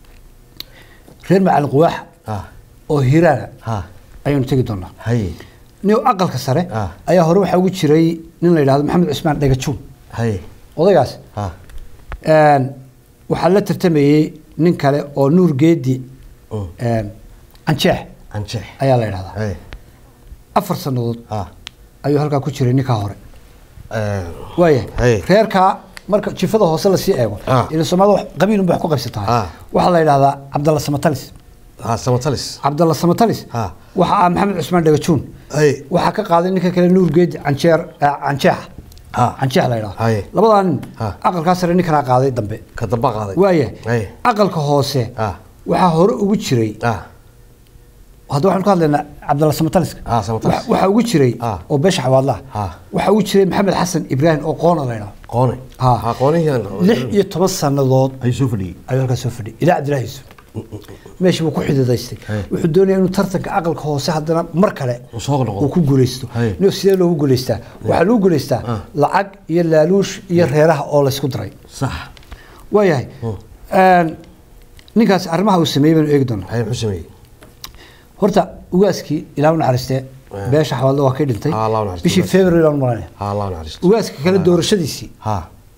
[SPEAKER 2] reer macalin quwaaxa
[SPEAKER 1] ha
[SPEAKER 2] oo hiiraana
[SPEAKER 1] ha
[SPEAKER 2] ayaanu tegi doonaa
[SPEAKER 1] haye
[SPEAKER 2] nin aqalka sare
[SPEAKER 1] Ah.
[SPEAKER 2] ayaa hore waxaa ugu jiray nin la yidhahdo maxamed cismaan dhagajuun
[SPEAKER 1] haye
[SPEAKER 2] odaygaas
[SPEAKER 1] ha
[SPEAKER 2] een, waxaa la tartamayey nin kale oo nuur geedi
[SPEAKER 1] Mm.
[SPEAKER 2] een, canjeex
[SPEAKER 1] anjeex
[SPEAKER 2] ayaa la yidhahdaa
[SPEAKER 1] haye
[SPEAKER 2] afar sannadood
[SPEAKER 1] ha
[SPEAKER 2] ayuu halkaa ku jiray ninkaa hore
[SPEAKER 1] Eh,
[SPEAKER 2] waaya
[SPEAKER 1] Hey.
[SPEAKER 2] reerkaa marka jifada hoose lasii eego
[SPEAKER 1] Ah.
[SPEAKER 2] ila soomaalida wax- qabiilunba wax ku qaybsataa
[SPEAKER 1] Ah.
[SPEAKER 2] waxaa la yidhahdaa cabdalla samatalis
[SPEAKER 1] ha samatalis
[SPEAKER 2] cabdalla samatalis
[SPEAKER 1] Ah.
[SPEAKER 2] waxa ah maxamed cusmaan dhagajuun
[SPEAKER 1] haye
[SPEAKER 2] waxaa ka qaaday ninka kale nuur geedi canjeer eh, canjeexa
[SPEAKER 1] Ah.
[SPEAKER 2] canjeex la yidhahdo
[SPEAKER 1] Haye.
[SPEAKER 2] labadaa nin
[SPEAKER 1] Ah.
[SPEAKER 2] aqalkaa sare ninkanaa qaaday dambe
[SPEAKER 1] ka damba qaaday
[SPEAKER 2] waaya
[SPEAKER 1] haye
[SPEAKER 2] aqalka hoose
[SPEAKER 1] Ah.
[SPEAKER 2] waxaa hore ugu jiray
[SPEAKER 1] ah
[SPEAKER 2] hadda waxaan ka hadlaynaa cabdalla samataliska
[SPEAKER 1] Ah, Samatalis.
[SPEAKER 2] Waxa- waxaa ugu jiray
[SPEAKER 1] Ah.
[SPEAKER 2] oo beesha xawaadlaha
[SPEAKER 1] Ah.
[SPEAKER 2] waxaa ugu jiray maxamed xasan ibraahim oo qoona la yidhahdo
[SPEAKER 1] qoone
[SPEAKER 2] Ha.
[SPEAKER 1] ha qoonihii
[SPEAKER 2] lix iyo toban sannadood
[SPEAKER 1] ayuu soo fadhiyey
[SPEAKER 2] ayuu halkaas soo fadhiyay ilaa cabdilaahi yusuf meeshii buu ku xididaystay
[SPEAKER 1] Haye.
[SPEAKER 2] wuxuu doonaya inuu tartanka aqalka hoose haddana mar kale
[SPEAKER 1] Uu soo noqdo.
[SPEAKER 2] uu ku guuleysto
[SPEAKER 1] Haye.
[SPEAKER 2] nin sidee loogu guuleystaa waxaa lagu guuleystaa lacag iyo laaluush iyo reeraha oo laysku diray
[SPEAKER 1] sax
[SPEAKER 2] waayahay Een, ninkaas arrimaha uu sameeyey baynu eegi doonaa
[SPEAKER 1] haye muxuu sameeyey
[SPEAKER 2] horta ugaaskii ilaa u naxariistee beesha xawaalda waa kay dhintay
[SPEAKER 1] Ah, Allah u naxariisto
[SPEAKER 2] bishii
[SPEAKER 1] ugaaska.
[SPEAKER 2] february baan maranaya
[SPEAKER 1] ha allah naxariisto
[SPEAKER 2] ugaaska kale doorashadiisii
[SPEAKER 1] ha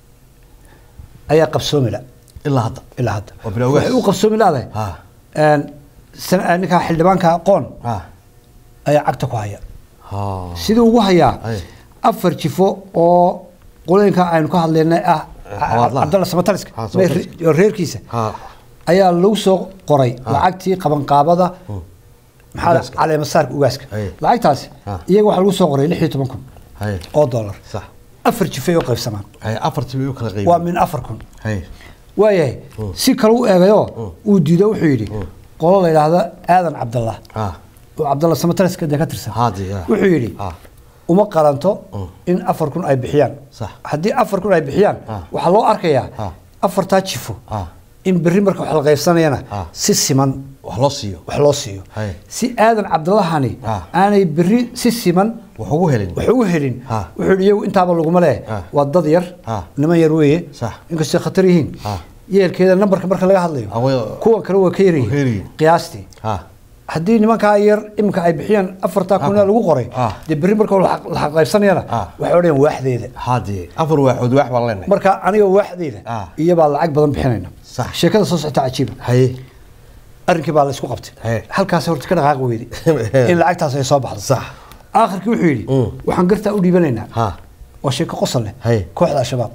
[SPEAKER 2] ayaa qabsoomila
[SPEAKER 1] ilaa hadda
[SPEAKER 2] ilaa hadda
[SPEAKER 1] Waa bilaa ugaas.
[SPEAKER 2] waxay u qabsoomi laadahay
[SPEAKER 1] ha
[SPEAKER 2] Een, sana- ninka xildhibaanka qoon
[SPEAKER 1] ha
[SPEAKER 2] ayaa cagta ku haya
[SPEAKER 1] ha
[SPEAKER 2] siduu ugu hayaa
[SPEAKER 1] Ay.
[SPEAKER 2] afar jifo oo qolooyinka aynu ka hadlaynay ah
[SPEAKER 1] Xawaadlaha.
[SPEAKER 2] cabdalla samataliska
[SPEAKER 1] Ha, Samataliska.
[SPEAKER 2] mee- reerkiisa
[SPEAKER 1] ha
[SPEAKER 2] ayaa lagu soo qoray lacagtii qabanqaabada maxaa
[SPEAKER 1] Ugaaska.
[SPEAKER 2] caleemasaarka ugaaska
[SPEAKER 1] Ay.
[SPEAKER 2] lacagtaasi
[SPEAKER 1] Ha.
[SPEAKER 2] iyaga waxaa lagu soo qoray lix iyo toban kun
[SPEAKER 1] haye
[SPEAKER 2] oo dollar
[SPEAKER 1] sax
[SPEAKER 2] afar jifay oo qaybsamaan
[SPEAKER 1] haye afartii bay u kala
[SPEAKER 2] waa
[SPEAKER 1] qaybiyey
[SPEAKER 2] min afar kun
[SPEAKER 1] haye
[SPEAKER 2] waayahay si kale u eegayoo uu diido wuxuu yidhi qolo la yidhaahda aadan cabdallah
[SPEAKER 1] ha
[SPEAKER 2] oo cabdalla samataliska dee ka tirsan
[SPEAKER 1] haadi ha
[SPEAKER 2] wuxuu yidhi
[SPEAKER 1] ha
[SPEAKER 2] uma qalanto in afar kun ay bixiyaan
[SPEAKER 1] Sax.
[SPEAKER 2] haddii afar kun ay bixiyaan
[SPEAKER 1] Ah.
[SPEAKER 2] waxaa loo arkayaa
[SPEAKER 1] Ah.
[SPEAKER 2] afartaa jifo
[SPEAKER 1] Ah.
[SPEAKER 2] in berri marka wax la qaybsanayana
[SPEAKER 1] Ah.
[SPEAKER 2] si siman
[SPEAKER 1] wax loo siiyo
[SPEAKER 2] wax loo siiyo
[SPEAKER 1] Hay.
[SPEAKER 2] si aadan cabdallahani
[SPEAKER 1] Ah.
[SPEAKER 2] aanay berri si siman
[SPEAKER 1] wax ugu helin
[SPEAKER 2] wax ugu helin
[SPEAKER 1] Ah.
[SPEAKER 2] wuxuu yidhi iyagu intaaba laguma leh
[SPEAKER 1] Ah.
[SPEAKER 2] waa dad yar
[SPEAKER 1] Ah.
[SPEAKER 2] niman yar weeye
[SPEAKER 1] Sax.
[SPEAKER 2] inkastoo khatar yihiin
[SPEAKER 1] Ah.
[SPEAKER 2] yeelkeeda nambarka marka laga hadlayo
[SPEAKER 1] Ah, way-
[SPEAKER 2] kuwan kale waa ka
[SPEAKER 1] Waa ka
[SPEAKER 2] yaryihiin
[SPEAKER 1] yaryihiin.
[SPEAKER 2] qiyaastii
[SPEAKER 1] ha
[SPEAKER 2] haddii nimankaa yar iminka ay bixiyaan afartaa kun lagu qoray
[SPEAKER 1] Ah.
[SPEAKER 2] dee berri marka la la qaybsanayana
[SPEAKER 1] Ah.
[SPEAKER 2] waxay odhanayaan waaxdeeda
[SPEAKER 1] haadi afar waaxood waax baan leenahay
[SPEAKER 2] marka aniga waaxdeeda
[SPEAKER 1] Ah.
[SPEAKER 2] iyobaa lacag badan bixinayna
[SPEAKER 1] Sax.
[SPEAKER 2] sheekada soo socota cajiiba
[SPEAKER 1] haye
[SPEAKER 2] arrinkii baa la isku qabtay
[SPEAKER 1] Hey.
[SPEAKER 2] halkaas horta ka dhaqaaqi weyday in lacagtaas ay soo baxdo
[SPEAKER 1] sax
[SPEAKER 2] aakhirkii wuxuu yidhi
[SPEAKER 1] Mm.
[SPEAKER 2] waxaan gartaa u dhiibanaynaa
[SPEAKER 1] ha
[SPEAKER 2] waa sheeko qosol leh
[SPEAKER 1] Hey.
[SPEAKER 2] kooxda al-shabaab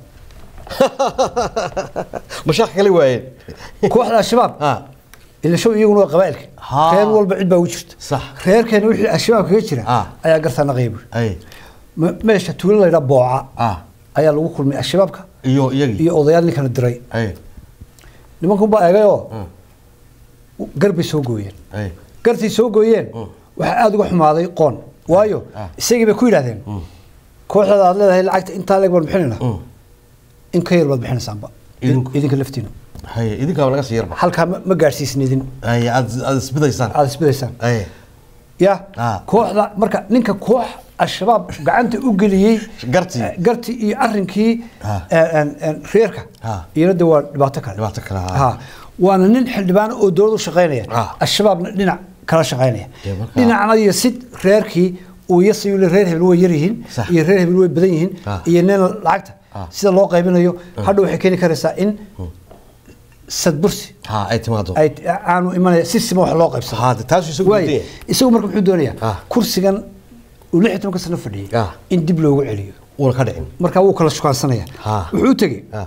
[SPEAKER 1] mashaaq kale waayeen
[SPEAKER 2] kooxda al-shabaab
[SPEAKER 1] ha
[SPEAKER 2] ila show iyaguna waa qabaa'ilka
[SPEAKER 1] Ha.
[SPEAKER 2] reer walba cid baa ugu jirta
[SPEAKER 1] Sax.
[SPEAKER 2] reerkeena wixii al-shabaab kaga jira
[SPEAKER 1] Ah.
[SPEAKER 2] ayaa gartaa naqaya buuri
[SPEAKER 1] haye
[SPEAKER 2] Me- meesha tuulo laydhaa booca
[SPEAKER 1] ah
[SPEAKER 2] ayaa lagu kulmay al-shabaabka
[SPEAKER 1] iyo iyagii
[SPEAKER 2] iyo odayaal ninkana diray
[SPEAKER 1] haye
[SPEAKER 2] nimankunbaa eegayoo
[SPEAKER 1] Mm.
[SPEAKER 2] garbay soo gooyeen
[SPEAKER 1] haye
[SPEAKER 2] gartay soo gooyeen waxaa aada uga xumaaday qoon waayo
[SPEAKER 1] Ah.
[SPEAKER 2] isagii bay ku yidhahdeen kooxdada aad leedahay lacagta intaa leeg baan bixinaynaa
[SPEAKER 1] Mm.
[SPEAKER 2] in ka yar baad bixinaysaanba
[SPEAKER 1] Idinku?
[SPEAKER 2] idinka laftiinu
[SPEAKER 1] haye idinkaaba naga sii yarba
[SPEAKER 2] halkaa ma ma gaadhsiisin idin
[SPEAKER 1] haye aad aad isbidaysaan
[SPEAKER 2] aada isbidaysaan
[SPEAKER 1] haye
[SPEAKER 2] ya
[SPEAKER 1] Ah.
[SPEAKER 2] kooxda marka ninka koox al-shabaab gacanta u geliyey
[SPEAKER 1] Gartii.
[SPEAKER 2] eh, gartii iyo arrinkii
[SPEAKER 1] Ah.
[SPEAKER 2] eh, en- en, reerka
[SPEAKER 1] Ah.
[SPEAKER 2] iyana de waa dhibaato kale
[SPEAKER 1] Dhibaato kale, ah.
[SPEAKER 2] Ha. waana nin xildhibaan oo dowlad u shaqaynaya
[SPEAKER 1] Ah.
[SPEAKER 2] al-shabaabna dhinac kala shaqaynaya
[SPEAKER 1] Dee marka-
[SPEAKER 2] dhinacna iyo sid reerkii uu yasayu reer hebel way yar yihiin
[SPEAKER 1] Sax.
[SPEAKER 2] iyo reer hebel way badan yihiin
[SPEAKER 1] Ah.
[SPEAKER 2] iyo nin lacagta
[SPEAKER 1] Ah.
[SPEAKER 2] sida loo qaybinayo hadhow waxay keeni karaysaa in sadbursi
[SPEAKER 1] ha ay timaado
[SPEAKER 2] ay aanu imanaya si sima wax loo qaybsado
[SPEAKER 1] ha taas isagu
[SPEAKER 2] Waayo,
[SPEAKER 1] diidaya
[SPEAKER 2] isagu marka muxuu doonayaa
[SPEAKER 1] Ah.
[SPEAKER 2] kursigan uu lix iyo tobanka sano fadhiyey
[SPEAKER 1] Ah.
[SPEAKER 2] in dib loogu celiyo
[SPEAKER 1] uuna ka dhicin
[SPEAKER 2] marka wuu kala shukaansanaya
[SPEAKER 1] Ah.
[SPEAKER 2] wuxuu u tegey
[SPEAKER 1] ha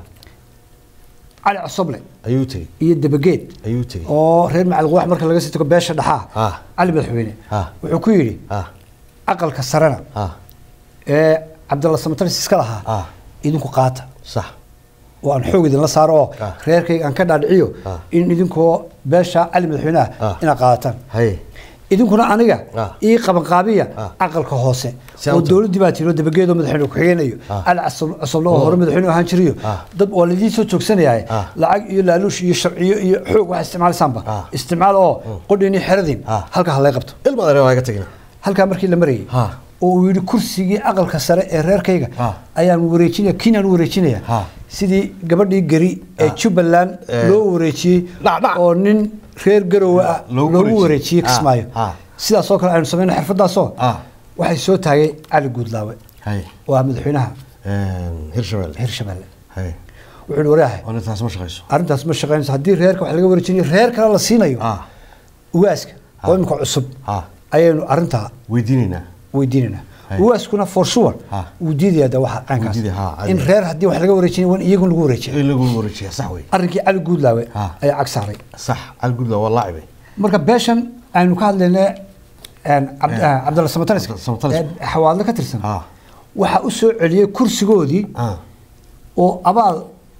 [SPEAKER 2] cali cosoble
[SPEAKER 1] ayuu tegey
[SPEAKER 2] iyo dabageed
[SPEAKER 1] ayuu tegey
[SPEAKER 2] oo reer macalquwax marka laga sii tago beesha dhaxaa
[SPEAKER 1] Ah.
[SPEAKER 2] cali madaxweyne
[SPEAKER 1] Ah.
[SPEAKER 2] wuxuu ku yidhi
[SPEAKER 1] ha
[SPEAKER 2] aqalka sarena
[SPEAKER 1] ha
[SPEAKER 2] ee cabdalla samataris iska lahaa
[SPEAKER 1] Ah.
[SPEAKER 2] idinku qaata
[SPEAKER 1] sax
[SPEAKER 2] oo aan xoog idinla saaro oo
[SPEAKER 1] Ah.
[SPEAKER 2] reerkayga aan ka dhaadhiciyo
[SPEAKER 1] Ah.
[SPEAKER 2] in idinkoo beesha cali madaxweynaha
[SPEAKER 1] Ah.
[SPEAKER 2] inaad qaadataan
[SPEAKER 1] hay
[SPEAKER 2] idinkuna aniga
[SPEAKER 1] Ah.
[SPEAKER 2] ii qabanqaabiya
[SPEAKER 1] Ah.
[SPEAKER 2] aqalka hoose
[SPEAKER 1] Si aan
[SPEAKER 2] oo
[SPEAKER 1] u tago.
[SPEAKER 2] dowladdii baa tiro dabageedoo madaxweyne ku-xigeenayo
[SPEAKER 1] Ah.
[SPEAKER 2] cali Casab- casable oo hore madaxweyne ahaan jiriyo
[SPEAKER 1] Ah.
[SPEAKER 2] dad waa laidin soo joogsanaya
[SPEAKER 1] Ah.
[SPEAKER 2] lacag iyo laaluush iyo sharciyo iyo xoog waxa isticmaalaysaanba
[SPEAKER 1] Ah.
[SPEAKER 2] isticmaal oo qodhiini xeradin
[SPEAKER 1] Ah.
[SPEAKER 2] halka ha lay qabto
[SPEAKER 1] ilma adeer waa iga tegina
[SPEAKER 2] halkaa markii la marayay
[SPEAKER 1] Ha.
[SPEAKER 2] oo uu yidhi kursigii aqalka sare ee reerkayga
[SPEAKER 1] Ha.
[SPEAKER 2] ayaan wareejinaya kiinaan u wareejinaya
[SPEAKER 1] Ha.
[SPEAKER 2] sidii gabadhii geri ee jubbaland
[SPEAKER 1] Eh.
[SPEAKER 2] loo wareejiyey
[SPEAKER 1] Dhac, dhac.
[SPEAKER 2] oo nin reer garowe ah
[SPEAKER 1] Loogu
[SPEAKER 2] loogu
[SPEAKER 1] wareejiyey.
[SPEAKER 2] wareejiyey
[SPEAKER 1] Ha.
[SPEAKER 2] kismaayo
[SPEAKER 1] Ha.
[SPEAKER 2] sidaasoo kale aynu samayna xirfadaasoo
[SPEAKER 1] Ha.
[SPEAKER 2] waxay soo taagay cali guudlaawe
[SPEAKER 1] hay
[SPEAKER 2] oo ah madaxweynaha
[SPEAKER 1] hirshabelle
[SPEAKER 2] hirshabelle
[SPEAKER 1] hay
[SPEAKER 2] wuxuu yihi waryahay
[SPEAKER 1] oo intaas ma shaqayso
[SPEAKER 2] arrintaas ma shaqaynayso haddii reerka wax laga wareejinayo reer kale la siinayo
[SPEAKER 1] ha
[SPEAKER 2] ugaaska oo imika cusub
[SPEAKER 1] ha
[SPEAKER 2] ayaynu arrintaa
[SPEAKER 1] weydiinaynaa
[SPEAKER 2] weydiinayna
[SPEAKER 1] Hay.
[SPEAKER 2] ugaaskuna for sure
[SPEAKER 1] Ha.
[SPEAKER 2] wuu diidaya de waxa caynkaas
[SPEAKER 1] diidaya, ha, caadi.
[SPEAKER 2] in reer haddii wax laga wareejinayo waa in iyagun lagu wareejiya
[SPEAKER 1] in lagu wareejiya sax wey
[SPEAKER 2] arrinkii cali guudlaawe
[SPEAKER 1] Ha.
[SPEAKER 2] ayaa cag saaray
[SPEAKER 1] sax algudla waa laacibay
[SPEAKER 2] marka beeshan aynu ka hadlayna cabd-
[SPEAKER 1] Eh.
[SPEAKER 2] ah, cabdalla samatalis
[SPEAKER 1] Cabdalla Samatalis.
[SPEAKER 2] ee xawaadle ka tirsan
[SPEAKER 1] Ha.
[SPEAKER 2] waxaa u soo celiyey kursigoodii
[SPEAKER 1] ha
[SPEAKER 2] oo abaal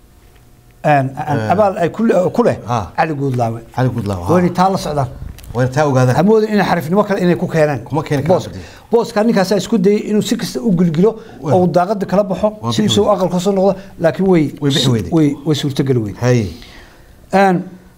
[SPEAKER 2] een, een, abaal ay ku le- ku leh
[SPEAKER 1] Ha.
[SPEAKER 2] cali guudlaawe
[SPEAKER 1] cali gudla
[SPEAKER 2] waa inay taa la socdaan
[SPEAKER 1] waa taa ogaadaan
[SPEAKER 2] hamooda inay xarifnimo kale inay ku keenaan
[SPEAKER 1] Kuma keeni karaan
[SPEAKER 2] booska
[SPEAKER 1] badii.
[SPEAKER 2] booska ninkaasaa isku dayay inuu si kasta u gilgilo
[SPEAKER 1] Waa.
[SPEAKER 2] oo uu daaqada kala baxo
[SPEAKER 1] Waa
[SPEAKER 2] si
[SPEAKER 1] bixi
[SPEAKER 2] uu aqalka soo noqdo laakiin way
[SPEAKER 1] Way bixi weyday.
[SPEAKER 2] way way suurtageli weyday
[SPEAKER 1] hay
[SPEAKER 2] Een,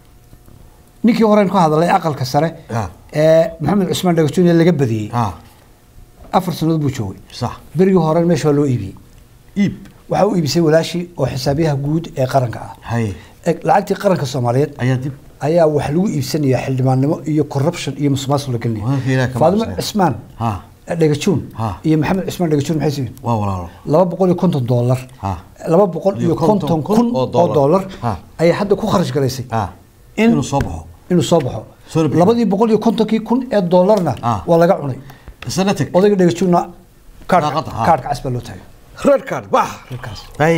[SPEAKER 2] ninkii horeen ka hadlay aqalka sare
[SPEAKER 1] Ha.
[SPEAKER 2] ee maxamed cusmaan dhagajoon ee laga badiyey
[SPEAKER 1] ha
[SPEAKER 2] afar sannadood buu joogay
[SPEAKER 1] sax
[SPEAKER 2] berigii hore meesha waa loo iibiyey
[SPEAKER 1] iib
[SPEAKER 2] waxaa u iibisay walaashii oo xisaabiyaha guud ee qaranka ah
[SPEAKER 1] hay
[SPEAKER 2] Eg, lacagtii qaranka soomaaliyeed
[SPEAKER 1] ayaa dib
[SPEAKER 2] ayaa wax lagu iibsanayaa xildhibaannimo iyo corruption iyo musuqmaasuq la
[SPEAKER 1] Waa halkii
[SPEAKER 2] gelinaya
[SPEAKER 1] Ilaahay ka
[SPEAKER 2] faadimo
[SPEAKER 1] maqsanya.
[SPEAKER 2] cismaan
[SPEAKER 1] Ha.
[SPEAKER 2] dhagajoon
[SPEAKER 1] Ha.
[SPEAKER 2] iyo maxamed cismaan dhagajoon maxay siiyeen
[SPEAKER 1] waa walaalo
[SPEAKER 2] laba boqol iyo konton doolar
[SPEAKER 1] Ha.
[SPEAKER 2] laba boqol iyo
[SPEAKER 1] Iyo konton
[SPEAKER 2] konton
[SPEAKER 1] kun
[SPEAKER 2] kun
[SPEAKER 1] oo
[SPEAKER 2] oo
[SPEAKER 1] doolar.
[SPEAKER 2] doolar
[SPEAKER 1] Ha.
[SPEAKER 2] ayay hadda ku kharash galaysay
[SPEAKER 1] ha
[SPEAKER 2] in
[SPEAKER 1] inuu soo baxo
[SPEAKER 2] inuu soo baxo
[SPEAKER 1] Soo bixi.
[SPEAKER 2] labadii boqol iyo kontonkii kun ee doolarna
[SPEAKER 1] Ah.
[SPEAKER 2] waa laga cunay
[SPEAKER 1] isna tag
[SPEAKER 2] odayga dhagajoonna kaarka
[SPEAKER 1] Daaqadda, ha.
[SPEAKER 2] kaarka cas baa loo taagay
[SPEAKER 1] red card bax
[SPEAKER 2] Redkaas.
[SPEAKER 1] hay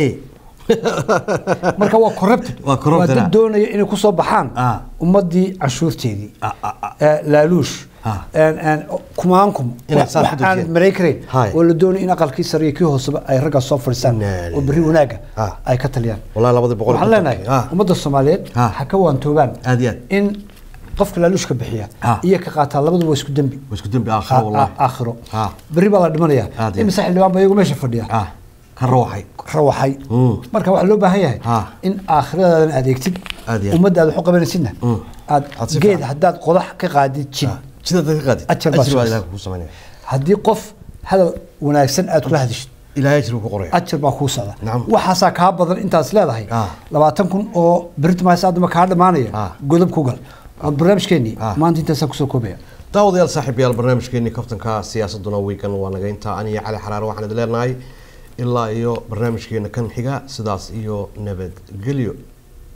[SPEAKER 2] marka waa corrupted
[SPEAKER 1] Waa corrupted,
[SPEAKER 2] dad
[SPEAKER 1] ah.
[SPEAKER 2] doonaya inay kusoo baxaan
[SPEAKER 1] Ah.
[SPEAKER 2] ummadii canshuurteedii
[SPEAKER 1] Ah, ah, ah.
[SPEAKER 2] Eh, laaluush
[SPEAKER 1] Ah.
[SPEAKER 2] een- een kumaankum
[SPEAKER 1] Inay
[SPEAKER 2] wax
[SPEAKER 1] saas
[SPEAKER 2] wax
[SPEAKER 1] ku dejiyaan.
[SPEAKER 2] aanad maray karayn
[SPEAKER 1] Hay.
[SPEAKER 2] oo la doonaya in aqalkii sare iyo kii hooseba ay raggaas soo fadhiistaan
[SPEAKER 1] Naa
[SPEAKER 2] oo berri wanaaga
[SPEAKER 1] Ah.
[SPEAKER 2] ay ka taliyaan
[SPEAKER 1] wallahi labadii boqol
[SPEAKER 2] waxaan leenahay
[SPEAKER 1] Ah.
[SPEAKER 2] ummadda soomaaliyeed
[SPEAKER 1] Ah.
[SPEAKER 2] ha ka waantoobaan
[SPEAKER 1] Aad iyo aad.
[SPEAKER 2] in qofka laaluushka bixiya
[SPEAKER 1] Ah.
[SPEAKER 2] iyo ka qaataa labaduba waa isku dembi
[SPEAKER 1] waa isku dembi aakhiro
[SPEAKER 2] Ah,
[SPEAKER 1] wallahi
[SPEAKER 2] ah, aakhiro
[SPEAKER 1] Ah.
[SPEAKER 2] berri baa la dhimanayaa
[SPEAKER 1] Aad iyo
[SPEAKER 2] imise xildhibaan ba iyagu meesha fadhiya
[SPEAKER 1] ah ka rawaxay
[SPEAKER 2] rawaxay
[SPEAKER 1] Mm.
[SPEAKER 2] marka waxaa loo baahan yahay
[SPEAKER 1] Ha.
[SPEAKER 2] in aakhiradaadana adeegtid
[SPEAKER 1] Aad iyo aad.
[SPEAKER 2] ummaddaada wax u qabanaysidna
[SPEAKER 1] Mm.
[SPEAKER 2] aad
[SPEAKER 1] Aad si
[SPEAKER 2] geed
[SPEAKER 1] fiican.
[SPEAKER 2] haddaad qodax ka qaadid jid
[SPEAKER 1] sida dadka qaadi
[SPEAKER 2] Ajar baa
[SPEAKER 1] ajir baa
[SPEAKER 2] sugaysa.
[SPEAKER 1] ilaahay kugu samaynaya
[SPEAKER 2] haddii qof hadal wanaagsan aad kula hadishid
[SPEAKER 1] ilaahay ajir buu ku qoraya
[SPEAKER 2] ajar baa kuu socda
[SPEAKER 1] Nacam.
[SPEAKER 2] waxaasaa kaa badan intaas leedahay
[SPEAKER 1] Ah.
[SPEAKER 2] labaatan kun oo britmaysa adama kaa dhammaanaya
[SPEAKER 1] Ah.
[SPEAKER 2] godob ku gal waa barnaamijkeenii
[SPEAKER 1] Ah.
[SPEAKER 2] maanta intaasaa kusoo koobaya
[SPEAKER 1] daawadayaal saaxiibayaal barnaamijkeenii kaftanka siyaasaduna wiikan waa naga intaa aniyo cali xaraare waxaan idin leenahay ilaa iyo barnaamijkeena kan xiga sidaas iyo nabadgelyo